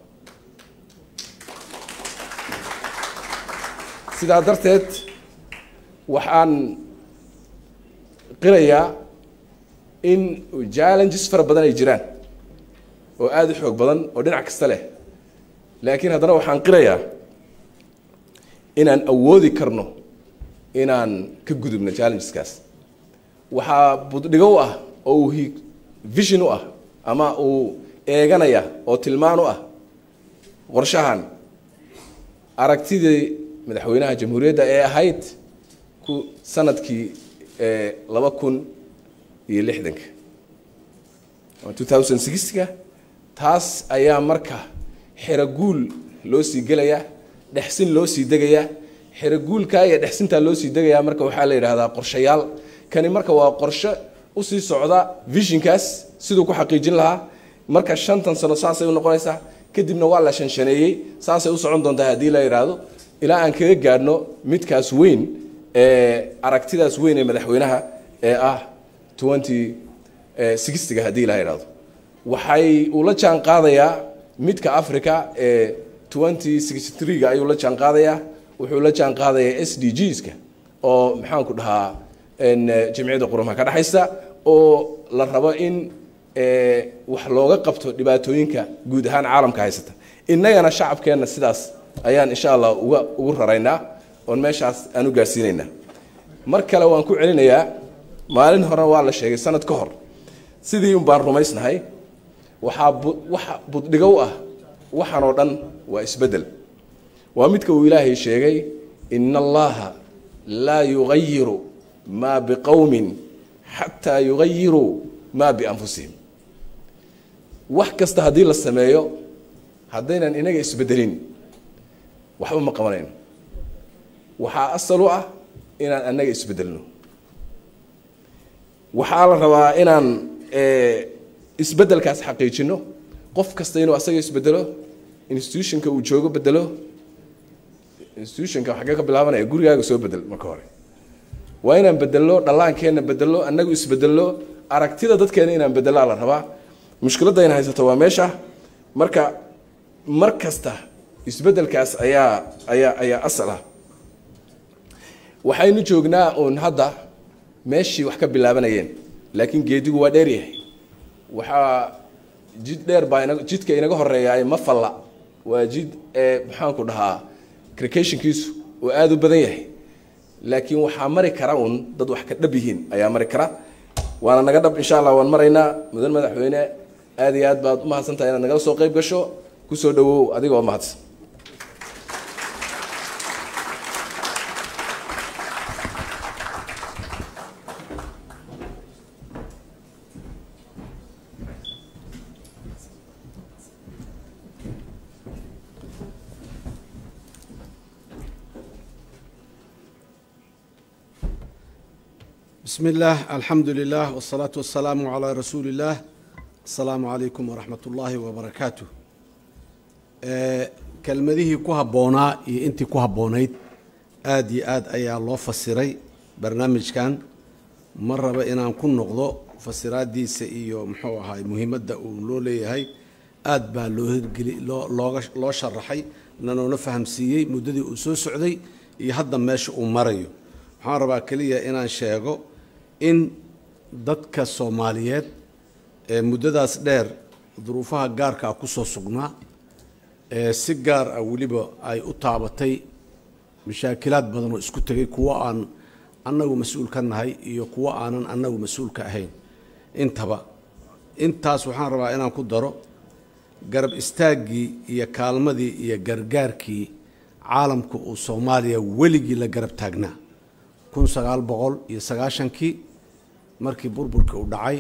sidaa darteed waxaan qirayaa in challenges fara badan ay jiraan oo aada u xoog badan oo dhinac kasta leh laakiin haddana waxaan qirayaa inaan awoodi karno inaan ka gudubno challengeskaas waxaa buddhigo u ah oo uu vision u ah ama uu eeganaya oo tilmaan u ah qorshahan aragtidii madaxweynaha jamhuuriyadda ee ahayd ku sanadkii laba kun iyo lixdanka two thousand sixka taas ayaa marka xeraguul loo sii gelayaa dhexsin loo sii degayaa xeraguulkaa iyo dhexsintaa loo sii degayaa marka waxaa la yidhaahdaa qorshayaal kani marka waa qorshe usii socda visionkaas siduu ku xaqiijin lahaa marka shantan sano saasay u noqonaysaa kadibna waa la shanshaneeyey saasay u socon doontaa haddii la yidhaahdo ilaa aan kaga gaadhno midkaas weyn ee aragtidaas weyn ee madaxweynaha ee ah twenty sixtyga haddii la yidhahdo waxay uu la jaan qaadayaa midka africa ee twenty sixty threega ayuu la jaan qaadayaa wuxuu la jaan qaadayaa s d gska oo maxaanku dhahaa jamciyadda qurumaha ka dhexaysa oo la rabo in wax looga qabto dhibaatooyinka guud ahaan caalamka haysata innagana shacabkeenna sidaas ayaan insha allah uga ugu raraynaa oon meeshaas aan u gaarsiinaynaa mar kale waan ku celinayaa maalin horena waa la sheegay sanad ka hor sidii un baan rumaysnahay waxaa waxa buddhigow ah waxaan oo dhan waa isbeddel waa midka uu ilaahay sheegay ina allaha laa yugayiru maa biqowmin xataa yugayiruu maa bianfusihim wax kasta haddii la sameeyo haddaynan inaga isbedelin waxba ma qabanayno waxaa asal u ah inaan annaga isbedelno waxaa la rabaa inaan isbedelkaas xaqiijino qof kasta inuu asaga isbedelo institutionka uu joogo bedelo institutionka xaggee ka bilaabanaya gurigaaga soo bedel marka hore waa inaan bedelno dhallaankeenna bedelno annagu isbedelno aragtida dadkeena inaan bedelaa la rabaa mushkiladda ayna haysato waa meesha marka mar kasta isbedelkaas ayaa ayaa ayaa asal ah waxaynu joognaa uun hadda meeshii wax ka bilaabanayeen laakiin geedigu waa dheer yahay waxaa jid dheer baa ina jidka inaga horeeyaay ma falla waa jid ee maxaanku dhahaa cricationkiisu oo aada u badan yahay laakiin waxaa mari kara uun dad wax ka dhab yihiin ayaa mari kara waana naga dhab insha allah waan maraynaa mudan madaxweyne aad iyo aad baad u mahadsantahay inaad nagala soo qayb gasho kusoo dhawow adiga oo mahadsan بسم الله الحمد لله والصلاة والسلام على رسول الله السلام عليكم ورحمة الله وبركاته kelmadihii ku habboonaa iyo intii ku habboonayd aada iyo aad ayaa loo fasiray barnaamijkan ma raba inaan ku noqdo fasiraadiisa iyo muxuu ahaay muhiimadda uu loo leeyahay aad baa loo hirgeli loo looga loo sharaxay nanoona fahamsiiyey muddadii uu soo socday iyo hadda meesha uu marayo waxaan rabaa keliya inaan sheego in dadka soomaaliyeed ee muddadaas dheer duruufaha gaarka ah kusoo sugnaa ee si gaar ah weliba ay u taabatay mashaakilaad badan oo isku tegay kuwo aan annagu mas-uul ka nahay iyo kuwo aanan annagu mas-uul ka ahayn intaba intaas waxaan rabaa inaan ku daro garab istaaggii iyo kaalmadii iyo gargaarkii caalamka uu soomaaliya weligii la garab taagnaa kun sagaal boqol iyo sagaashankii markii burburkii u dhacay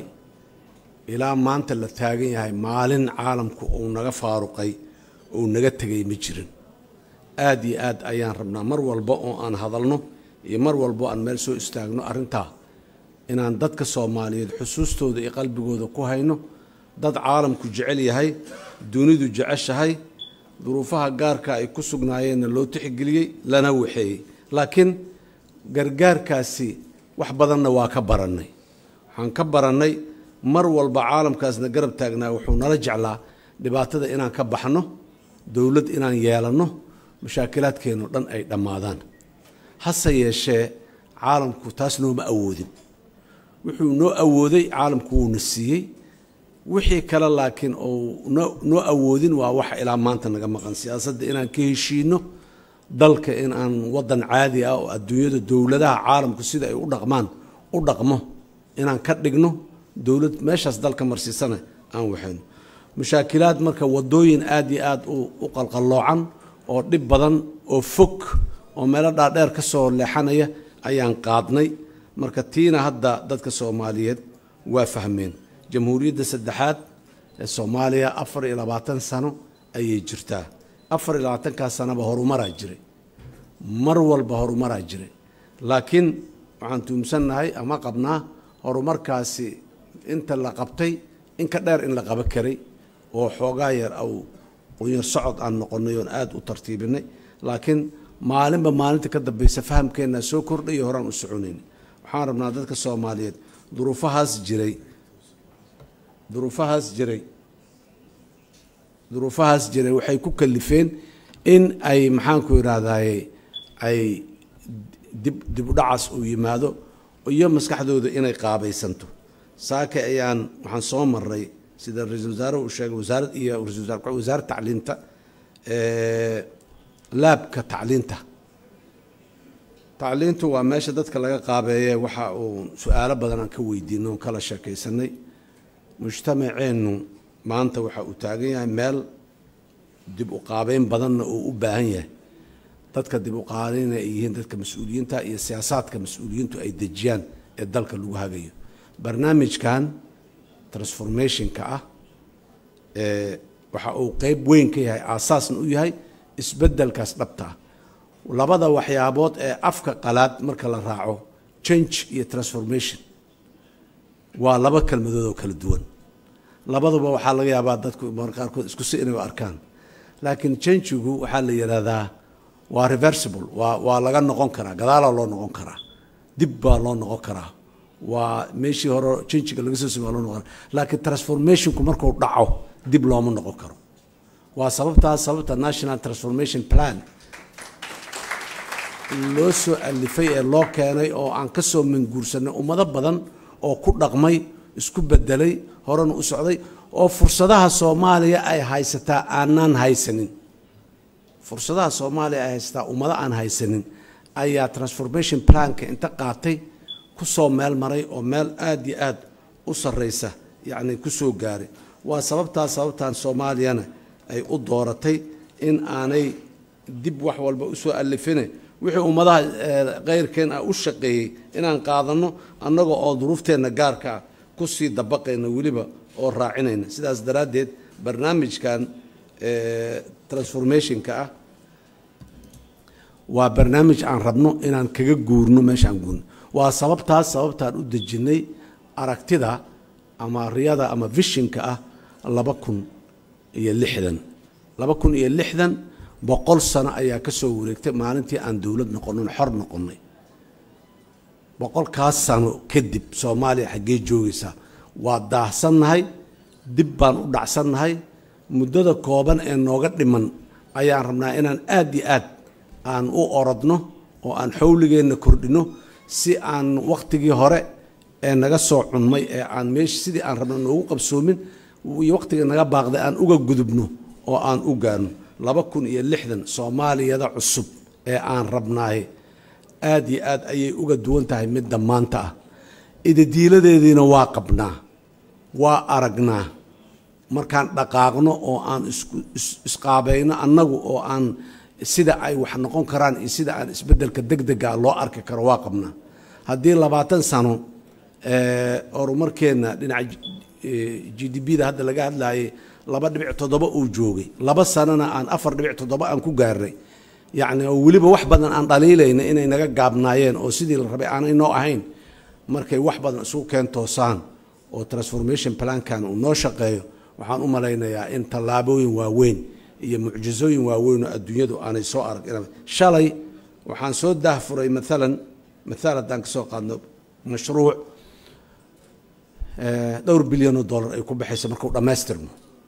ilaa maanta la taagan yahay maalin caalamku uu naga faaruqay uu naga tegay ma jirin aada iyo aad ayaan rabnaa mar walba oo aan hadalno iyo mar walba aan meel soo istaagno arrintaa inaan dadka soomaaliyeed xusuustooda iyo qalbigooda ku hayno dad caalamku jecel yahay dunidu jeceshahay duruufaha gaarka ay ku sugnaayeenna loo tixgeliyey lana waxeeyey laakiin gargaarkaasi wax badanna waa ka barannay waxaan ka barannay mar walba caalamkaasna garab taagnaa wuxuu nala jeclaa dhibaatada inaan ka baxno dowlad inaan yeelanno mashaakilaadkeenno dhan ay dhammaadaan hase yeeshee caalamku taas nooma awoodin wuxuu noo awooday caalamku wuuna siiyey wixii kale laakiin ou noo awoodin waa waxa ilaa maanta naga maqan siyaasadda inaan ka heshiino dalka in aan waddan caadi ah oo adduunyada dowladaha caalamku sida ay u dhaqmaan u dhaqmo inaan ka dhigno dowlad meeshaas dalka marsiisana aan waxayno mashaakilaad marka wadooyin aad iyo aad u qalqalloocan oo dhib badan oo fog oo meelo dhaadheer ka soo leexanaya ayaan qaadnay marka tiina hadda dadka soomaaliyeed waa fahmeen jamhuuriyadda saddexaad ee soomaaliya afar iyo labaatan sano ayay jirtaa afar iyo labaatankaas sanaba horumaraa jiray mar walba horumaraa jiray laakiin waxaan tuumsannahay ama qabnaa horumarkaasi inta la qabtay in ka dheer in la qaba karay oo xoogaa yar au qunyar socod aan noqonnay oon aada u tartiibinay laakiin maalinba maalinta ka dambaysa fahamkeennaa soo kordhayo horaan u soconaynay waxaan rabnaa dadka soomaaliyeed duruufahaas jiray duruufahaas jiray duruufahaas jiray waxay ku kalifeen in ay maxaanku idhaahdaye ay dib dib u dhacaas uu yimaado iyo maskaxdooda inay qaabaysanto saake ayaan waxaan soo maray sida ra-iisul wasaaruhu uu sheegay wasaarad iyo ra-isul wasaar wasaaradda tacliinta laabka tacliinta tacliintu waa meesha dadka laga qaabeeye waxa uu su-aalo badan aan ka weydiino oon kala sheekaysanay mujtamaceennu maanta waxa uu taagan yahay meel dib u qaabeyn badanna uu u baahan yahay dadka dib u qaadayna ay yihiin dadka mas-uuliyiinta iyo siyaasaadka mas-uuliyiintu ay dejiyaan ee dalka lagu hagayo barnaamijkan transformationka ah ee waxa uu qeyb weyn ka yahay aasaasna u yahay isbeddelkaas dhabta ah labada waxyaabood ee afka qalaad marka la raaco change iyo transformation waa laba kelmadood oo kala duwan labaduba waxaa laga yaabaa dadku mar qaarkood isku si inay u arkaan laakiin changigu waxaa la yidhaahdaa waa reversible waa waa laga noqon karaa gadaalaa loo noqon karaa dib baa loo noqon karaa waa meeshii hore changiga laga soo sima loo noqon karaa laakiin transformationku markuu dhaco dib looma noqon karo waa sababtaas sababta national transformation plan loo soo alifay ee loo keenay oo aan ka soo manguursanay ummado badan oo ku dhaqmay isku bedelay horena u socday oo fursadaha soomaaliya ay haysataa aanaan haysanin fursadaha soomaaliya ay haysataa ummado aan haysanin ayaa transformation planka inta qaatay ku soo meel maray oo meel aada iyo aada u sarreysa yacni ku soo gaaray waa sababtaas sababtan soomaaliyana ay u dooratay in aanay dib wax walba usoo alifine wixii ummadaha keyrkeen ah u shaqeeyey inaan qaadanno annaga oo duruufteenna gaarka ah kusii dabaqayna weliba oo raacinayna sidaas daraaddeed barnaamijkan transformationka ah waa barnaamij aan rabno inaan kaga guurno meeshaan guurno waa sababtaas sababtaan u dejinnay aragtida ama riyada ama vishinka ah laba kun iyo lixdan laba kun iyo lixdan boqol sano ayaa ka soo wareegtay maalintii aan dowlad noqonin xor noqonnay boqolkaas sano kadib soomaaliya xaggee joogaysaa waa daahsannahay dib baan u dhacsannahay muddada kooban ee nooga dhiman ayaan rabnaa inaan aad iyo aad aan u orodno oo aan xawligeenna kordhinno si aan wakhtigii hore ee naga soo cunmay ee aan meesha sidii aan rabno noogu qabsoomin iyo wakhtigii naga baaqday aan uga gudubno oo aan u gaarno laba kun iyo lixdan soomaaliyada cusub ee aan rabnaay aad iyo aad ayay uga duwan tahay midda maanta ah idadiiladeediina waa qabnaa waa aragnaa markaan dhaqaaqno oo aan isku isqaabayno annagu oo aan sida ay wax noqon karaan iyo sida aan isbeddelka degdega loo arki karo waa qabnaa haddii labaatan sano horumarkeenna dhinaca g d b da hadda laga hadlaayay laba dhibic toddoba uu joogay laba sanona aan afar dhibic toddoba aan ku gaarnay yacni oo weliba wax badan aan dhaliilayna inay naga gaabnaayeen oo sidii la rabay aanay noo ahayn markay wax badan isugu keen toosaan oo transformation plankan uu noo shaqeeyo waxaan u malaynayaa in tallaabooyin waaweyn iyo mucjizooyin waaweyn oo adduunyadu aanay soo arag shalay waxaan soo daahfuray maalan maaal haddaan ka soo qaadno mashruuc dhowr bilyan oo dollar ay ku baxayso markuu dhammaystirmo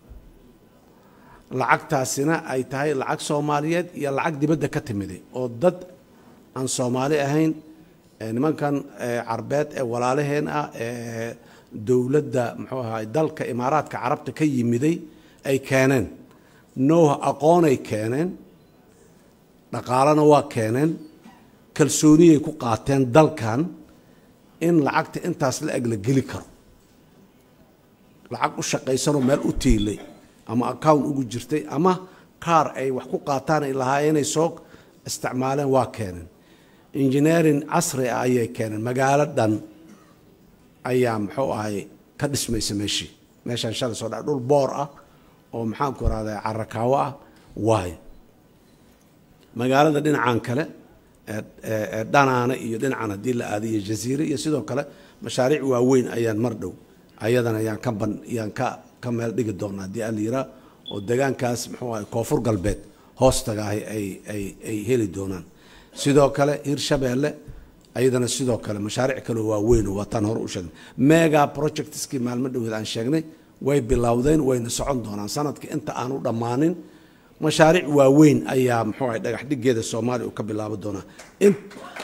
lacagtaasina ay tahay lacag soomaaliyeed iyo lacag dibadda ka timiday oo dad aan soomaali ahayn nimankan carbeed ee walaalaheen ah ee dowladda muxuu ahaay dalka imaaraadka carabta ka yimiday ay keeneen nooha aqoonay keeneen dhaqaalena waa keeneen kalsooniyay ku qaateen dalkan in lacagta intaas la eg la geli karo lacag u shaqaysanoo meel u tiilay ama account ugu jirtay ama kaar ay wax ku qaataan ay lahaayeenay soo isticmaaleen waa keeneen engineering casri ah ayay keeneen magaalo dhan ayaa muxuu ahay ka dhismaysa meeshii meeshaan shalay soo dha dhul boor ah oo maxaanku rahdaa carakaawo ah waayo magaalada dhinacan kale ee dhanaana iyo dhinacan haddii la aada iyo jaziire iyo sidoo kale mashaariic waaweyn ayaan mar dhow ayadana yaan ka ban yaan ka ka meel dhigi doona haddii aan la yiraa oo degaankaas muxuu ahay koonfur galbeed hoostagaahi ay ay ay heli doonaan sidoo kale hirshabeelle ayadana sidoo kale mashaariic kaleo waaweyn oo waataan hore u sheegnay mega projectskii maalmo dhoweed aan sheegnay way bilowdeen wayna socon doonaan sanadka inta aan u dhammaanin mashaariic waaweyn ayaa muxuu ahay dhagax dhigeeda soomaaliya uu ka bilaaban doonaa in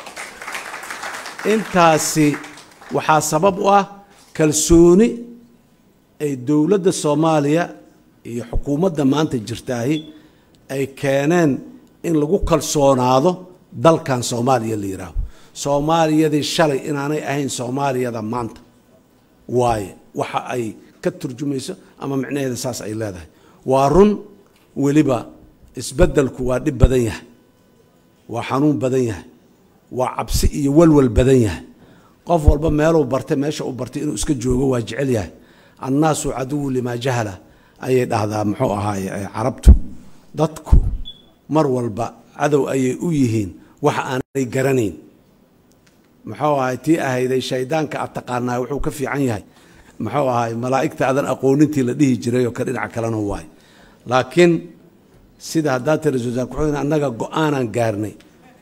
intaasi waxaa sabab u ah kalsooni ay dowladda soomaaliya iyo xukuumadda maanta jirtaahi ay keeneen in lagu kalsoonaado dalkan soomaaliya la yidhaaho soomaaliyadii shalay inaanay ahayn soomaaliyada maanta waaye waxa ay ka turjumayso ama micnaheeda saas ay leedahay waa run weliba isbeddelku waa dhib badan yahay waa xanuun badan yahay waa cabsi iyo walwal badan yahay qof walba meeluu bartay meesha uu bartay inuu iska joogo waa jecel yahay annaasu caduwu limaa jahala ayay dhahdaa muxuu ahaaye carabtu dadku mar walba cadow ayay u yihiin waxa aanay garanayn muxuu ahay tii ahayday shaydaanka aad taqaanaa wuxuu ka fiican yahay muxuu ahay malaa'igta aadan aqoonintii la dhihi jiray oo ka dhinaca kalena waay laakiin sida haddaa tiri wasaar ku-xigeen annaga go-aanaan gaarnay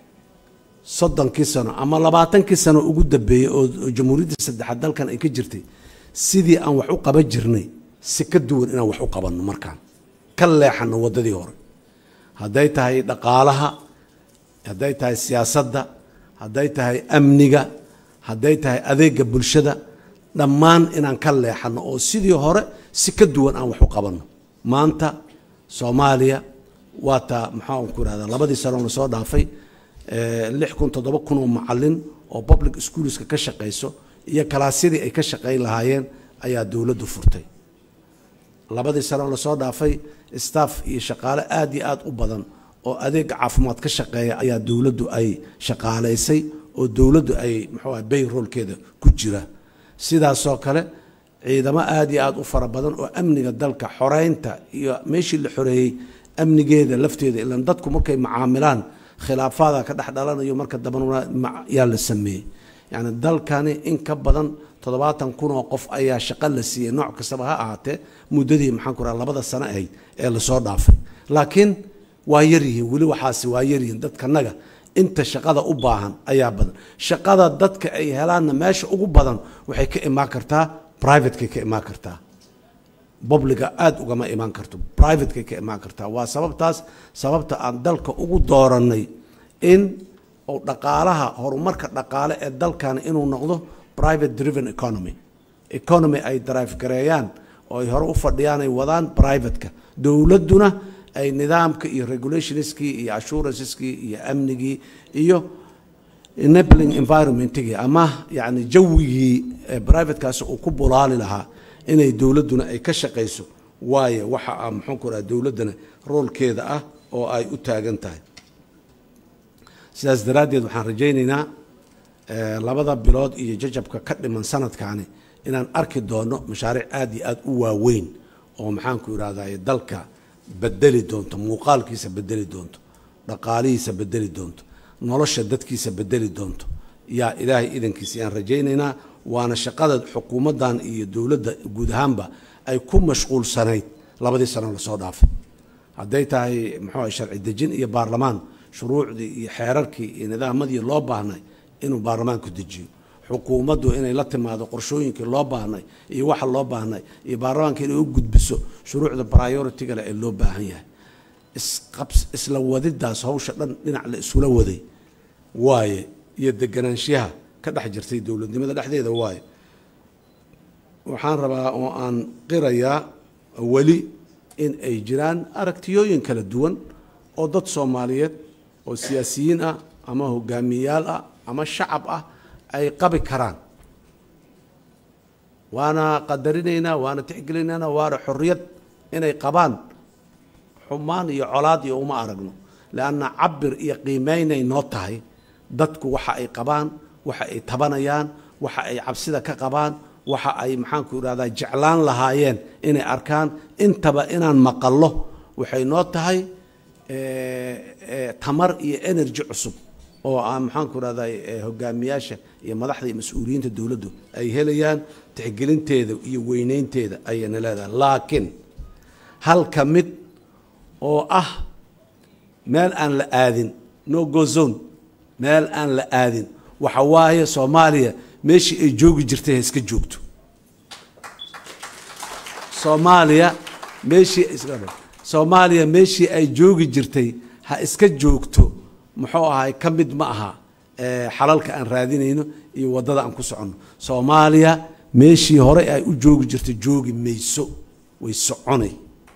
soddonkii sano ama labaatankii sano ugu dambeeyey oo jamhuuriyadda saddexaad dalkan ay ka jirtay sidii aan wax u qaban jirnay si ka duwan inaan wax u qabanno markaan ka leexanno waddadii hore hadday tahay dhaqaalaha hadday tahay siyaasadda hadday tahay amniga hadday tahay adeega bulshada dhammaan inaan ka leexanno oo sidii hore si ka duwan aan wax u qabanno maanta soomaaliya waa taa maxaa ku irahdaa labadii sano lasoo dhaafay lix kun toddoba kun oo macalin oo public schoolska ka shaqayso iyo kalaasyadii ay ka shaqayn lahaayeen ayaa dowladdu furtay labadii sano lasoo dhaafay staff iyo shaqaale aad iyo aad u badan oo adeega caafimaad ka shaqeeya ayaa dowladdu ay shaqaalaysay oo dowladdu ay muxuu ah bayroolkeeda ku jira sidaasoo kale ciidamo aad iyo aad u fara badan oo amniga dalka xoreynta iyo meeshii la xoreeyey amnigeeda lafteeda ilan dadku markay macaamilaan khilaafaada ka dhex dhalanayo marka dambana yaa la sameeyey yacni dalkani in ka badan toddobaatan kun oo qof ayaa shaqo la siiyey nooc kastaba ha ahaatee muddadii maxaan ku raha labada sano ahayd ee lasoo dhaafay laakiin waa yaryihiin weli waxaasi waa yaryihiin dadkanaga inta shaqada u baahan ayaa badan shaqada dadka ay helaanna meesha ugu badan waxay ka imaan kartaa privatekay ka imaan kartaa bobliga aada ugama imaan karto privatekay ka imaan kartaa waa sababtaas sababta aan dalka ugu doorannay in uu dhaqaalaha horumarka dhaqaale ee dalkani inuu noqdo private driven economy economy ay drive gareeyaan oo ay hore u fadhiyaan ay wadaan privateka dowladduna ay nidaamka iyo regulationskii iyo assuranceeskii iyo amnigii iyo enabling environmentigii ama yacni jawigii privatekaasi uu ku bulaali lahaa inay dowladduna ay ka shaqayso waayo waxa ah muxuu ku raha dowladdana roolkeeda ah oo ay u taagan tahay sidaas daraaddeed waxaan rajaynaynaa labada bilood iyo jajabka ka dhiman sanadkaani inaan arki doono mashaariic aada iyo aada u waaweyn oo maxaanku irahdaye dalka bedeli doonto muuqaalkiisa bedeli doonto dhaqaalihiisa bedeli doonto nolosha dadkiisa bedeli doonto yaa ilaahay idankiisa yaan rajaynaynaa waana shaqada xukuumaddan iyo dowladda guud ahaanba ay ku mashquulsanayd labadii sano lasoo dhaafay hadday tahay muxuu ah sharci dejin iyo baarlamaan shuruucdii iyo xeerarkii iyo nidaamadii loo baahnay inuu baarlamaanku dejiyo xukuumaddu inay la timaado qorshooyinkii loo baahnay iyo waxa loo baahnay iyo baarlamaanka inay u gudbiso shuruucda prioritigale ee loo baahan yahay isqabs isla wadidaas hawsha dhan dhinac la isula waday waaye iyo deganaanshiyaha ka dhex jirtay dowladnimada dhexdeeda waaye waxaan rabaa oo aan qirayaa weli in ay jiraan aragtiyooyin kala duwan oo dad soomaaliyeed oo siyaasiyiin ah ama hogaamiyayaal ah ama shacab ah ay qabi karaan waana qadarinaynaa waana tixgelinaynaa waana xorriyad inay qabaan xumaan iyo colaad iyo uma aragno leanna cabir iyo qiimeynay noo tahay dadku waxa ay qabaan waxa ay tabanayaan waxa ay cabsida ka qabaan waxa ay maxaanku irahdaa jeclaan lahaayeen inay arkaan intaba inaan maqallo waxay noo tahay tamar iyo energy cusub oo aan maxaanku irahdaa hogaamiyaasha iyo madaxda iyo mas-uuliyiinta dowladdu ay helayaan tixgelinteeda iyo weyneynteeda ayayna leedahay laakiin halka mid oo ah meel aan la aadin no go zone meel aan la aadin waxa waaye soomaaliya meeshii ay joogi jirtay ha iska joogto soomaaliya meeshii soomaaliya meeshii ay joogi jirtay ha iska joogto muxuu ahay ka mid ma aha eh, xalalka aan raadinayno iyo waddada aan ku soconno soomaaliya meeshii hore ay u joogi jirtay joogi mayso way soconay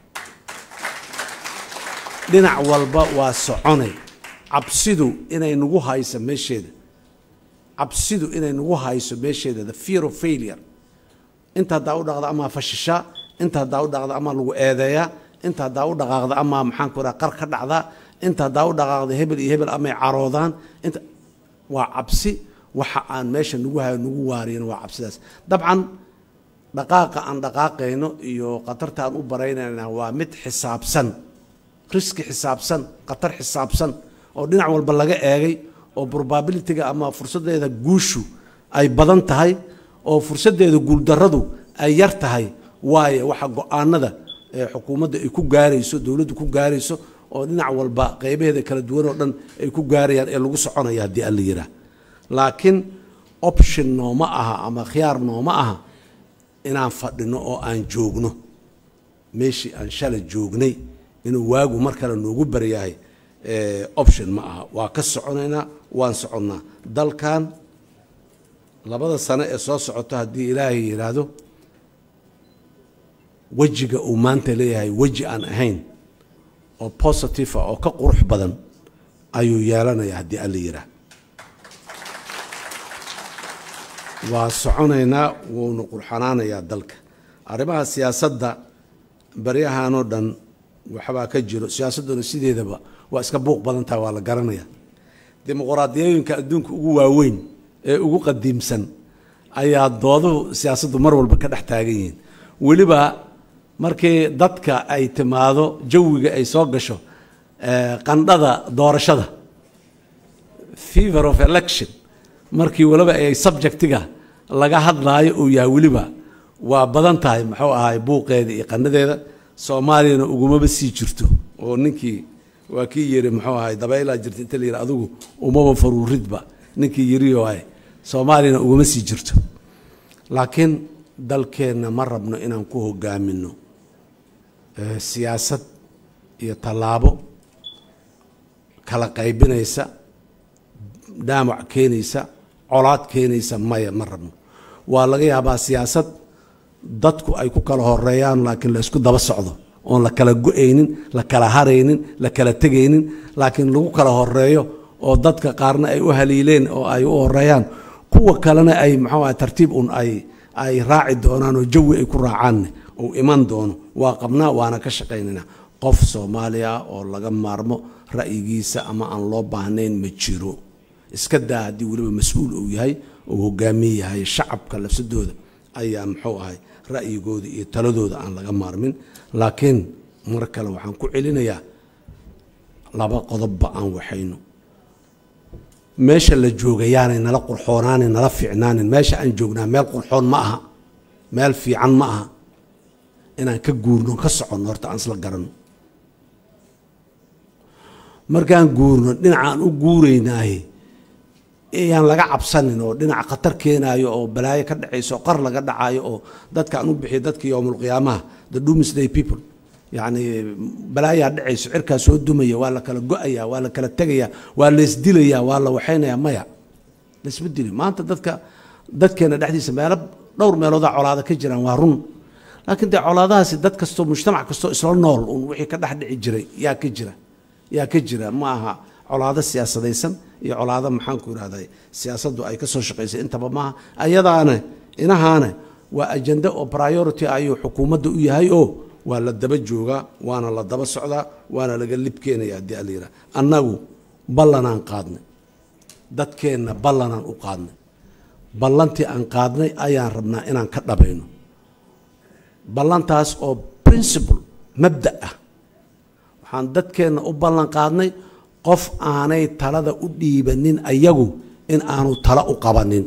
dhinac walba waa soconay cabsidu inay nagu hayso meesheeda cabsidu inay nagu hayso meesheeda the fear of failure inta haddaa u dhaqda amaa fashishaa inta haddaa u dhaqda amaa lagu eedeeyaa inta haddaa u dhaqaaqda amaa maxaan ku raha qar ka dhacdaa inta haddaa u dhaqaaqda hebel iyo hebel amay caroodaan inta waa cabsi waxa aan meesha nagu hayo nagu waariyana waa cabsidaas dabcan dhaqaaqa aan dhaqaaqayno iyo khatarta aan u baraynayna waa mid xisaabsan riski xisaabsan khatar xisaabsan oo dhinac walba laga eegay oo probabilityga ama fursaddeeda guushu ay badan tahay oo fursaddeeda guuldarradu ay yar tahay waayo waxa go-aanada ee xukuumadda ay ku gaarayso dowladdu ku gaarayso oo dhinac walba qeybaheeda kala duwan oo dhan ay ku gaarayaan ee lagu soconaya haddii alla yiraa laakiin option nooma aha ama khiyaar nooma aha inaan fadhino oo aan joogno meeshii aan shalay joognay inuu waagu mar kale noogu baryahay eh, option ma aha waa ka soconaynaa waan soconnaa dalkan labada sano ee soo socoto haddii ilaahay yidhaahdo wejiga uu maanta leeyahay weji aan ahayn oo positive ah oo ka qurux badan ayuu yeelanaya haddii alla yidhaah waa soconaynaa wuuna qurxanaanayaa dalka arrimaha siyaasadda baryahanoo dhan waxbaa ka jiro siyaasadduna sideedaba waa iska buuq badan tahay waa la garanaya dimuqraadiyooyinka adduunka ugu waaweyn ee ugu qadiimsan ayaa dooduhu siyaasaddu mar walba ka dhex taagan yihiin weliba markii dadka ay timaado jawiga ay soo gasho eh, qandhada doorashada fever of election markii waliba ay subjectiga laga hadlaayo uu yahay weliba waa badan tahay muxuu ahay buuqeeda iyo qanadeeda soomaaliyana ugumaba sii jirto oo ninkii waa kii yiri muxuu ahay dabaylaa jirta inta la yidhi adigu umaba faruuridba ninkii yiri waay soomaaliyana uguma sii jirto laakiin dalkeenna ma rabno inaan ku hogaamino eh, siyaasad iyo tallaabo kala qaybinaysa dhaamac keenaysa colaad keenaysa maya ma rabno waa laga yaabaa siyaasad dadku ay ku kala horeeyaan laakiin la isku daba socdo oon la kala go-aynin la kala haraynin la kala tegaynin laakiin lagu kala horeeyo oo dadka qaarna ay u haliileen oo ay u horeeyaan kuwa kalena ay maxuu ahay tartiib un ay ay raaci doonaan oo jawi ay ku raacaanne uu iman doono waa qabnaa waana ka shaqaynaynaa qof soomaaliya ah oo laga maarmo ra'yigiisa ama aan loo baahnayn ma jiro iska daa haddii weliba mas-uul uu yahay uu hogaamiye yahay shacabka lafsadooda ayaa muxuu ahay ra'yigooda iyo taladooda aan laga maarmin laakiin mar kale waxaan ku celinayaa laba qodobba aan waxayno meesha la joogayaanay nala qurxoonaanin nala fiicnaanin meesha aan joognaa meel qurxoon ma aha meel fiican ma aha inaan ka guurno ka soconno horta aan isla garanno markaan guurno dhinacaan u guuraynaaye ayaan laga cabsanin oo dhinac khatar keenaayo oo balaayo ka dhacayso oo qar laga dhacayo oo dadka aan u bixiyo dadka yowmulqiyaamaha the doomsday people yacni balaayaa dhacayso cirkaa soo dumaya waa la kala go-ayaa waa la kala tegayaa waa laysdilayaa waa la waxaynayaa maya laysma dili maanta dadka dadkeena dhexdiisa meelo dhowr meeloodaa colaada ka jiraan waa run laakiin dee colaadahaasi dad kastoo mujtamac kastoo isla nool un wixii ka dhex dhici jiray yaa ka jira yaa ka jira ma aha colaado siyaasadaysan iyo colaado maxaanku irahday siyaasaddu ay ka soo shaqaysay intaba maaha ayadaane inahaane waa ajende oo priority ayuu xukuumadda u yahay oo waa la daba joogaa waana la daba socdaa waana laga lib keenaya haddii ala yidhaha annagu ballanaan qaadnay dadkeenna ballanaan u qaadnay ballantii aan qaadnay ayaan rabnaa inaan ka dhabayno ballantaas oo principle mabda ah waxaan dadkeenna u ballan qaadnay qof aanay talada u dhiibanin ayagu in aanu talo u qabanin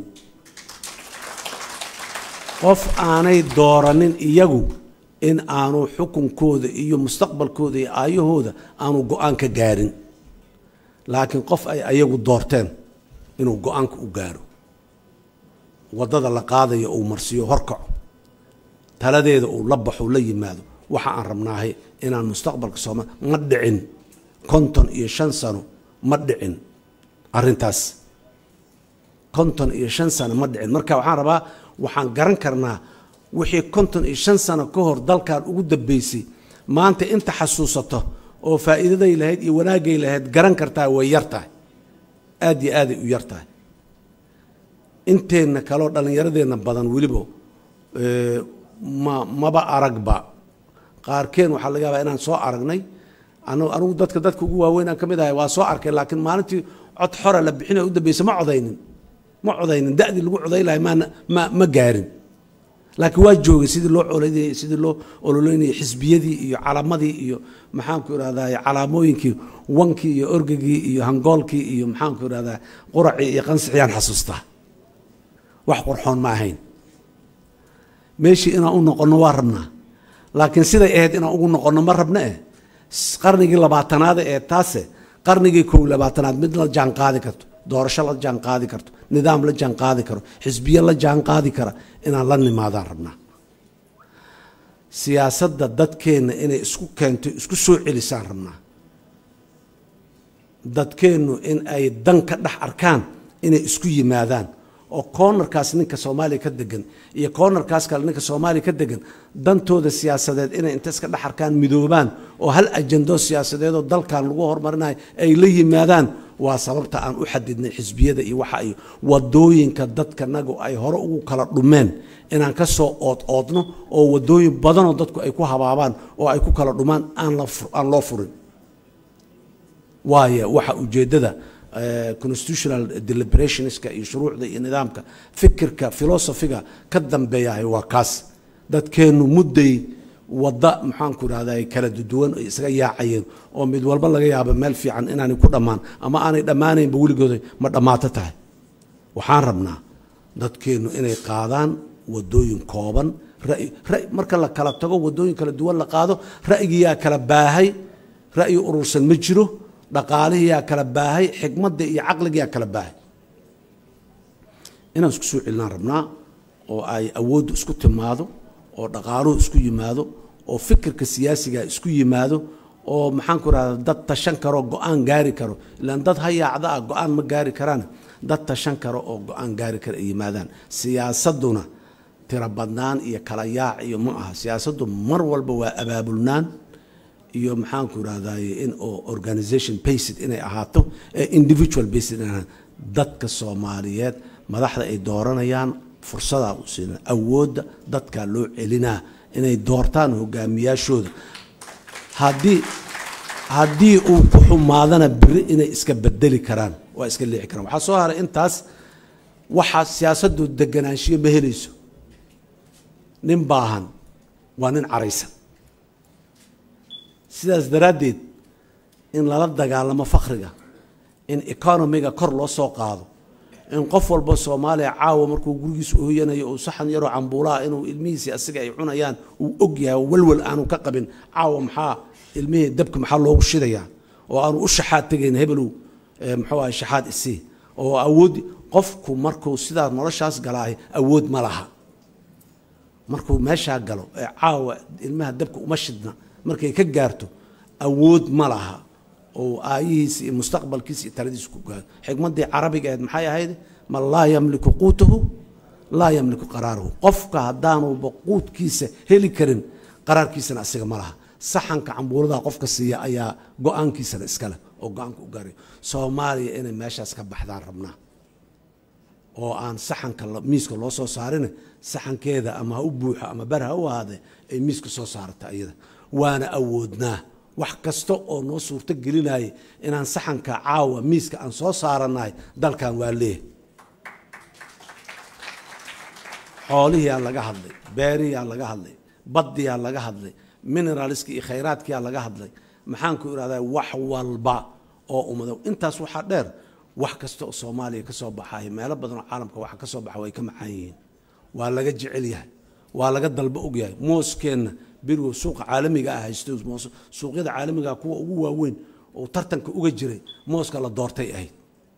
qof aanay dooranin iyagu in aanu xukunkooda iyo mustaqbalkooda iyo aayahooda aanu go-aan ka gaarin laakiin qof ay ayagu doorteen inuu go-aanka u gaaro waddada la qaadayo uu marsiiyo horkaco taladeeda uu la baxo la yimaado waxa aan rabnaahay inaan mustaqbalka sooma ma dhicin konton iyo shan sano ma dhicin arrintaas konton iyo shan sano ma dhicin marka waxaan rabaa waxaan garan karnaa wixii konton iyo shan sano ka hor dalkan ugu dambeysay maanta inta xasuusato oo faa'iidaday lahayd iyo wanaagay lahayd garan kartaa way yar tahay aad iyo aaday u yar tahay inteenna kaleo dhallinyaradeenna badan weliba eh, ma maba aragba qaarkeen waxaa laga yaabaa inaan soo aragnay anu anigu dadka dadka ugu waaweyn aan ka mid ahay waa soo arkay laakiin maalintii cod xora la bixinay u dambaysa ma codaynin ma codaynin da'dii lagu coday lahay maana ma ma gaarin laakiin waa joogay sidii loo colaynayay sidii loo ololeynayay xisbiyadii iyo calaamadii iyo maxaanku irahdaa calaamooyinkii wankii iyo orgagii iyo hangoolkii iyo maxaanku irahdaa quracii iyo qansixiyaan xasuustaa wax qurxoon ma ahayn meeshii inaan u noqonno waa rabnaa laakiin siday ahayd inaan ugu noqonno ma rabna eh S- qarnigii labaatanaada ee taase qarnigii kow labaatanaad mid la jaan qaadi karto doorasho la jaan qaadi karto nidaam la jaan qaadi karo xisbiye la jaan qaadi kara inaan la nimaadaan rabnaa siyaasadda dadkeenna inay isku keento isku soo celisaan rabnaa dadkeennu in ay dan ka dhex arkaan inay isku yimaadaan oo koonarkaas ninka soomaaliya ka degan iyo koonarkaas kale ninka soomaaliya ka degan dantooda siyaasadeed inay inta iska dhex arkaan midoobaan oo hal ajando siyaasadeedoo dalkan lagu horumarinayo ay la yimaadaan waa sababta aan u xadidnay xisbiyada iyo waxa iyo wadooyinka dadkanagu ay hore ugu kala dhumeen inaan ka soo ood oodno oo wadooyin badanoo dadku ay ku habaabaan oo ay ku kala dhumaan aan la fur- aan loo furin waayo waxa ujeeddada eh, constitutional deliberationska iyo shuruucda iyo nidaamka fikirka filosofiga ka dambeeyahay waa kaas dadkeennu mudday wadda maxaanku irahdaa kala duduwan ay isaga yaacayeen oo mid walba laga yaabo meel fiican inaanay ku dhammaan ama aanay dhammaanaynba weligooda ma dhammaato tahay waxaan rabnaa dadkeennu inay qaadaan wadooyin kooban ra'yi ra'yi marka la kala tago wadooyin kala duwan la qaado ra'yigiyaa kala baahay ra'yi urursan ma jiro dhaqaalihiyaa kala baahay xikmadda iyo caqligiyaa kala baahay inaan isku soo celinaan rabnaa oo ay awooddu isku timaado oo dhaqaaluhu isku yimaado oo fikirka siyaasiga isku yimaado oo maxaan ku rahda dad tashan karo go-aan gaari karo ilaan dad hayaacda ah go-aan ma gaari karaan dad tashan karo oo go-aan gaari kara ay yimaadaan siyaasadduna tiro badnaan iyo kala yaac iyo ma aha siyaasaddu mar walba waa abaabulnaan iyo maxaanku irahdaye in oo organization based inay ahaato ee individual based inay ahaato dadka soomaaliyeed madaxda ay dooranayaan fursadaa u siina awoodda dadkaa loo celinaa inay doortaan hogaamiyaashooda haddii haddii uu ku xumaadana beri inay iska bedeli karaan waa iska leexi karaan waxaa soo haray intaas waxaa siyaasaddu deganaanshiyo ma helayso nin baahan waa nin caraysan sidaas daraaddeed in lala dagaalamo fakriga in economiga kor loo soo qaado in qof walba soomaaliya caawa markuu gurigiisa hoyanayo uu saxan yaroo cambuulaha inuu ilmihiisii asiga ay cunayaan uu og yahay oo walwal aanu ka qabin caawa maxaa ilmihii dabka maxaa loogu shidayaa oo aanu u shaxaad tegayn hebelow eh, muxuu ahay shaxaad isii oo awood qofku markuu sidaa noloshaas galaahay awood ma laha markuu meeshaa galo ee caawa ilmaha dabka uma shidna markay ka gaarto awood ma laha oo aayihiisa iyo mustaqbalkiisa iyo taladiisa ku gaaro xikmaddii carabiga ahayd maxay ahayd man laa yamliku quutahu laa yamliku qaraarahu qofka haddaanuba quudkiisa heli karin qaraarkiisana asiga ma laha saxanka cambuuladaa qofka siiya ayaa go-aankiisana iskale oo go-aanka u gaaray soomaaliya inay meeshaas ka baxdaan rabnaa oo aan saxanka la- miiska loo soo saarin saxankeeda ama ha u buuxo ama bar ha u ahaadee ay miiska soo saarata iyada waana awoodnaa wax kasta oo noo suurto gelinaya inaan saxanka caawa miiska aan soo saaranahay dalkan waa leeyahay xoolihiyaa laga hadlay beeriyaa laga hadlay baddiyaa laga hadlay mineralska iyo khayraadkiyaa laga hadlay maxaan ku irahdaa wax walba oo ummado intaas waxaa dheer wax kasta oo soomaaliya ka soo baxaya meelo badan oo caalamka waxa ka soo baxa way ka macaan yihiin waa laga jecel yahay waa laga dalba og yahay mooskeenna berigo suuqa caalamiga ah haysto moos- suuqyada caalamiga ah kuwa ugu waaweyn oo tartanka uga jiray mooska la doortay ahayd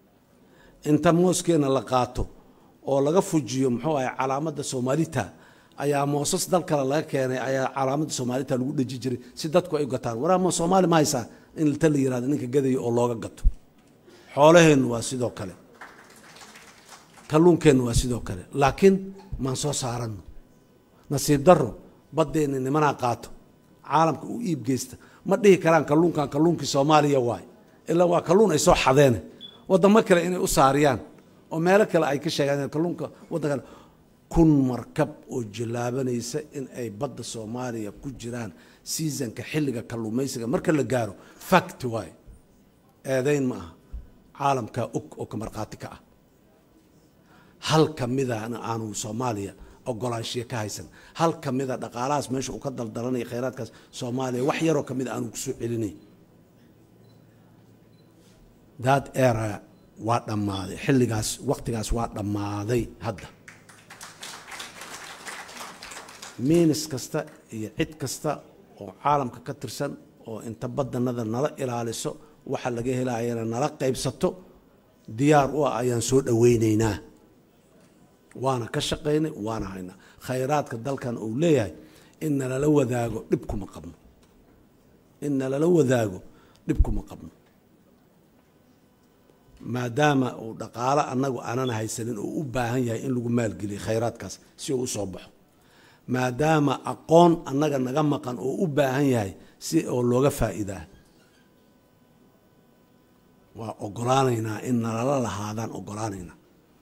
inta mooskeenna la qaato oo laga fujiyo muxuu ahay calaamadda soomaalita ayaa moosas dal kale laga keenay ayaa calaamadda soomaalita lagu dheji jiray si dadku ay u gataan waraama soomaali ma haysaa in ta la yihahdo ninka gadaya oo looga gato xoolaheennu waa sidoo kale kalluunkeennu waa sidoo kale laakiin maan soo saaranno nasiib darro baddeenni nimanaa qaato caalamka u iib geysta ma dhihi karaan kalluunkan kalluunkii soomaaliya waay ilaa waa kalluun ay soo xadeene waddamo kale inay u saariyaan oo meelo kale ay ka sheegaan kalluunka waddan kale kun markab oo jallaabanaysa in ay badda soomaaliya ku jiraan seasonka xilliga kalluumaysiga marka la gaaro fact waay eedayn ma aha caalamkaa og oo ka markhaati ka ah hal ka midana aanu soomaaliya ogolaanshiya ka haysan hal ka mida dhaqaalahaas meesha uu ka daldalanaya khayraadkaas soomaaliya wax yaroo ka mid aanu kusoo celinay that era waa dhammaaday xilligaas waqtigaas waa dhammaaday hadda miinis kasta iyo cid kasta oo caalamka ka tirsan oo inta badanada nala ilaaliso waxa laga helayana nala qaybsato diyaar u ah ayaan soo dhoweyneynaa waana ka shaqaynay waana haynaa khayraadka dalkan uu leeyahay in nalala wadaago dhib kuma qabno in nalala wadaago dhib kuma qabno maadaama uu dhaqaalo annagu aanan haysanin oo u baahan yahay in lagu maalgeliyo khayraadkaas si uu usoo baxo maadaama aqoon annaga naga maqan oo u baahan yahay si oo looga faa'iidaa waa ogolaanaynaa in nalala lahaadaan ogolaanaynaa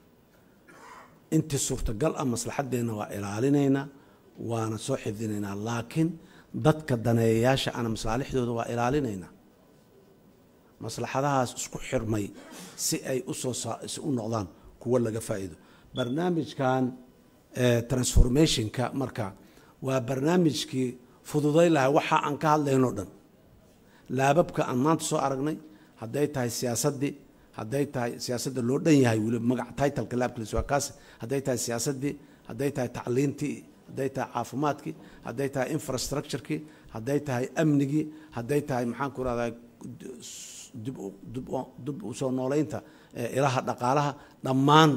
intii suurtagal ah maslaxaddeenna waa ilaalinaynaa waana soo xifdinaynaa laakiin dadka daneeyayaasha ana masaalixdooda waa ilaalinaynaa maslaxadahaas isku xirmay si ay usoo si u noqdaan kuwo laga faa'iido barnaamijkan transformationka marka waa barnaamijkii fududay lahay waxa aan ka hadlaynoo dhan laababka aan maanta soo aragnay hadday tahay siyaasaddii hadday tahay siyaasadda loo dhan yahay weliba magaca titleka laabkiis waa kaas hadday tahay siyaasaddii hadday tahay tacliintii hadday tahay caafimaadkii hadday tahay infrastructurekii hadday tahay amnigii hadday tahay maxaan ku rahdaa dib dib u soo nooleynta ilaha dhaqaalaha dhammaan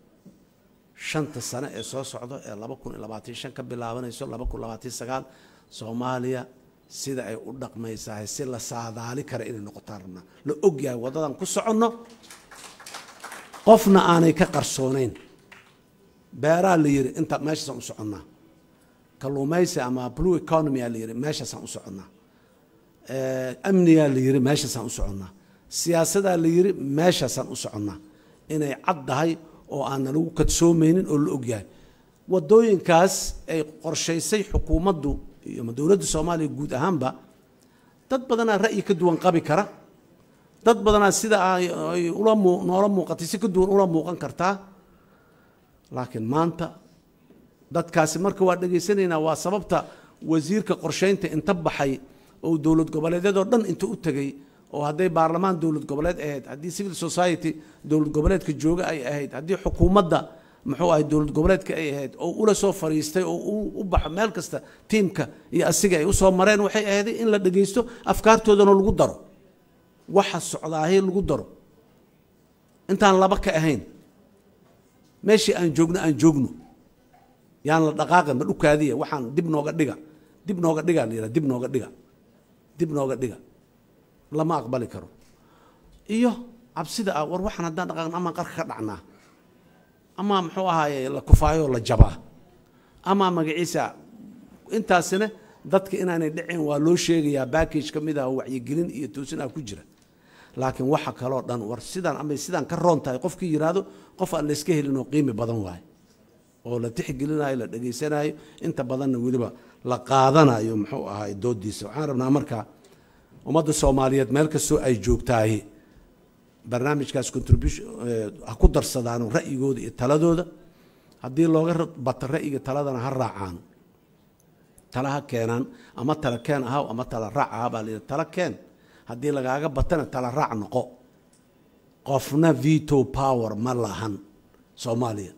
shanta sano ee soo socdo ee laba kun iyo labaatan shan ka bilaabanayso laba kun labaatan sagaal soomaaliya sida ay u dhaqmaysahay si la saadaali kara inay noqotaan rabnaa la ogyahay waddadan ku soconno qofna aanay ka qarsooneyn beeraa la yidhi inta meeshaasaan u soconnaa kalluumaysi ama blue economy aa la yidhi meeshaasaan u soconnaa amnigaa la yidhi meeshaasaan u soconnaa siyaasadaa la yidhi meeshaasaan u soconnaa inay caddahay oo aanna lagu kadsoomaynin oo la ogyahay waddooyinkaas ay qorshaysay xukuumaddu iyo ama dowladda soomaaliya guud ahaanba dad badanaa ra'yi ka duwan qabi kara dad badanaa sida ay ula muu noola muuqatay si ka duwan ula muuqan kartaa laakiin maanta dadkaasi marka waa dhegaysanaynaa waa sababta wasiirka qorshaynta inta baxay oo dowlad goboleedyadoo dhan inta u tegey oo hadday baarlamaan dowlad goboleed ahayd haddii civil society dowlad goboleedka jooga ay ahayd haddii xukuumadda muxuu ahay dowlad goboleedka ay ahayd oo ula soo fariistay oo u baxo meel kasta tiimka iyo asiga ay usoo mareen waxay ahayd in la dhegaysto afkaartoodana lagu daro waxa socdaahay lagu daro intaan laba ka ahayn meeshii aan joogno aan joogno yaan la dhaqaaqin ma dhukaadiya waxaan dib nooga dhiga dib nooga dhiga la yidhaha dib nooga dhiga dib nooga dhiga lama aqbali karo iyo cabsida ah war waxaan haddaan dhaqaaqin amaan qarka ka dhacnaa ama muxuu ahaaye la kufaayoo la jabaa ama magaciisa intaasina dadka inaanay dhicin waa loo sheegayaa backage ka mid ah oo wacyigelin iyo toosin ah ku jira laakiin waxa kaloo dhan war sidaan ama sidaan ka roon tahay qofkii yidhaahdo qof aan layska helin oo qiimi badan waaye oo la tixgelinayo la dhegaysanayo inta badanna weliba la qaadanayo muxuu ahaay doodiisa waxaan rabnaa marka ummadda soomaaliyeed meel kastoo ay joogtaahi barnaamijkaas contribution ha ku darsadaano ra'yigooda iyo taladooda haddii looga bato ra'yiga taladana ha raacaan tala ha keenaan ama tala keen ahaw ama tala raac ahaa baa layidhi tala keen haddii lagaaga batana tala raac noqo qofna veto power ma lahan soomaaliya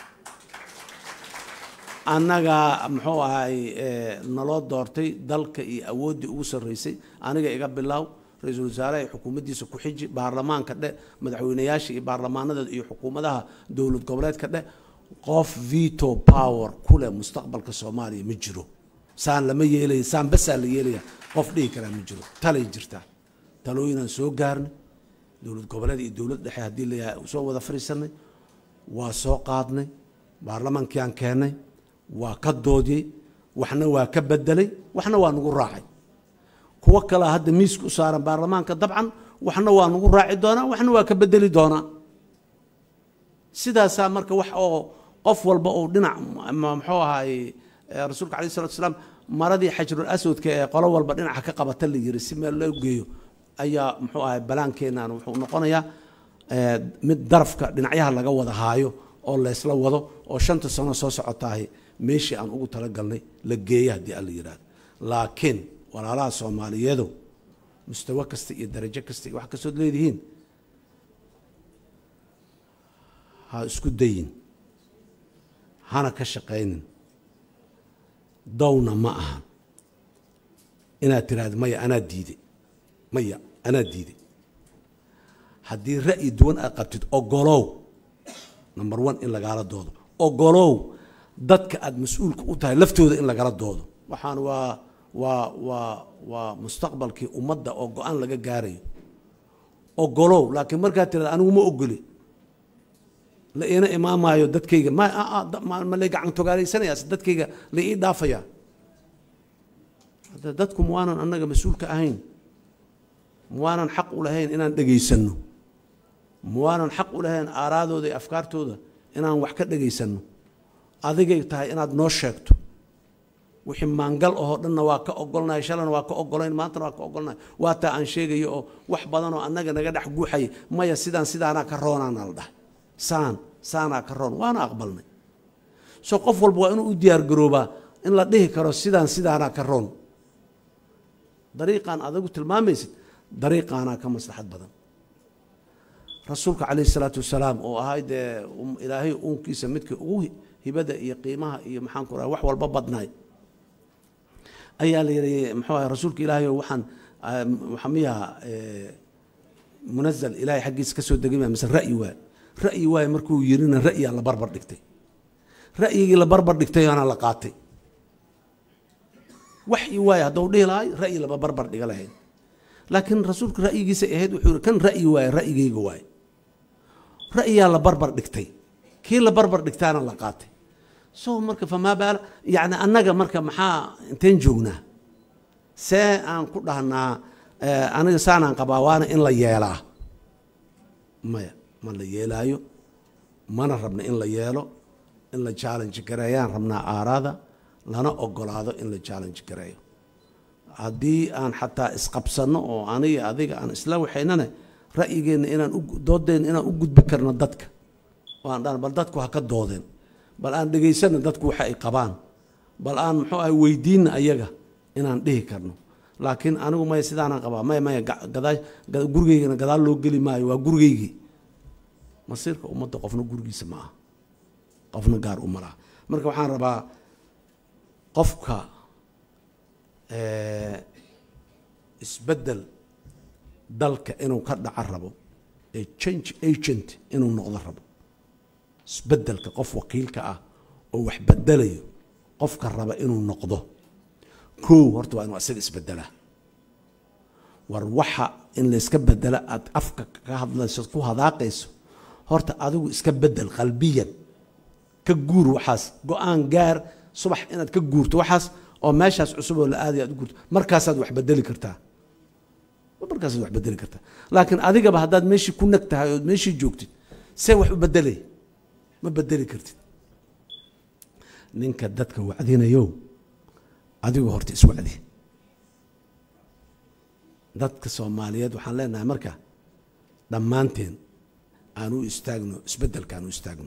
annagaa muxuu ahay naloo doortay dalka iyo awooddii ugu sarreysay aniga iga bilaaw ra-iisul wasaaraha iyo xukuumaddiisa ku xiji baarlamaanka dheh madaxweynayaasha iyo baarlamaanadeeda iyo xukuumadaha dowlad goboleedka dheh qof veto power ku leh mustaqbalka soomaaliya ma jiro saan lama yeelaya saan basaa la yeelaya qof dhihi karaa ma jiro talay jirtaa talooyinaan soo gaarnay dowlad goboleed iyo dowlad dhexe haddii layahay soo wada fadhiisanay waa soo qaadnay baarlamaankii aan keennay waa ka doodiyey waxna waa ka bedelay waxna waa nagu raacay kuwo kalea hadda miiska u saaran baarlamaanka dabcan waxna waa nagu raaci doonaa waxna waa ka bedeli doonaa sidaasaa marka wax oo qof walba uu dhinac muxuu ahaay rasuulka alayh salatu salaam maradii xajrul aswadka ee qolo walba dhinaca ka qabata la yiri si meel loo geeyo ayaa muxuu ahay balaankeenan wuxuu noqonayaa mid darafka dhinacyaha laga wada haayo oo laysla wado oo shanta sano soo socotaahay meeshii aan ugu talagalnay la geeya haddii alla yidhahdo laakiin walaalaha soomaaliyeedu mustawo kasta iyo darajo kasta iyo wax kastood leedihiin ha isku dayin hana ka shaqaynin downa ma aha inaad tiraahdo maya anaa diiday maya anaa diiday haddii ra'yi duwan aad qabtid ogolow number one in lagaala doodo ogolow dadka aada mas-uulka u tahay laftooda in lagala doodo waxaan waa waa waa waa mustaqbalkii ummadda oo go-aan laga gaarayo ogolow laakiin markaad tirahda anigu ma ogoli la iina imaamaayo dadkayga ma ma lay gacan togaalaysanayas dadkayga la ii dhaafayaa hadda dadku ma waanan annaga mas-uulka ahayn ma waanan xaq u lahayn inaan dhegaysanno ma waanan xaq u lahayn aaraadooda iyo afkaartooda inaan wax ka dhegaysanno adigay tahay inaad noo sheegto wixii maangal ahoo dhanna waa ka ogolnahay shalana waa ka ogolayn maantana waa ka ogolnahay waa taa aan sheegayo oo wax badan oo annaga naga dhex guuxaya maya sidaan sidaanaa ka roonaana la dhahay saan saanaa ka roon waana aqbalnay so qof walba waa inuu u diyaar garoobaa in la dhihi karo sidaan sidaanaa ka roon dariiqaan adagu tilmaamaysid dariiqaanaa ka maslaxad badan rasuulka calayhi salaatu wasalaam oo ahay dee ilaahay uunkiisa midka ugu hibada iyo qiimaha iyo maxaan ku raha wax walba badnaay ayaa la yidhi muxuu ahay rasuulka ilaahay oo waxaan waxaa miyaha munazal ilaahay xaggiisa ka soo degay maa mise ra'yi waay ra'yi waay markuu yirina ra'yiyaa la barbar dhigtay ra'yigii la barbar dhigtayaana la qaatay waxyi waay hadduu dhihi lahay ra'yi laba barbar dhiga lahayn laakiin rasuulka ra'yigiisa ahayd wuxuu yihi kan ra'yi waay ra'yigayga waay ra'yiyaa la barbar dhigtay kii la barbar dhigtaana la qaatay so marka famaa baala yani annaga marka maxaa inteen joognaa see aan ku dhahnaa aniga saanaan qabaa waana in la yeelaa maya ma la yeelaayo mana rabna in la yeelo in la challenge gareeyaan rabnaa aaraada lana ogolaado in la challenge gareeyo haddii aan xataa isqabsanno oo aniga adiga aan isla waxaynane ra'yigeenna inaan doodeenna inaan u gudbi karno dadka oo aan dhan bal dadku ha ka doodeen bal aan dhegaysanna dadku waxa ay qabaan bal aan muxuu ahay weydiinna ayaga inaan dhihi karno laakiin anigu maya sidaanaan qabaa maya maya gadaa gurigeygana gadaal loo geli maayo waa gurigeygii masiirka ummadda qofna gurigiisa ma aha qofna gaar uma laha marka waxaan rabaa qofka isbeddel dalka inuu ka dhaco rabo ee change agent inuu noqdo rabo isbeddelka qof wakiilka ah oo wax bedelayo qofka raba inuu noqdo kow horta waa inuu asaga isbedelaa war waxa in layska bedela aada afka ka hadlayso ku hadaaqayso horta adigu iska bedel qalbiyan ka guur waxaas go-aan gaar subax inaad ka guurto waxaas oo meeshaas cusub oo la aadaya aad u guurto markaasaad wax bedeli kartaa markaasaad wax bedeli kartaa laakiin adigaba haddaad meeshii ku nag tahay ood meeshii joogtid see wax u bedelay ma bedeli kartid ninka dadka wacdinayo adigu horta iswacdi dadka soomaaliyeed waxaan leenahay marka dhammaanteen aan u istaagno isbeddelka aan u istaagno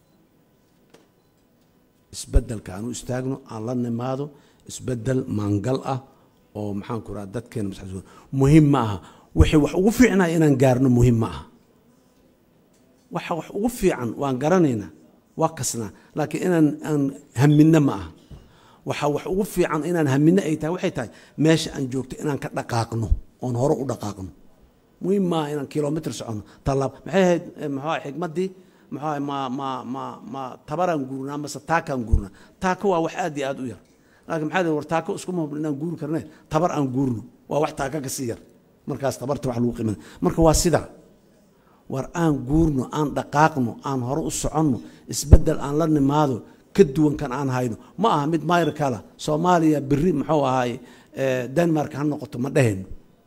isbeddelka aan u istaagno aan la nimaado isbeddel maangal ah oo maxaan ku raha dadkeena maskaxdooda muhiim ma aha wixii wax ugu fiicnaya inaan gaarno muhiim ma aha waxa wax ugu fiican waan garanaynaa waa kasnaa laakiin inaan aan haminno ma aha waxa wax ugu fiican inaan haminno ay tahay waxay tahay meesha aan joogto inaan ka dhaqaaqno oon hore u dhaqaaqno muhiim maaha inaan kilomitr soconno tallaab maxay ahayd maxaa xikmaddii muxuu ahay ma ma ma ma tabaraan guurnaa mase taakaan guurnaa taaka waa wax aad iyo aad u yar laakiin maxaa lihi war taako iskuma hubno inaan guuri karne tabar aan guurno waa wax taaka kasii yar markaas tabarta wax lagu qiimana marka waa sidaa war aan guurno aan dhaqaaqno aan hore u soconno isbeddel aan la nimaado ka duwan kan aan hayno ma aha mid mayrkala soomaaliya beri muxuu ahaay denmark ha noqoto ma dheheno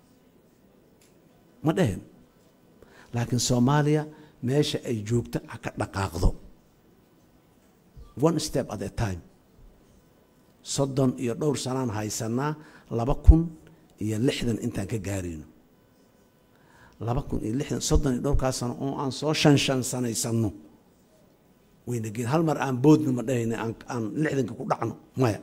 ma dheheno laakiin soomaaliya meesha ay joogto ha ka dhaqaaqdo one step at a time soddon iyo dhowr sanaan haysanaa laba kun iyo lixdan intaan ka gaarayno laba kun iyo lixdan soddon iyo dhowrkaas sano oo aan soo shan shan sanaysano wayna geen hal mar aan boodno ma dhahayna aan aan lixdanka ku dhacno maya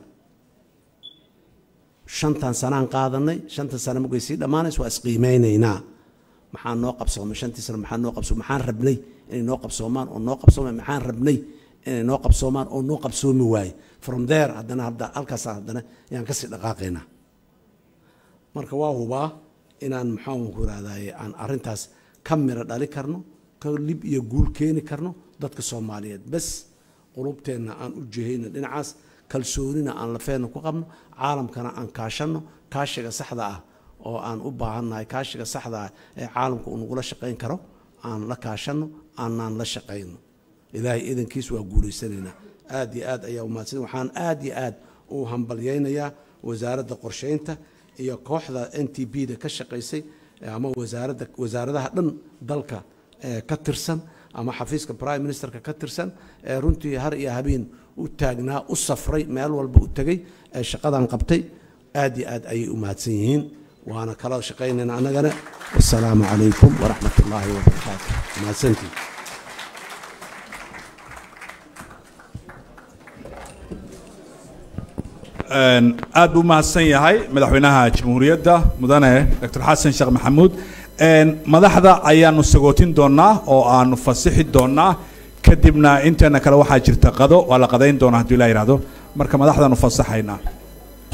shantan sanaan qaadanay shantan sano markay sii dhammaanayso waa isqiimeynaynaa maxaa noo qabsoomay shantii sano maxaa noo qabsoomay maxaan rabnay inay noo qabsoomaan oo noo qabsoomay maxaan rabnay inay noo qabsoomaan oo noo qabsoomi waaye from there haddana hadda halkaasa haddana yaan kasii dhaqaaqaynaa marka waa hubaa inaan maxaan ku rahdaye aan arrintaas ka miro dhali karno ka lib iyo guul keeni karno dadka soomaaliyeed bes qulubteenna aan u jihayno dhinacaas kalsoonina aan lafeenna ku qabno caalamkana aan kaashanno kaashiga saxda ah oo aan u baahannahay kaashiga saxda ah ee caalamka uu nagula shaqayn karo aan la kaashanno aanaan la shaqayno ilaahay idankiis waa guulaysanaynaa aad iyo aad ayaa umahadsan waxaan aad iyo aad u hambalyaynayaa wasaaradda qorsheynta iyo kooxda n t b da ka shaqaysay ama wasaaradda wasaaradaha dhan dalka ka tirsan ama xafiiska prime ministerka ka tirsan ee runtii har iyo habeen u taagnaa u safray meel walba u tegay ee shaqadan qabtay aad iyo aad ayay u mahadsan yihiin waana kala shaqaynayna annagana wasalaamu calaykum waraxmat ullaahi wabarakaatu mahadsantii aad buu mahadsan yahay madaxweynaha jamhuuriyadda mudane dr xasan sheekh maxamuud madaxda ayaanu sagootin doonaa oo aanu fasixi doonaa kadibna inteena kale waxaa jirta qado waa la qadayn doonaa hadduu ilaa yidhahdo marka madaxdaanu fasaxaynaa